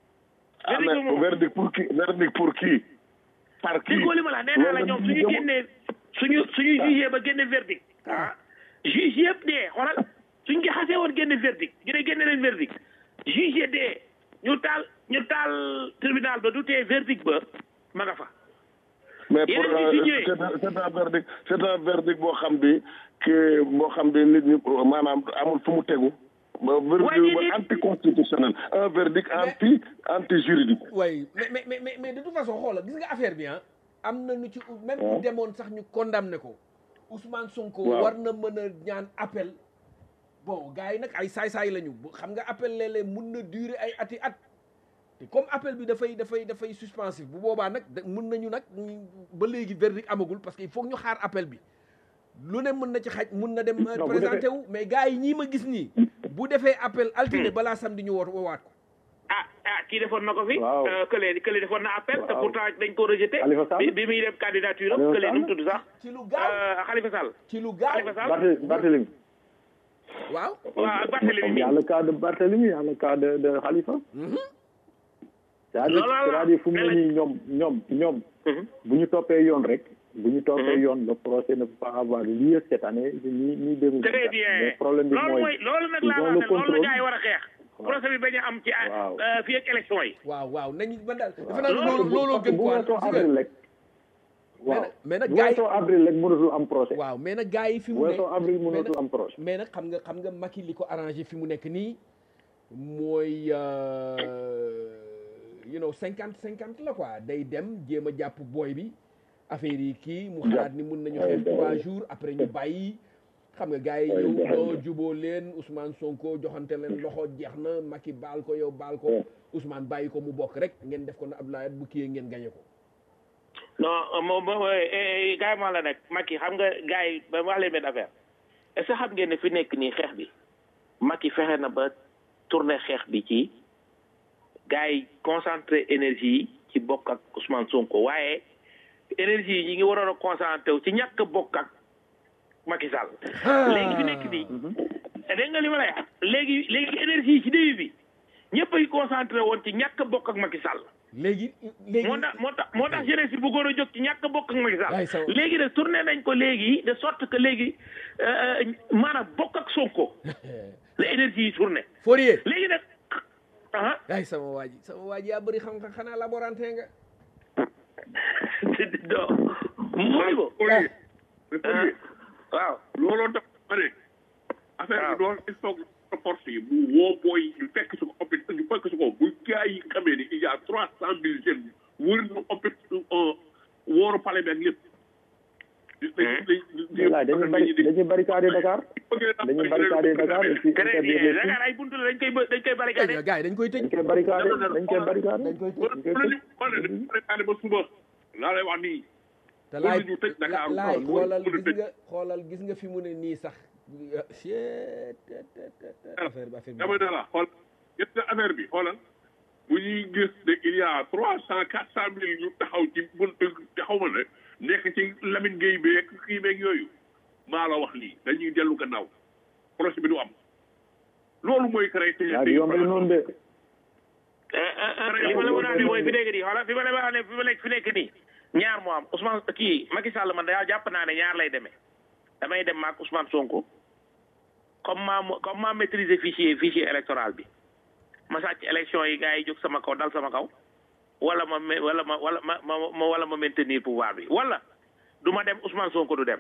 ah verdict bi mais moom verdict pour qui verdict pour qui par qui déggoo li ma la nee naa la Loolu ñoom nit ñi suñu gëmul. génnee suñu suñu jugee ba génne verdict ah juge yëpp dee xoolal suñ ko xasee woon génne verdict ñu ne génne leen verdict juge dee ñu taal ñu taal tribunal ba du tee verdict ba ma nga fa mais pour Yeneen euh, nit yi ñëwee. c'est un c'est un verdict c'est un verdict boo xam bi que boo xam bi nit ñi maanaam amul fu mu tegu ba verdict Waaye ba nit- anticonstitutionnel un verdict anti anti juridique way mais mais mais mais mais de toute façon xoola gis nga affaire bi ah am na nu ci même bu demoon sax ñu condamné ko Ousmane Sonko Waaw. war na mën a ñaan appel bon gars yi nag ay saay-saay lañu bu xam nga appel léeg-léeg mun na durer ay ati at te comme appel bi dafay dafay dafay suspensif bu boobaa nag da- mun nañu nag ñu- ba léegi verdict amagul parce que il faut ñu xaar appel bi lu ne mën na ci xaj mun na dem euh, Non, bu présenté wu mais gars yi ñii ma gis nii bu defee appel altine balaa samedi ñu woo woowaat ko ah ah kii defoon na ko fi. Waaw. euh, kële kële defoon na appel. te Waaw. pourtant dañ ko rejeté. Khalifa Sall. bi bi muy dem candidature am Khalifa kële nu mu Sall. tudd sax. ci lu gaaw Euh, Khalifa Sall. ci lu gaaw Khalifa Sall. Barthé- Barthélemy. waaw waaw ak Barthélemy Il mi. y a le cas de Barthélemy, il y a le cas de, de Khalifa. C'est-à-dire Loolu la. c'est-à-dire fu mu ne Mais nii ñoom ñoom ñoom Mhm. bu ñu toppee yoon rek bu ñu toppee Mhm. yoon le procès ne peut pas avoir lieu cette année ni ni deux mille très bien mais problème bi loolu mooy mooy loolu nag ils laa ont wax le ne loolu la contrôle. gars yi war a xeex. procès bi bañ a am ci Waaw. euh, fii ak élection yi. waaw waaw nañu man daal defe waaw. naa ne loolu looloo Parce que gën bu quoi weesoo gis nga avril rek waaw mais nag bu gars yi- weesoo avril rek mënatul am procès waaw mais nag gars yi fi bu mu ne weesoo avril mais mënatul nag am procès mais nag xam nga xam nga Macky li ko arrangé fi mu nekk nii mooy euh, you know cinquante cinquante la quoi day dem jéem a jàpp booy bi affaire yi kii mu xalaat ni mun nañu xeex trois jours après ñu bàyyi xam nga gars yi ñëw doo juboo leen Ousmane Sonko joxante leen loxo jeex na Macky baal ko yow baal ko Ousmane bàyyi ko mu bokk rek ngeen def ko na Abdoulaye bu kiyee ngeen gañe ko non moom moom gars yi ma la nekk Macky xam nga gars yi ba wax leen benn affaire est ce que xam ngeen ne fi nekk nii xeex bi Macky fexe na ba tourner xeex bi ci gars yi concentré énergie yi ci bokk ak Ousmane Sonko waaye énergie yi ñi ngi waroon a concentré wu ci ñàkk a bokk ak Macky Sall. léegi fi nekk nii. dégg nga li ma lay wax léegi léegi énergie yi ci début bi ñëpp ay concentré woon ci ñàkk a bokk ak Macky Sall. léegi léegi moo tax moo tax moo tax jeunesse bi bëggoon a jóg ci ñàkk a bokk ak Macky Waay, Sall ça- léegi de tourné nañ ko léegi de sorte que léegi euh, maanaam bokk ak Sonko la énergie yi tourné Fourier léegi nag ah ay sama waa ji sama waa ji yaa bëri xam nga xanaa laborantin nga do mooy ko Fourier. ah, waaw looloo tax ma ne affaire bi doon il faut que force yi bu woo booy ñu fekk si ko hôpital ñu fekk si ko bu gars yi xamee ni il y a trois cent mille jeunes wër na hôpital wóoru palais bi ak lépp voilà dañuy bari dañuy barricade Dakar dañuy barricade Dakar et puis très interdire bien les films. Dakar ay buntu la dañ koy ba- dañ koy barricade gars yi dañ koy tëj dañ koy barricade dañ koy barricade dañ koy tëj wala ñu wala dañu préparé ba suba laa lay wax nii te wala laay ñu tëj Dakar laay wala xoolal ñu gis tëj nga xoolal gis nga fi mu ne nii sax Chut, tet, tet, tet, tet. affaire bi affaire dama bi ne la xool gis nga affaire bi xoolal bu ñuy gis ne il y a trois cent quatre cent mille ñu taxaw ci buntu taxaw ma ne nekk ci Lamine Gueye beeg kii beeg yooyu maa la wax lii dañuy dellu gannaaw projet bi du am loolu mooy créé te yaa ngi yombal noonu de li ma la mën a wax mooy fi nekk nii xoolal fi ma la wax ne fi ma nekk fi nekk nii ñaar moo am Ousmane kii Macky Sall man daal jàpp naa ne ñaar lay demee damay dem maak Ousmane Sonko comme maa mo- comme maa maîtriser fichier fichier électoral bi ma sàcc élection yi gars yi jóg sama kaw dal sama kaw wala ma ma- wala ma wala ma ma ma- wala ma maintenir pouvoir bi wala du ma dem Ousmane Sonko du dem.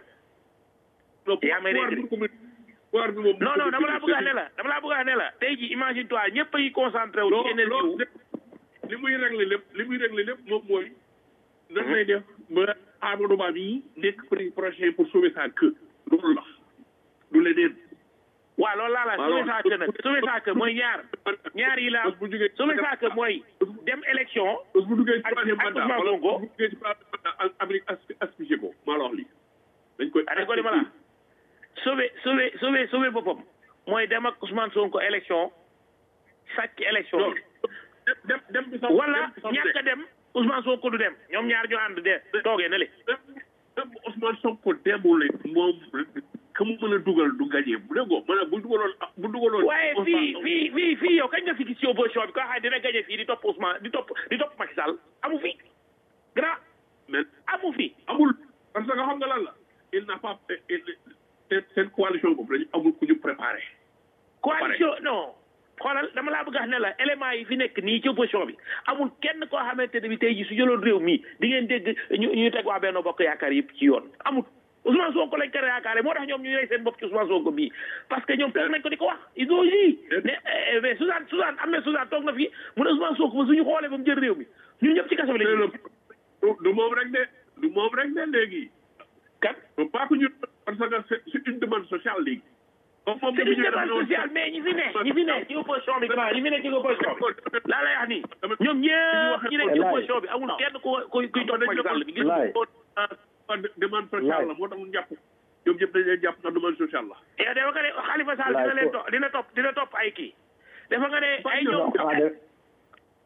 yaa may dégg pouvoir bi moom non non dama laa bëgg a ne la dama laa bëgg a ne la tey ji imagine toi ñëpp a yi concentré wu ci énergie wu loolu li muy réglé lépp li muy réglé lépp moom mooy nan lay def ba Amadou Ba bii nekk prix prochain pour sauver sa queue loolu la du leneen waaw loolu laa la sauver sa queue nag sauver sa queue mooy ñaar ñaar yi la bu jugee sauver sa queue mooy dem élection bés bu duggee ci ak- troisième ak mandat Ousmane wala Sonko. bu duggee ci troisième mandat Amérique as- asphyxié ko maa la wax lii dañ koy a ko li ma la sauver sauver sauver sauver boppam mooy dem ak Ousmane Sonko élection sàcc élection non dem dem dem bi sax wala dem bi sax ñàkk a dem Ousmane Sonko du dem ñoom ñaar ñu ànd de toogee na le même même Ousmane Sonko demul moom ka mu mën a dugal du gagné bu déggoo maanaam bu dugaloon bu dugaloon. waaye fii fii fii fii yow kañ nga fi gis ci opposition bi ko xam ne dina gagné fii di topp Ousmane di topp di topp Macky Sall amu fi grand mais amu fi amul parce que xam nga lan la il n'a pas seen seen coalition boobu dañu amul ku ñu préparé. coalition non xoolal dama laa bëgg a wax ne la élément yi fi nekk nii ci opposition bi amul kenn koo xamante ne bi tey ji su jëloon réew mi di ngeen dégg ñu ñu teg waa Benno Bokk Yaakaar yëpp ci yoon amul Ousmane Sonko lañ ko yaakaare moo tax ñoom ñu rey seen bopp ci Ousmane Sonko bii parce que ñoom toog nañ ko di ko wax ils ont dit mais eh, mais Suzanne Suzanne am na Suzanne toog na fi mu ne Ousmane Sonko ba suñu xoolee ba mu jël réew mi ñun ñëpp ci kaso bi mais lañ le du du moom rek de du moom rek de léegi. kat faut pas que ñu parce que c'est c'est une demande sociale léegi. comme moom c'est dafa une ñëw demande dafa ñëw- sociale mais ñi fi ne ñi fi ne ci opposition bi grand ñi fi ne ci opposition bi laa lay wax nii ñoom ñëpp ñi nekk ci opposition bi amul kenn ku kuy kuy topp Macky Sall bi gis nga Laay. ah demande sociale la moo tax ñu jàpp ñoom ñëpp dañ leen jàpp ndax demande sociale la. yow dafa nga ne Khalifa Sall dina leen topp dina topp dina topp ay kii dafa nga ne ay ñoom xanaa de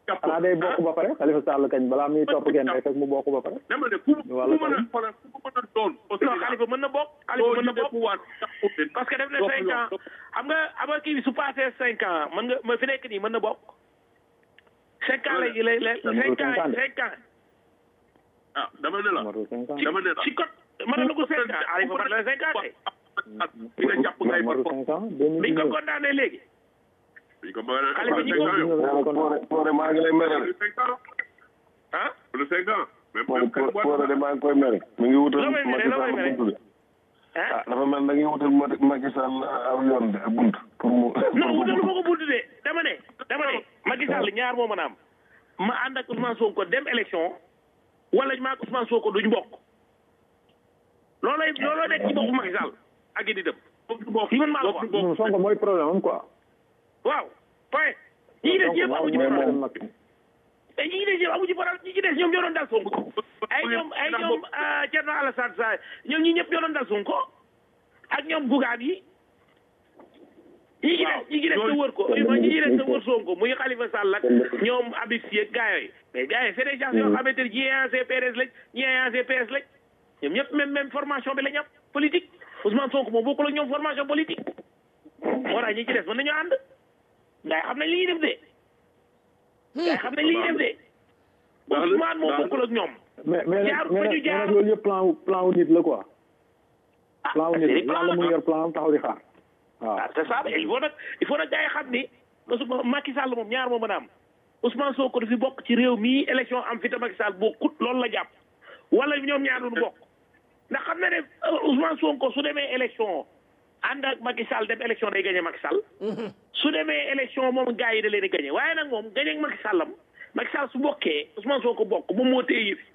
jàpp xanaa day bokk ba pare Khalifa Sall kañ balaa muy topp kenn rek mu bokk ba pare dama ne ku ku Wala mën a xoolal ku mën a doon au non Sénégal xalifa mën na bokk xalifa mën na bokk pouvoir parce que def na cinq ans xam nga ama kii bi su passé cinq ans mën nga ma fi nekk nii mën na bokk cinq ans lay lay lay cinq ans cinq ans ah dama ne la matul cinq ans dama ne la ci code mën na dugg cinq ans xalifa mën na cinq ans de di nga jàpp ngay par matul cinq ans deux mille biñ ko dix-neuf condamné léegi dañ ko bëgg a Xalifa ñi ko- Poore Poore maa ngi lay mere de. cinq ans ah le cinq ans même Poore même Poore Poore de maa ngi koy mere. mi ngi wutal Loo may mere, Macky loo may Sall mere. buntu de. ah ah dafa mel da ngay wutal Ma- Macky Sall aw yoon de bunt pour mu. non wutalu ma ko buntu de dama ne dama ne Macky Sall ñaar moo mën a am ma ànd ak Ousmane Sonko dem élection wala maa ak Ousmane Sonko duñ bokk loolay looloo nekk ci bokku Macky Sall ak di dem li man maa la ko wax non Sonko mooy problème am quoi waaw point ñi des yëpp amu ci mooy problème problème Macky te ñi des yëpp amu ci problème ñi ci des ñoom ñoo doon dal Sonko ay ñoom ay ñoom Thierno Alassane Sall ñoom ñi ñëpp ñoo doon dal Sonko ak ñoom Bougane yi ñi ci des ñi ci des te wër ko ñi ci des te wër Sonko muy Khalifa Sall ak ñoom Habib Sy ak gars yooyu mais gars yi c'est des gens yoo xamante ne ñii ay ancien PDS lañ ñii ay ancien PS lañ ñoom ñëpp même même formation bi la ñu am politique Ousmane Sonko moom bokkul ak ñoom formation politique moo tax ñi ci des mën nañoo ànd gars yi xam nañ li ñuy def de gars yi xam nañ li ñuy def de Ousmane moom bokkul ak ñoom mais mais nag Jaar mais fa nag ñu mais jaar. nag loolu yëpp plan wu plan wu nit la quoi plan wu nit c'est la plan yàlla mu la. ngi yor plan am taxaw di xaar waaw ah c'est ça il faut nag il faut nag gars yi xam ni Ousmane Macky Sall moom ñaar moo mën a am Ousmane Sonko du fi bokk ci réew mii élection am fi te Macky Sall bokkut loolu la jàpp wala ñoom ñaar duñu bokk ndax xam na ne euh, Ousmane Sonko su demee élection ànd ak Macky Sall dem élection day gagné Macky Sall su demee élection moom gars yi da leen di gagné waaye nag moom gagné ak Macky Sallam Macky Sall su bokkee Ousmane Sonko bokk moom moo téye yëf yi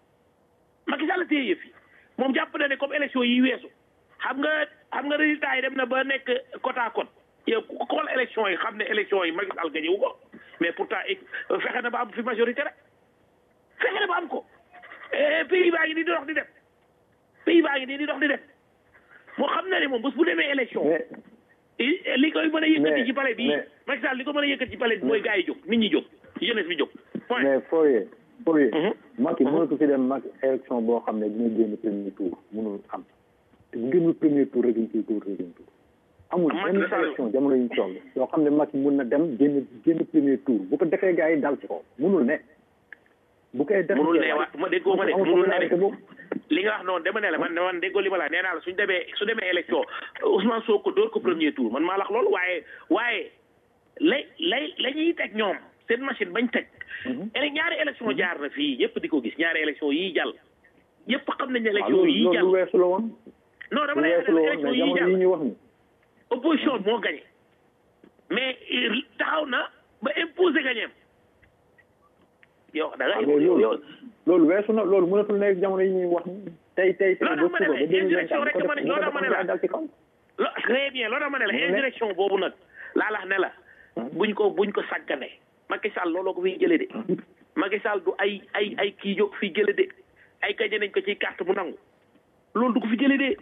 Macky Sall téye yëf yi moom jàpp na ne comme élection yi weesu xam nga xam nga résultat yi dem na ba nekk côte à côte yow ku xool élection yi xam ne élection yi Macky Sall gagné wu ko mais pourtant eh, fexe na ba am fi majorité rek fexe na ba am ko Eh, pays baa ngi nii di dox di dem pays baa ngi nii di dox di dem moo xam na ne moom bés bu demee élection mais i- li koy mën a yëkkati mais- ci palais bi mais- Macky Sall li ko mën a yëkkati ci palais bi mooy gars yi jóg nit ñi jóg jeunesse bi jóg point mais Foye Foye Mhm. Macky mënatu fi dem Macky élection boo xam ne dina génn premier tour mënul am te bu génnul premier tour rek deuxième tour deuxième tour amul Macky benn Sall- élection jamono yi ñu toll yoo xam ne Macky mun na dem génn génn premier tour bu ko defee gars yi dal ci ko mënul ne bu koy defee munul ne wa ma déggoo ma de amul munul ne popularité de boobu li nga wax noonu dama ne la man man déggoo li ma la nee naa la suñ demee su demee élection Ousmane Sonko dóor ko premier tour man maa la wax loolu waaye waaye lay lay la ñuy teg ñoom seen machine bañ teg ele ñaari élection jaar na fii yëpp di ko gis ñaari élection yii jàll yëpp xam nañ ne waaw élection loolu yii loolu jàll lu weesu la woon non dama lu lay weesu la woon élection mais yii jamono yi jàll ñu wax ni opposition moo gagné mais il taxaw na ba imposé gagné yow da nga waaw yow mais yow loolu loolu weesu na loolu mënatul nekk jamono yi ñuy wax ni tey tey tey ba Loolu suba dama ne ba la, deux mille vingt indirection rek quatre dama ne- loolu dama ne la. dal ci kaw lo très bien loolu dama ne la indirection boobu nag laa lax ne la buñ ko buñ ko sàggane Macky Sall looloo ko fiy jële de Macky Sall du ay ay ay kii jóg fiy jële de ay gañe nañ ko ci carte bu nangu loolu du ko fi jële de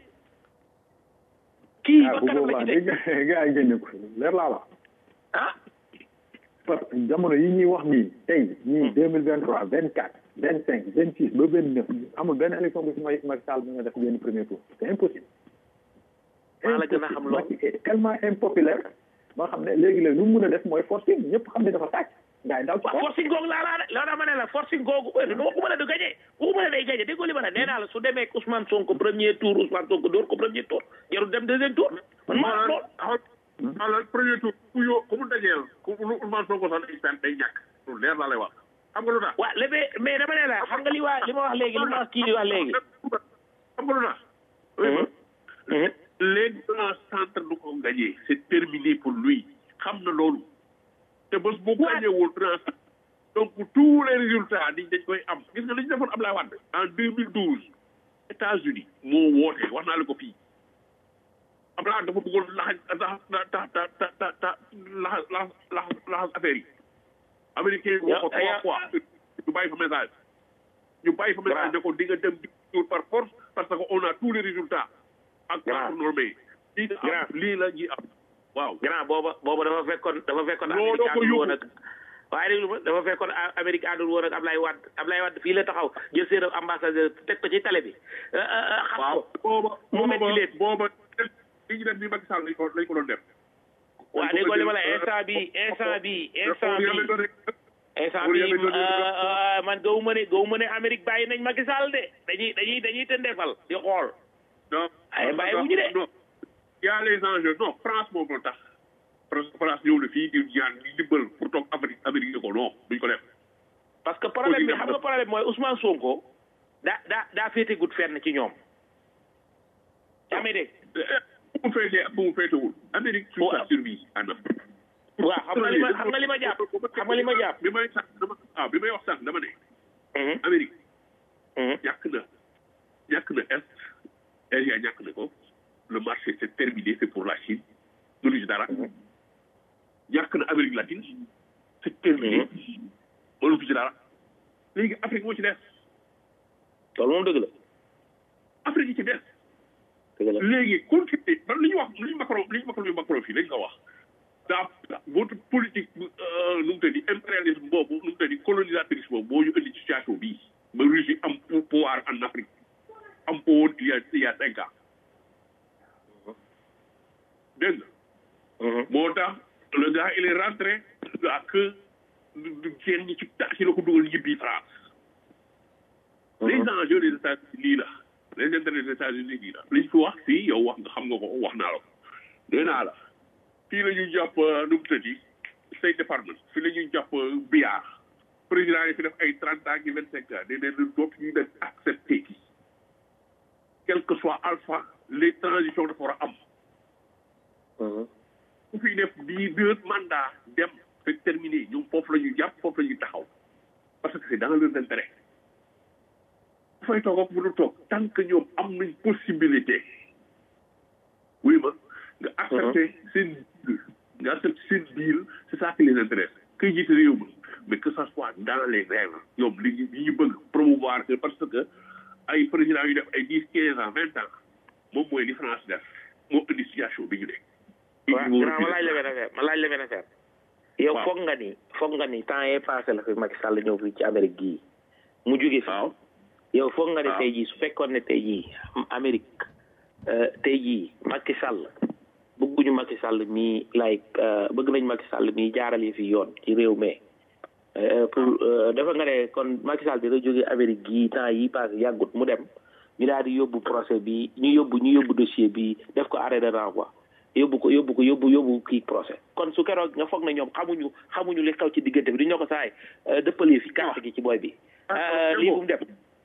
kii ah ba bu kanam la boobaa ci teg dégg gars yi génne ko leer laa wax ah parce que jamono yi ñuy wax nii tey ñii deux mille vingt trois vingt quatre vingt cinq vingt six ba vingt neuf amul benn élection bu fi may Macky Sall bi nga def génn premier tour c'est impossible maa la gën a xam loolu. Macky est tellement impopulaire ba xam ne léegi léegi lu mu mën a def mooy forcing ñëpp xam ne dafa sàcc gars yi daw ci waaw kaw forcing googu laa laa loolu dama ne la forcing googu du ma ko mën a du gagné ku ko mën a day gagné déggoo li ma la nee naa la su demee ak Ousmane Sonko premier tour Ousmane Sonko door ko premier tour jarul dem deuxième tour man maa la lool xool xoolal premier tour ku yo ku mu dajeel ku lu Ousmane Sonko sax day pen day ñàkk lu leer laa lay wax xam nga lu tax waaw léegi mais dama ne la xam nga li waa li ma wax léegi li ma wax kii di wax léegi xam nga lu tax léegi grand centre du ko gagné c'est terminé pour lui xam na loolu te bés bu gagnéwul grand centre donc tous les résultats di dañ koy am gis nga li ñu defoon Ablaye Wade en 2012 États-Unis moo woote wax naa la ko fii Ablaye Wade dafa bëggoon laxas tax ta ta ta ta ta laxas laxas laxas laxas affaire yi américain yi woo ko trois fois ñu bàyyi fa message ñu bàyyi fa message ne ko di nga dem di par force parce que on a tous les résultats ak par normé lii la am lii la ñuy am waaw grand booba booba dafa fekkoon dafa fekkoon looloo ko américain bi woon ak waaye déglu ma dafa fekkoon A- Amérique àndul woon ak Ablaye Wade Ablaye Wade fii la taxaw jël seen ambassadeur teg ko ci télé bi xam waaw ko booba mu metti booba leen booba li ñu def bi Macky Sall lañ ko lañ ko doon def waaw déggoo li ma la instant bi instant bi instant bi instant bi man gawu ma ne gawu ma ne Amérique bàyyi nañ Macky Sall de dañuy dañuy dañuy tëndeefal di xool non ay bàyyi wuñu de non y a les enjeux non France moom moo tax France France ñëw na fii di ñaan di dimbal pour toog Amérique Amérique ne ko non duñ ko def parce que problème bi xam nga problème mooy Ousmane Sonko daa daa daa féete gut fenn ci ñoom yaa may dégg fu mu féetee ak fu mu féetewul Amérique sur sa survie en Afrique waaw xam nga li ma xam nga li ma jàpp xam nga li ma jàpp bi may sax dama ah bi may wax sax dama ne Amérique ñàkk na ñàkk na est Asia ñàkk na ko le marché c'est terminé c'est pour la Chine mënu ci dara ñàkk na Amérique latine c'est terminé mënu ci dara léegi Afrique moo ci des loolu moom dëgg la Afrique yi ci des dëgg la léegi continuer man li ñu wax li ñu Macron li ñu Macron li Macron fii lañ ko wax daa votre politique nu mu tëddi impérialisme boobu nu mu tëddi colonisatrice boobu moo ñu indi situation bii ba Russie am pouvoir en Afrique am ko woon il y a il y a cinq ans dégg nga moo tax le gars il est rentré à que kenn ñi ci ta ci la ko dugal ñibbi France les enjeux des États-Unis lii la les intérêts des États-Unis lii la liñ fi wax fii yow wax nga xam nga ko wax naa la ko nee naa la fii la ñuy jàpp nu mu tëddi State Department fii la ñuy jàpp biyaar président yi fi def ay trente ans ki vingt cinq ans nee neen dootu ñu leen accepté ki quel que soit alpha les transitions dafa war a am ku fi def di deux mandats dem c'est terminé ñoom foofu la ñu jàpp foofu la ñu taxaw parce que c'est dans leur intérêt dafay toog ak mënu toog tant que ñoom am nañ possibilité oui ma nga accepté seen nga accepté seen deal c'est ça qui les intéresse kay jiite réew ma mais que ça soit dans les règles ñoom li ñu li ñu bëgg promouvoir que parce que ay président yu def ay dix quinze ans vingt ans moom mooy li France def moo indi situation bi ñu nekk waaw grand ma laaj la benn affaire ma laaj la benn affaire yow foog nga ni foog nga ni temps yee passé la fi Macky Sall ñëw fii ci Amérique gii mu jóge fi yow foog nga ne tey jii su fekkoon ne tey jii Amérique tey jii Macky Sall bëgguñu Macky Sall mii like bëgg nañ Macky Sall mii jaarale fi yoon ci réew mi pour dafa nga ne kon Macky Sall dina jóge Amérique gii temps yi passé yàggut mu dem ñu daal di yóbbu procès bi ñu yóbbu ñu yóbbu dossier bi def ko arrêt de renvoi yóbbu ko yóbbu ko yóbbu yóbbu kii procès kon su keroog nga foog na ñoom xamuñu xamuñu li xew ci diggante bi du ñoo ko saay dëppale fi carte gi ci booy bi lii bu mu def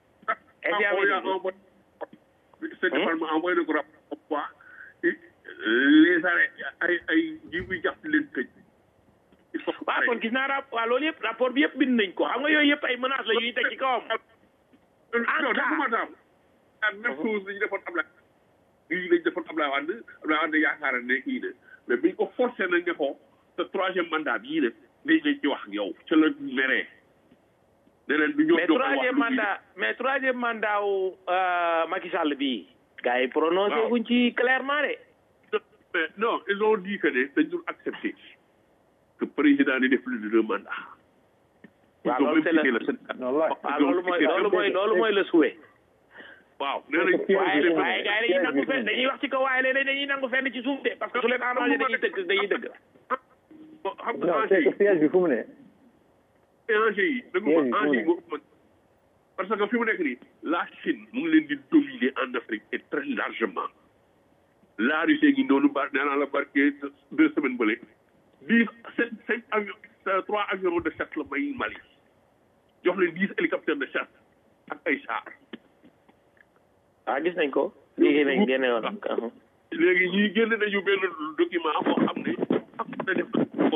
ce département envoyé na ko rapport comme quoi les arrêts ay ay ji muy jàpp leen tëj waaw kon gis naa rapport waaw loolu yëpp rapport bi yëpp bind nañ ko xam nga yooyu yëpp ay menaces la yuy teg ci kawam non defuma daam ak même chose lañu defoon Ablaye lii lañu defoon Ablaye Wade Ablaye Wade yaakaar ne kii ne mais biñ ko forcé nañ ne ko te troisième mandat bii ne dañ lañ ci wax ak yow ca la meree ne leen du ñoo mais troisième mandat mais troisième mandat wu Macky Sall bii gars yi prononcé wuñ ci clairement de mais non ils ont dit que ne dañ dul accepter que président di def plus de deux mandats waaw loolu c'est la waaw loolu mooy loolu mooy loolu mooy le souhait waaw nee nañ waaye waaye gars yi dañuy nangu fenn dañuy wax ci kaw waaye léeg dañuy nangu fenn ci suuf de parce que su leen arrangé dañuy dëgg dañuy dëgg xam nga non c'est que piège bi fu mu ne enjeu yi dëgg ma enjeu yi moo ëpp parce que fi mu nekk nii la Chine mu ngi leen di dominer en Afrique et très largement la Russie ngi noonu bar nee naa la barke deux semaines bële dix sept cinq avions trois avions de chasse la may Mali jox leen dix hélicoptères de chasse ak ay chars ah gis nañ ko léegi nañ génne woon léegi ñii génn nañu benn document boo xam ne am na def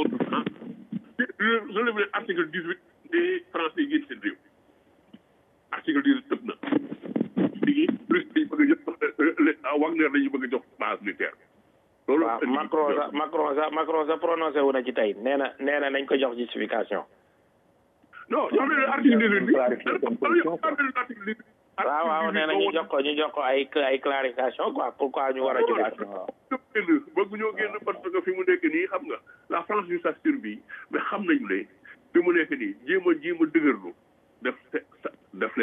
relève leen article dix huit des français génn seen réew article dix huit tëb na léegi plus dañu bëgg a jox Wagner dañu bëgg a jox base militaire loolu waaw Macron sa Macron sa Macron sa prononcé wu na ci tey nee na nee na nañ ko jox justification non jox leen article dix huit bi article dix huit waaw waaw nee na ñu jox ko ñu jox ko ay ay clarification quoi pourquoi ñu war a jóge génn bëgg ñoo génn parce que fi mu nekk nii xam nga la France ju sa survie mais xam nañu ne fi mu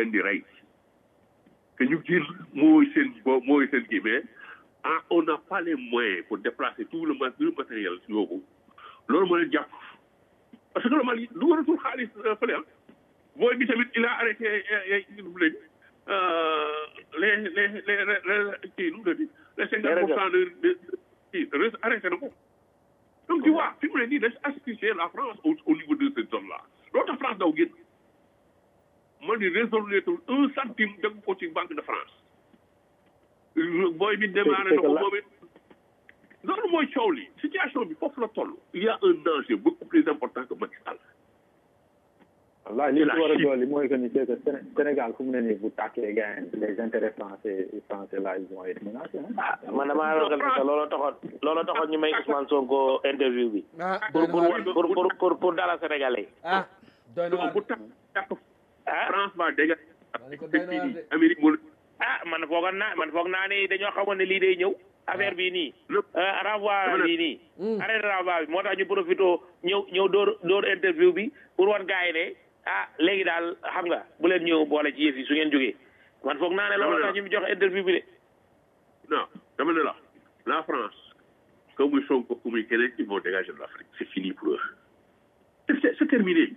leen di rey que ñu jël mooy seen bo mooy seen kii mais ah on n'a pas les moyens pour déplacer tout le ma- tout le matériel yoobu loolu moo leen jàpp parce que le Mali du waratul xaalis euh, fële ah booy bi tamit il a arrêté ay nu mu léegi les les les les kii nu mu léegi les cinquante pour cent de de kii res- arrêté na ko donc tu vois fi mu ne nii dañ asphyxier la France au au niveau de cette zone là loolu tax France daw génn man di résolver un centime dégg ko ci banque de France booy bi démarré na ko moom it loolu mooy coow li situation bi foofu la toll il y a un danger beaucoup plus important que Macky Sall wallaay li C'est la ci war a Chine. dolli mooy que ni c'est que Séné- Sénégal fu mu ne nii bu tàkkee gars yi les intérêts français français là ils vont être menacés hein. man damaa ragal ne looloo taxoon looloo taxoon ñu may Ousmane Sonko interview bi ah pour doy na pour waar pour pour pour pour dala Sénégalais yi ah doy na waar bu tax tàkk ah France va dégager ma ne ko doy na waar de Amérique moo ah man foogoon naa man foog naa ni dañoo xamoon ne lii day ñëw affaire bii nii lépp ah, renvoi Dama ne- bii nii arrêt de renvoi bi moo tax ñu profité ñëw ñëw dóor dóor interview bi pour wan gars yi ne ah léegi daal xam nga bu leen ñëw boole ci yëf yi su ngeen jógee man foog naa ne loolu tax ñu mu jox interview bi de non dama ne la la France comme muy Sonko comme muy keneen ils vont dégager de l'Afrique c'est fini pour eux c'est c'est terminé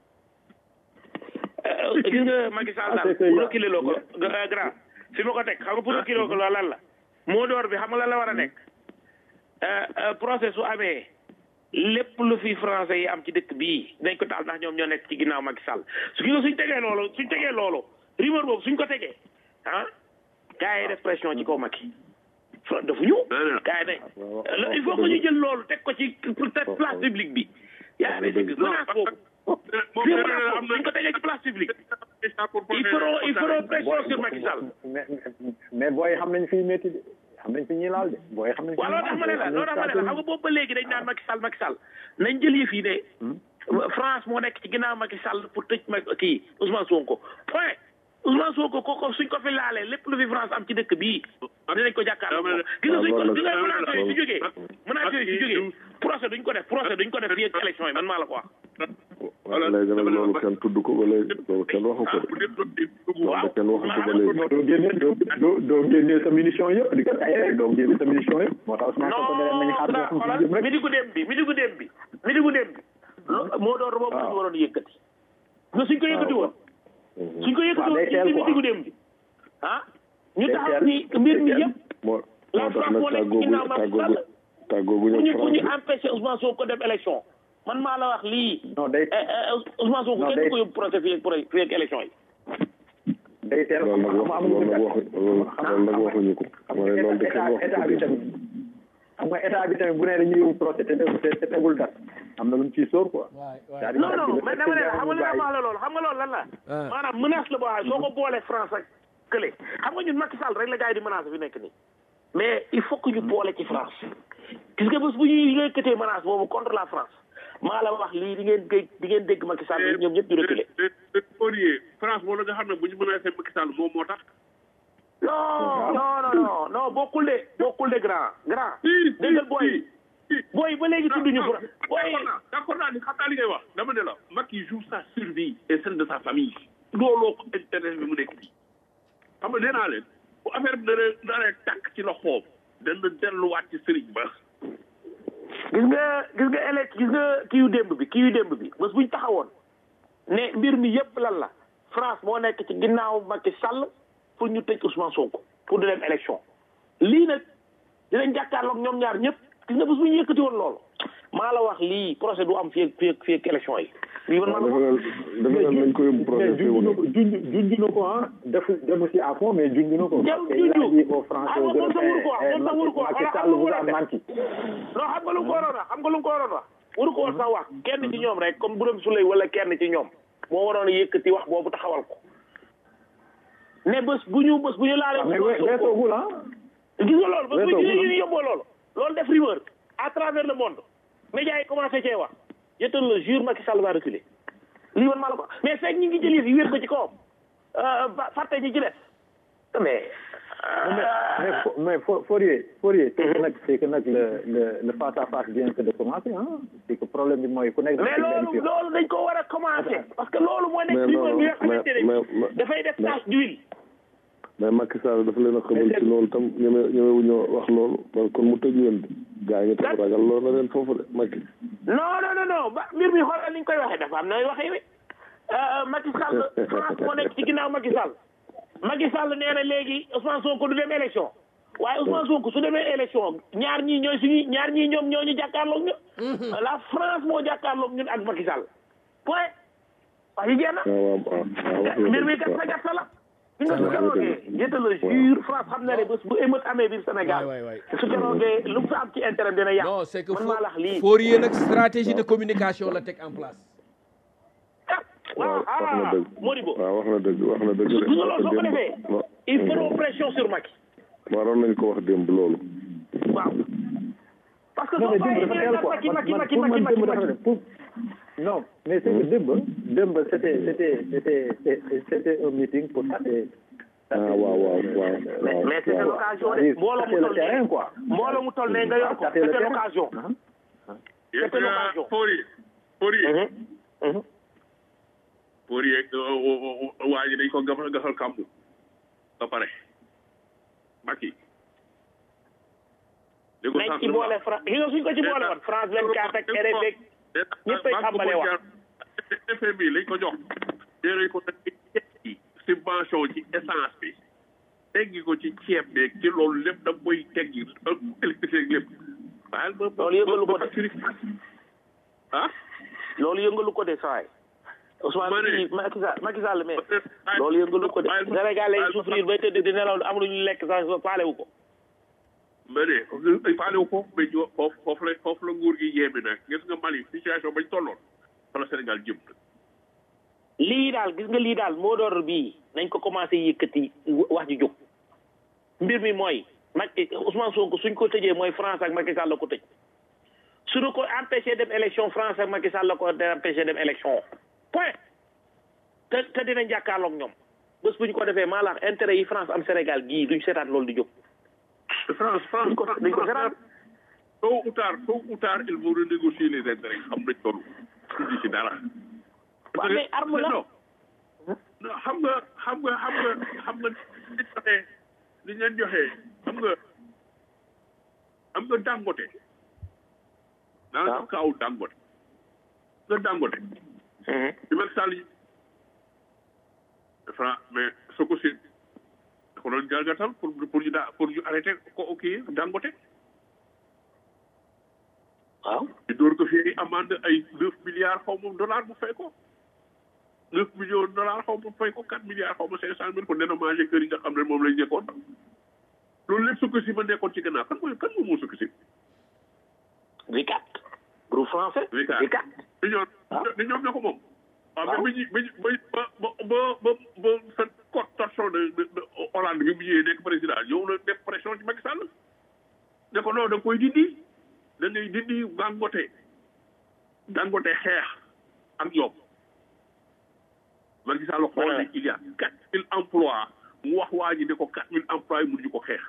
Euh, gis nga Macky Sall Ah, daal c'est que pour ya- reculer loo ko gra- grand fi ma ko teg xam nga pour reculer ko loolu lan la moo door bi xam nga lan la war a nekk Euh, euh, procès su amee lépp lu fi français yi am ci dëkk bii dañ ko taal ndax ñoom ñoo nekk ci ginnaaw Macky Sall su gi suñ tegee loolu suñ tegee loolu rumeur boobu suñ ko tegee ah gars yi def pression ci kaw Macky Fra- dafa ñu gars yi ne il faut que ñu jël loolu teg ko ci peut-être place publique bi yaa ngi dégg menace boobu moom fii nee menace na boobu am suñ ko tegee ci place publique il feront il feront pression sur Macky Sall mais mais- mais booy xam nañ fi métti de xam nañ fi ñuy laal de booy xam nañ fi waaw loolu tax ma ne la loolu tax ma ne la xam nga boobu ba léegi dañ naan Macky Sall Macky Sall nañ jël yëf yi ne France moo nekk ci ginnaaw Macky Sall pour tëj ma kii Ousmane Sonko point Ousmane Sonko kooku suñ ko fi laalee lépp lu fi France am ci dëkk bii dinañ ko jàkkaarloo moom gis nga suñ ko gis nga menaces yooyu su jógee menaces yooyu su jógee procès duñ ko def procès duñ ko def fii ak élection yi man maa la ko wax léegi nag loolu kenn tudd ko ba léegi loolu kenn waxu ko de loolu kenn waxu ko ba léegi doo génne doo doo doo génne sa munition yëpp di ko taye rek doo génne sa munition yëpp moo tax Ousmane Sonko ne leen nañu xaar boo xam xoolal ci jëm rek midi gu dem bi midi gu dem bi midi gu dem bi lo- moo doon boobu la ñu waroon yëkkati nga suñ ko yëkkati woon suñ ko yëkkati waaw day woon teel ci quoi. midi gu dem bi ah ñu Day taxaw teel. ni mbir mi Day teel. yëpp moo La moo tax France nag moo nekk tàggoogu ginnaaw Macky tàggoogu Sall. tàggoogu pour ñu ñu pour ñu France empêcher Ousmane Sonko dem élection man maa la wax lii non day Eh, eh, Ousmane Sonko Non, kenn day- du ko yóbbu procès fii ak pro- fii ak élection yi day teel loolu nag xam wax nga loolu nag amuñu waxu loolu loolu nag waxuñu ko xam ma ne loolu de nga kenn état waxu état ko bi tamit xam nga état bi tamit bu ne dañuy yóbbu procès te te te tegul dara am na lu mu ciy sóor quoi. waay waay c'est-à-dire non non que mais dama ne la xam nga li nga wax la loolu xam nga loolu lan la Ah. maanaam menace la boo xam ne soo ko boolee France ak kële xam nga ñun Macky Sall rek la gars yi di menace fi nekk nii mais il faut que ñu boole ci France gis nga bés bu ñuy yëkkatee menace boobu contre la France maa la wax lii di ngeen dégg di ngeen dégg Macky Sall ñoom ñëpp di reculer Fourier France moo la nga xam ne bu ñu mën a seen Macky Sall moom moo tax non non non non non bokkul de bokkul de grand grand déggal booy booy ba léegi tudduñu France booy d'accord naa d'accord naa ni xam naa li ngay wax dama ne la Macky joue sa survie et celle de sa famille looloo ko intérêt bi mu nekk nii xam nga nee naa leen bu affaire bi dana dana tàkk ci loxoom dana delluwaat ci sëriñ ba gis nga gis nga élec gis nga kii yu démb bi kii yu démb bi bés buñ taxawoon ne mbir mi yépp lan la France moo nekk ci ginnaaw Macky Sall pour ñu tëj Ousmane Sonko pour di dem élection lii nag dinañ jàkkaarloog ñoom ñaar ñëpp gis nga bés bu ñu yëkkati woon loolu maa la wax lii procès du am fii ak fii ak fii ak élection yi lii man maa la dafa wax ne dafa ne nañ ko yóbbu mais procès junj na ko junj junj na ko ah defu demu si à fond mais junj na ko. Jarul parce que il a junj. dit aux Français Ah, aux moom sax waru ko wax, Européens, moom sax waru ko wax. Macky Xam Sall nga vous lu a mu war a menti. non xam nga lu mu ko waroon wax xam nga lu mu ko waroon wax waru ko woon sax wax kenn ci ñoom rek comme Birame Souleye wala kenn ci ñoom moo waroon a yëkkati wax boobu taxawal ko ne bés bu ñu bés bu ñu laalee mais Ousmane we- Sonko weesoogul ah. gis nga loolu bés bu weesoo ñu ko. ñu yóbboo loolu loolu def rumeur à travers le monde médias yi commencé cee wax je te le jure Macky Sall va reculer lii man maa la ko mais fekk ñi ngi jël yëf yi wér ko ci kawam euh, ba- fàtte ñi ci des mais mais mais Fo- mais Fo- Fourier Fourier c'est que nag c'est que nag le le le face à face vient que de commencer ah c'est que problème bi mooy ku nekk mais loolu loolu dañ ko war a commencer parce que loolu moo nekk Mais ci non, bi nga mais- xamante mais- ne mais- dafay def mais- tache d'huile mais Macky Sall dafa leen a xamal ci loolu tam ñeme ñemewu ñoo wax loolu man kon mu tëj leen gaa ngi tax ragal loolu na leen foofu de Macky non non non non ba mbir mi xoolal ni ñu koy waxee dafa am nooy waxee wi Macky Sall France moo nekk ci ginnaaw Macky Sall Macky Sall nee na léegi Ousmane Sonko du dem élection waaye Ousmane Sonko su demee élection ñaar ñii ñooy suñu ñaar ñii ñoom ñoo ñu jàkkaarloog ñun la France moo jàkkaarloog ñun ak Macky Sall point wax yi jeex na waaw waaw waaw waaw wax nga mbir mi dëgg, gat waaw. sa gat sa la li nga su keroogee je te le jure France xam na ne bés bu émeute amee biir Sénégal waay waay su keroogee lu mu fa am ci intérêt dina yàq non c'est que man maa la wax lii Fourier nag stratégie de communication la teg en place waaw waaw wax na ah dëgg Modibo waaw wax na dëgg wax na dëgg de gis nga loolu soo ko démb- defee non. il faut pression sur Macky waroon nañ ko wax démb loolu waaw parce que non soo mais démb bàyyee dafa ñu teel ne quoi Macky man Macky man Macky pour man Macky démb dafa Macky def pour non mais c'est que démb démb c'était c'était c'était c'était c'était un meeting pour tâter ah waaw waaw waaw waaw mais c'est waaw l'occasion de mbooloo mu tâter le toll terrain ne quoi mbooloo mu toll ne nga yor ko tâter le c'était terrain l'occasion Ah. c'était l'occasion Fourier Fourier Mhm. Fourier waa ji dañ ko gafal gafal kàmbu ba pare Macky dégg nañ ci boole France yi nga suñ ko ci boole woon France 24 ak RFI ñëpp ay tàmbale wax. FMI lañ ko jox déerañ ko nag ci subvention ci essence bi teggi ko ci ceeb beeg ci loolu lépp da koy teggi ak électricité ak lépp waaye ba ba Loolu yëngalu ko de. facture ah loolu yëngalu ko de saay Ma Ousmane ne- kii Macky Sall Macky Sall mais loolu yëngalu ko de Sénégal lay souffrir bay tëdd di nelaw am lu ñu lekk sax faale wu ko mais ne faalewu ko mais ñu foofu foofu la foofu la nguur gi yéeme nag gis nga Mali situation bañ tolloon fa la Sénégal jëm lii daal gis nga lii daal moo door bii nañ ko commencé yëkkati wax ji jóg mbir mi mooy Macky Ousmane Sonko suñ ko tëjee mooy France ak Macky Sall la ko tëj suñu ko empêché dem élection France ak Macky Sall la ko empêché dem élection point te te dinañ jàkkaarloog ñoom bés bu ñu ko defee maa la wax intérêt yi France am Sénégal gii duñ seetaat loolu di jóg France France Dañ ko- dañ ko seetaan. tôt ou tard tôt ou tard ils vont renégocier les intérêts xam nañ loolu tuuti ci dara waaw mais arme la non non xam nga xam nga xam nga xam nga li joxee li leen joxee xam nga xam nga Dangote dans le cas où Dangote nga Dangote bi Macky Sall yi Fra mais soo ko si da ko doon jalgatal pour pour ñu daa pour ñu arrêté ko kii Dangote waaw ñu door ko fii amende ay neuf milliards xaw ma dollars mu fay ko neuf millions de dollars xaw ma fay ko quatre milliards xaw ma cinq cent mille pour dédommager kër yi nga xam ne moom lañ nekkoon loolu lépp sukk si ma nekkoon ci gannaaw kan mooy kan moom moo sukk si V4 groupe français Vicat V4 di ñoom di ñoom ñoo ko moom waaw mais bi ñu bi ñu ba ba ba ba ba sa cotation de de de Hollande bi mu ñëwee nekk président ñëw na def pression ci Macky Sall ne ko non da nga koy dindi da ngay dindi Dangote Dangote xeex ak yow Macky Sall xool ne il y a quatre mille emplois mu wax waa ji ne ko quatre mille emplois yi mënuñu ko xeex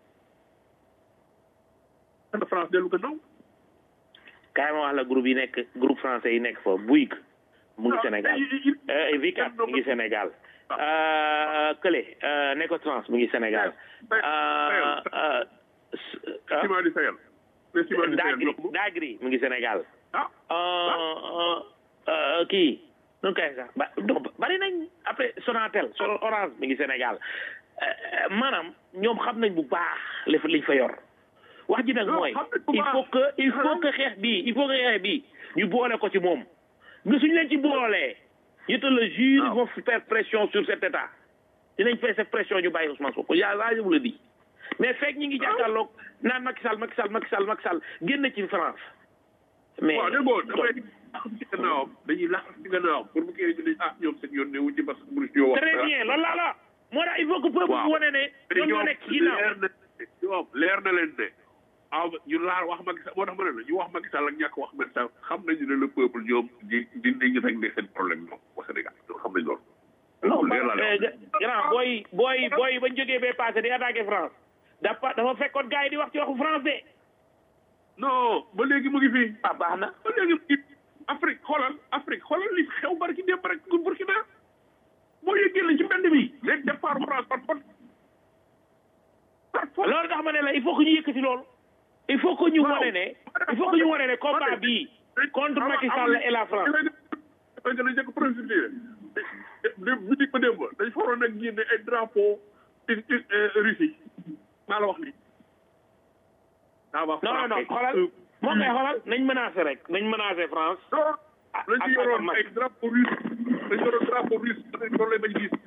ana France dellu gannaaw kaay ma wax la groupe yi nekk groupe français yi nekk fa Bouygues mu ngi Sénégal euh, V4 mu ngi Sénégal euh, Kële euh, Necotrans mu ngi Sénégal euh, euh, s- ah, ciment du Sahel le ciment du Sahel Dagri ñoo ko moom. Dagri mu ngi Sénégal ah euh, euh, euh, kii nu koy sax ba non bari nañ après Sonatel Son- Orange mi ngi Sénégal Euh, euh, maanaam ñoom xam nañ bu baax li fa liñ fa yor wax ji nag Non, mooy xam nañ bu il baax. faut que il faut que xeex bii il faut que xeex bii ñu boole ko ci moom nga suñu leen ci boolee je te le jure ils vont faire pression sur cet état dinañ faire cette pression ñu bàyyi Ousmane Sonko yaa laa je vous le dis mais fekk ñi ngi jàkkaarloog naan Macky Sall Macky Sall Macky Sall Macky Sall génn ci France mais waaw dégg nga damay lax ci gannaawam dañuy lax ci gannaawam pour bu kii ñu ah ñoom seen yoon ne wuñ ci parce que mënu ci ñoo wax très bien loolu laa la moo tax il faut que peuple Waaw. bi wane ne ñoom ñoo nekk ci ginnaaw leer na ñoom leer na leen ne ah ñu laal wax Macky Sall moo tax ma ne la ñu wax Macky Sall ak ñàkk wax Macky Sall xam nañu ne le peuple ñoom di dinañu régler seen problème ñoom au Sénégal ñoom xam nañ loolu. non leer leer la Eh, grand booy booy booy bañ jógee bee passé di attaqué France dafa dafa fekkoon gars yi di wax ci waxu France de non ba léegi mu ngi fii ah baax na ba léegi mu ngi Afrique xoolal Afrique xoolal li xew barki démb rek Burkina boo yëggee la ci mbedd mi léegi départ France par force par force loolu tax ma ne la il faut que ñu yëkkati loolu il faut que ñu Waaw. wane ne il faut que ñu wane ne combat bii contre Macky Sall et la France dafay gën a njëkk procédure de bitig ba démb dañ fa waroon nag génne ay drapeau Russie maa la wax lii ça va non non non xoolal moom kay xoolal nañ menacé rek nañ menacé France ah lañ ci ak- yoroon ak- ay drapeau russe dañ yoroon drapeau russe loolu lay bañ gis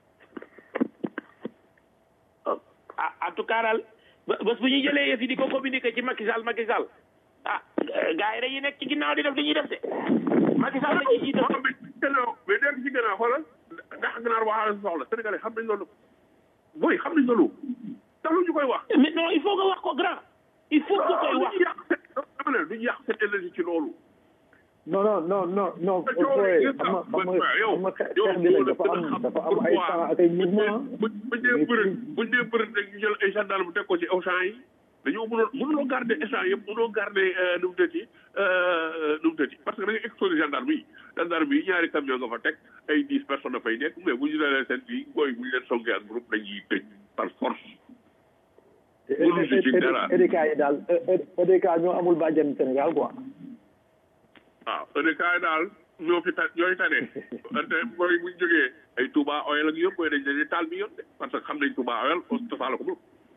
ah en tout cas daal ba- bés bu ñuy jëlee yëf yi di ko communiqué ci Macky Sall Macky Sall ah gars yi dañuy nekk ci ginnaaw di def li ñuy def de Macky Sall la ñuy jiital waaw mais gannaaw mais dégg ci gannaaw xoolal ndax gannaaw waxaale sa soxla sénégalais xam nañ loolu booy xam nañ loolu tax lu ñu koy wax mais non il faut nga wax ko grand il faut que koy wax duñu yàq seen dama ne duñu yàq seen énergie ci loolu non non non non non Te coow booy li xam nga xam nga yow xam nga xeex yow bi nag yow dafa la am gën a xam dafa am ay pourquoi temps ak ay mouvement buñ buñ dee bëri buñ dee bëri rek ñu jël ay gendarme bu teg ko ci Auchan yi dañoo mënoon mënuloo garder échange yëpp mënuloo garder nu mu tëddi nu mu tëddi parce que da nga exposé gendarme yi gendarme yi ñaari camion nga fa teg ay dix personnes dafay nekk mais bu ñu dalee seen fii booy bu ñu leen songee ak groupe dañuy tëj par force mënul si ci dara EDK yi daal EDK ñoo amul bàjjen Sénégal quoi waaw EDK yi daal ñoo fi ta ñooy tane te booy bu ñu jógee ay Touba Oil ak yëpp booy dañ leen di taal bi yoon de parce que xam nañ Touba Oil tasaala ko moom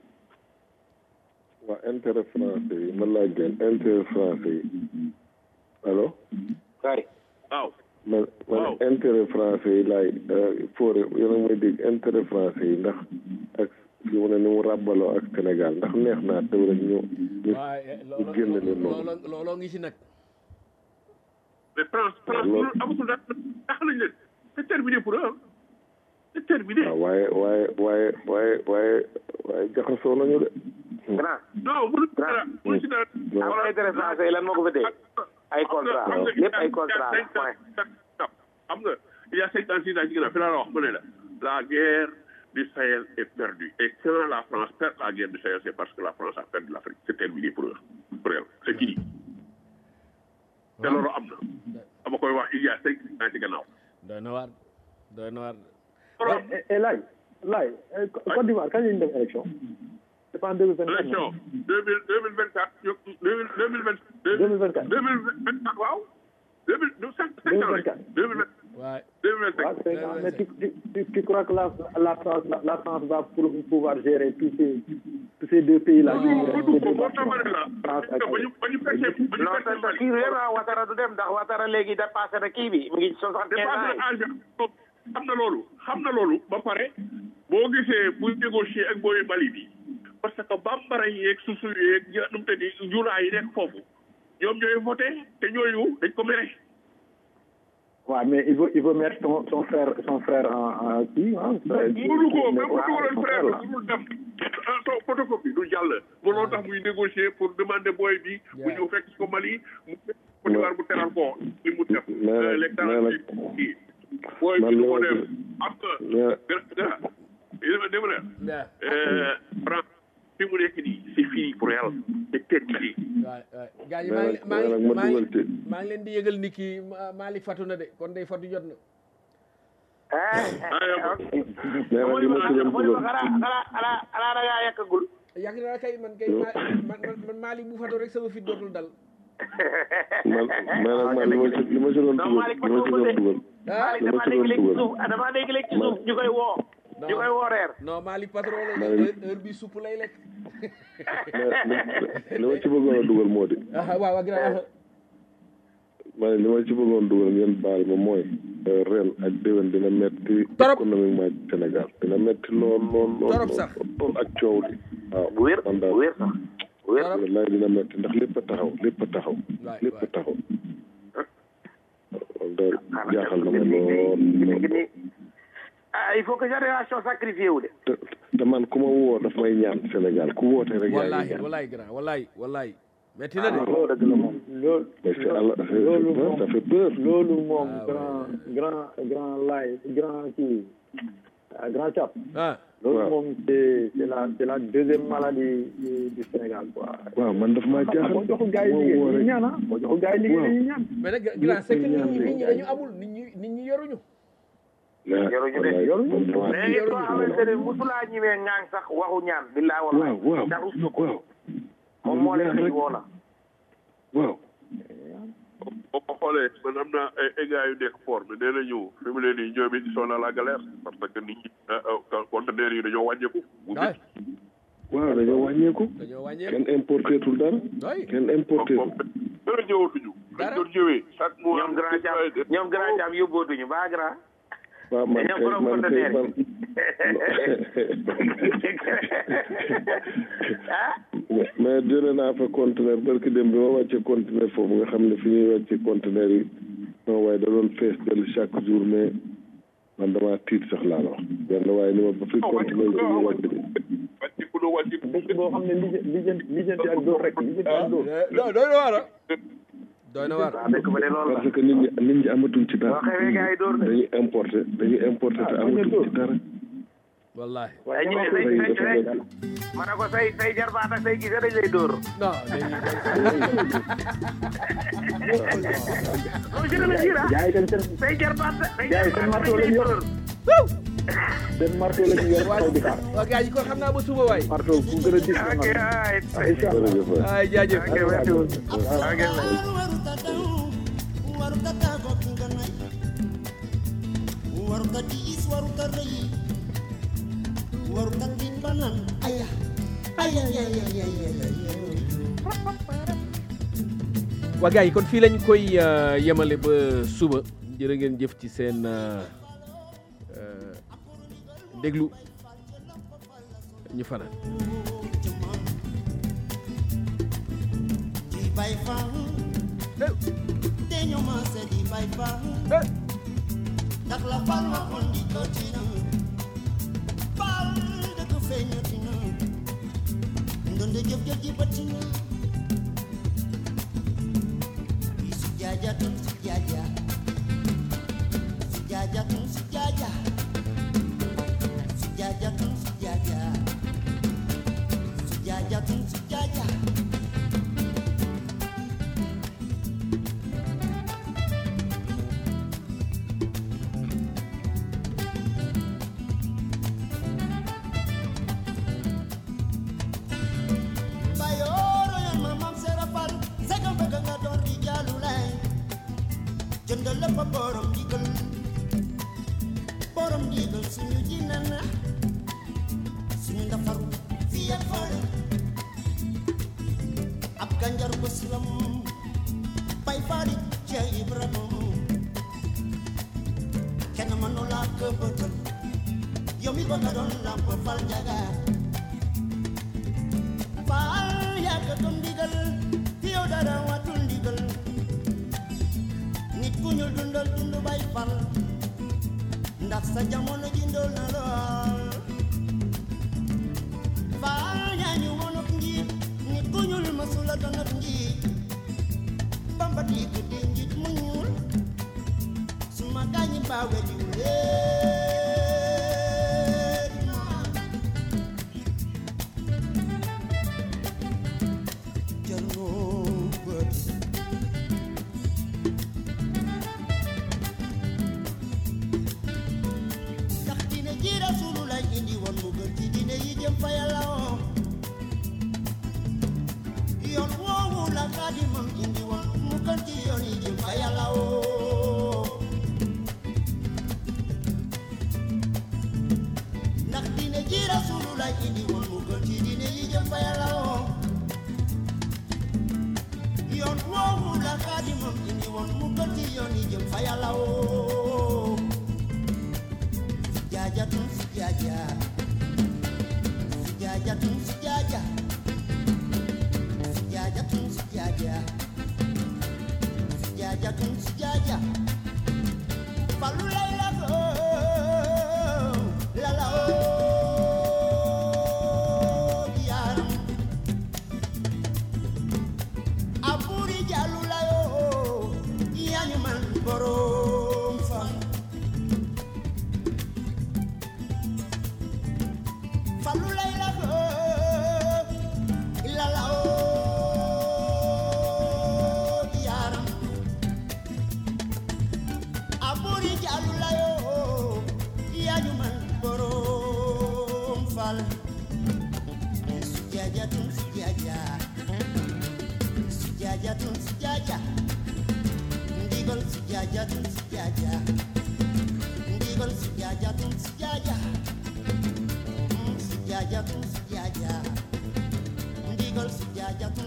waa intérêt français yi man laa gën intérêt français yi allo kay waaw man man Waaw. intérêt français yi laay foore yéen a ngi may dégg intérêt français yi ndax ak fi mu ne ni mu ràbbaloo ak Sénégal ndax neex naa tew rek ñu ñu waaye ñu génn leen noonu looloo looloo ngi si nag mais France France Loolu- loolu amatul dara tax nañ leen c'est terminé pour eux c'est terminé waaw waaye waaye waaye waaye waaye waaye jaxasoo nañu de grand non mënu ci dara mënu ci dara waaw. am intérêt français lan moo ko fa dee ay contrat xam nga lépp ay contrat la point xam nga il y a cinquante six ans ci ginnaaw fi laa la wax mu ne la la guerre du Sahel est perdue et quand la France perd la guerre du Sahel c'est parce que la France a perdu l'Afrique c'est terminé pour eux pour elle c'est fini te loolu am na dama koy wax il y a cinq ans ci gannaaw doy na waar doy na waar et et laay laay Côte d'Ivoire kañ lañu dem élection c'est pas en deux mille vingt quatre élection deux mille deux mille vingt quatre deux mille deux mille vingt deux deux mille vingt quatre deux mille vingt quatre waaw deux mille deux cinq cinq ans rek deux mille vingt waaye deux mille vingt waaw cinq c'est ça mais tu, tu, tu, tu crois que la, la, France, la, la France va pour, pouvoir gérer tous ces, tous ces deux pays-là qui non restent du deux ko moo tax nations, ma ne la France ak ba ñu ba ñu fekkee ba ñu non fekkee te te kii vraiment Ouattara du dem ndax Ouattara léegi dépassé na kii bi mu ngi soixante quinze dépassé ans na âge bi xam na loolu xam na loolu ba pare boo gisee buy négocier ak booy Mali bi parce que bambara yeeg susu yeeg ñi nu mu tëddi julaay yi nekk foofu ñoom ñooy voté te ñooyu dañ ko mere Ouais, mais il veut, il veut mettre son, son frère, son frère en, en qui, hein, frère, mënu ko même bu Ouais, dugaloon son frère frère, là. bi mënul dem son photocopie du jàll looloo tax muy négocier pour demander booy bi bu ñëw fekk si ko Mali mu Côte d'Ivoire bu teral ko li mu def mais nag- les mais nag- kii booy man bi li du ko ma def gis- am nga mais dara dama dama ne waaw France fi mu nekk nii c'est fini pour elle c'est terminé waaye waaye gaa ñi mais maa ngi nag maa mais nag ma ngi maa dugal ngi ci maa ngi leen di yëgal ni kii Ma- Malick fatu na de kon day fatu jot na mais nag li ma ci doon dugal xanaa xanaa xanaa xanaa da ngaa yàkkagul yàgg naa kay man kay ma man man man Malick bu fatu rek sama fit dootul dal man mais nag man li ma ci li ma ci doon non dugal Malick li ma ci doon dugal ah Malick damaa dégg léegi ci suuf damaa dégg léegi ci suuf ñu koy woo ñu koy woo reer non Malick patron la Man- heure heure bi supp lay lekk mais li ma ci bëggoon a dugal moo di ah waaw waaw grand ma ne li ma ci bëggoon dugal ngeen baal ma mooy euh, ren ak déwén dina metti Torop. économiquement ci Sénégal dina metti lool lool lool Torop lool sax. lool ak coow li waaw bu wér man bu daal wér sax bu wér Torop. wallaay dina metti ndax lépp a taxaw lépp a taxaw waay lépp a waay taxaw loolu daal jaaxal na ma lool lool ah il faut que génération sacrifié wu de te te man ku ma woo daf may ñaan Sénégal ku woote rek yaa ngi wallahi ñaan wallahi grand wallahi wallahi metti na de loolu dëgg la moom loolu mais c'est Allah loolu moom ça fait peur loolu moom grand grand grand laay grand kii ah, grand cap ah loolu Waaw. moom c'est c'est la c'est la deuxième maladie du, du Sénégal quoi waaw man daf maa jaaxal boo joxul gars yi Woo liggéey woo dañuy rek. ñaan ah boo joxul gars yi liggéey Waaw. dañuy ñaan mais nag grand c'est que nit ñi ñaan nit ñi dañu amul nit ñi nit ñi yoruñu La- Yoruñu de. wallaay, Yoruñu. man damaa mais nit koo xamante ne musulaa ñimee ŋaaŋ sax waxu ñaan billaa waaw wallahi waaw ndax rus na ko waaw moom moo leen di woo la waaw boo ko xoolee man am naa ay ay gars yu nekk port bi nee nañu fi mu ne nii ñoom it ils sont dans la galère parce que nit ñi conteneurs yi dañoo wàññeeku. bu waay waaw dañoo wàññeeku dañoo wàññeeku kenn importé tul dara waay kenn importé moom tul dara ñëwatuñu. Dara. dañ doon ñëwee chaque mois. ñoom grand jam ñoom grand jam yóbbootuñu ba grand waaw man ñoom kay borom man kay conteneur man ah mais mais jëlee naa fa conteneur barki dem bi ma wàcce conteneur foofu nga xam ne fi ñuy wàcce conteneur yi non waaye da doon fees del chaque jour mais man damaa tiit sax laa la wax benn waaye ni ma ba fi conteneur yi dañuy wàcc de wàcc ku ne wàcc dëkk boo xam ne lijjanti lijjanti lijjanti ak dóor rek lijjanti ak dóor doy doy na waar ah doy na waar waaw dëkk ba de loolu la parce que nit ñi nit ñi amatuñ ci dara boo xewee gars yi dóor de dañuy importé dañuy importé te amatuñ ci dara wallahi ay ñu ne say say say ma ne ko say say jarbaat ak say gisee dañ lay dóor non dañuy loolu jëlee la jiira gars yi tam seen say jarbaat say gars yi seen jarbaat marteau dañ la lay ñu yor dóor seen marteau la ñu yor taw di xaar waa gars yi kon xam naa ba suba waay marteau bu gën a dis na ok man ay incha allah jërëjëf waay. ay jaajëf ok merci beaucoup ok waruta diis waruta rëy waruta tiit ba naan aya aya aya aya aya waa gars yi kon fii lañ koy euh, yemale ba suba jërë ngeen jëf ci seen euh, euh, déglu ñu fanaan di bay fan te ñu maase di bay fan ndax la fal waxoon di ko tina fal dëgg feeñati na ndonde jëf jëf ji bëtt na yi su jaaja tun su jaaja su jaaja tun su jaaja su jaaja tun su jaaja su jaaja tun su jaaja Bayoro yan mamam serafal Segam bëgg nga doon di jaalu lay jëndal lépp borom digal borom digal suñu dina na suñu ndafaru fii ak fële ab ganjar bëslam bay faari ca Ibrahima kenn mënu laa ko bëtal yow mi bëgg a doon lamp fal jagaar faal yàgg doon ndigal fi yow dara watul ndigal nit ku ñu dundal dund bay fal ndax sa jamono ji ndool na lool faal yaa ñu woon ak njiit nit ku ñuul masula doon ak njiit bamba diig di njiit mu ñuul suma gaañi baawe di leen jaroo bët ndax dina ji rasulullah indi woon mu gën ci dina yi jëm fa yàlla woo yoon woowu la xaadimam indi woon mu gën ci yoon yi jëm fa yàlla woo ndax dina ji rasulullah indi woon mu gën ci dina yi jëm fa yàlla woo yoon woowu la xaadimam indi woon mu gën ci yoon yi jëm fa yàlla woo jaajatun si jaaja si jaajatun si jaaja si jaajatun si jaaja si jaajatun si jaaja falu lay la ko la la oo yaaram faal sujaajatun sujaaja sujaajatun sujaaja ndigal sujaajatun sujaaja ndigal sujaajatun sujaaja Mm, sujaajatun sujaaja ndigal sujaajatun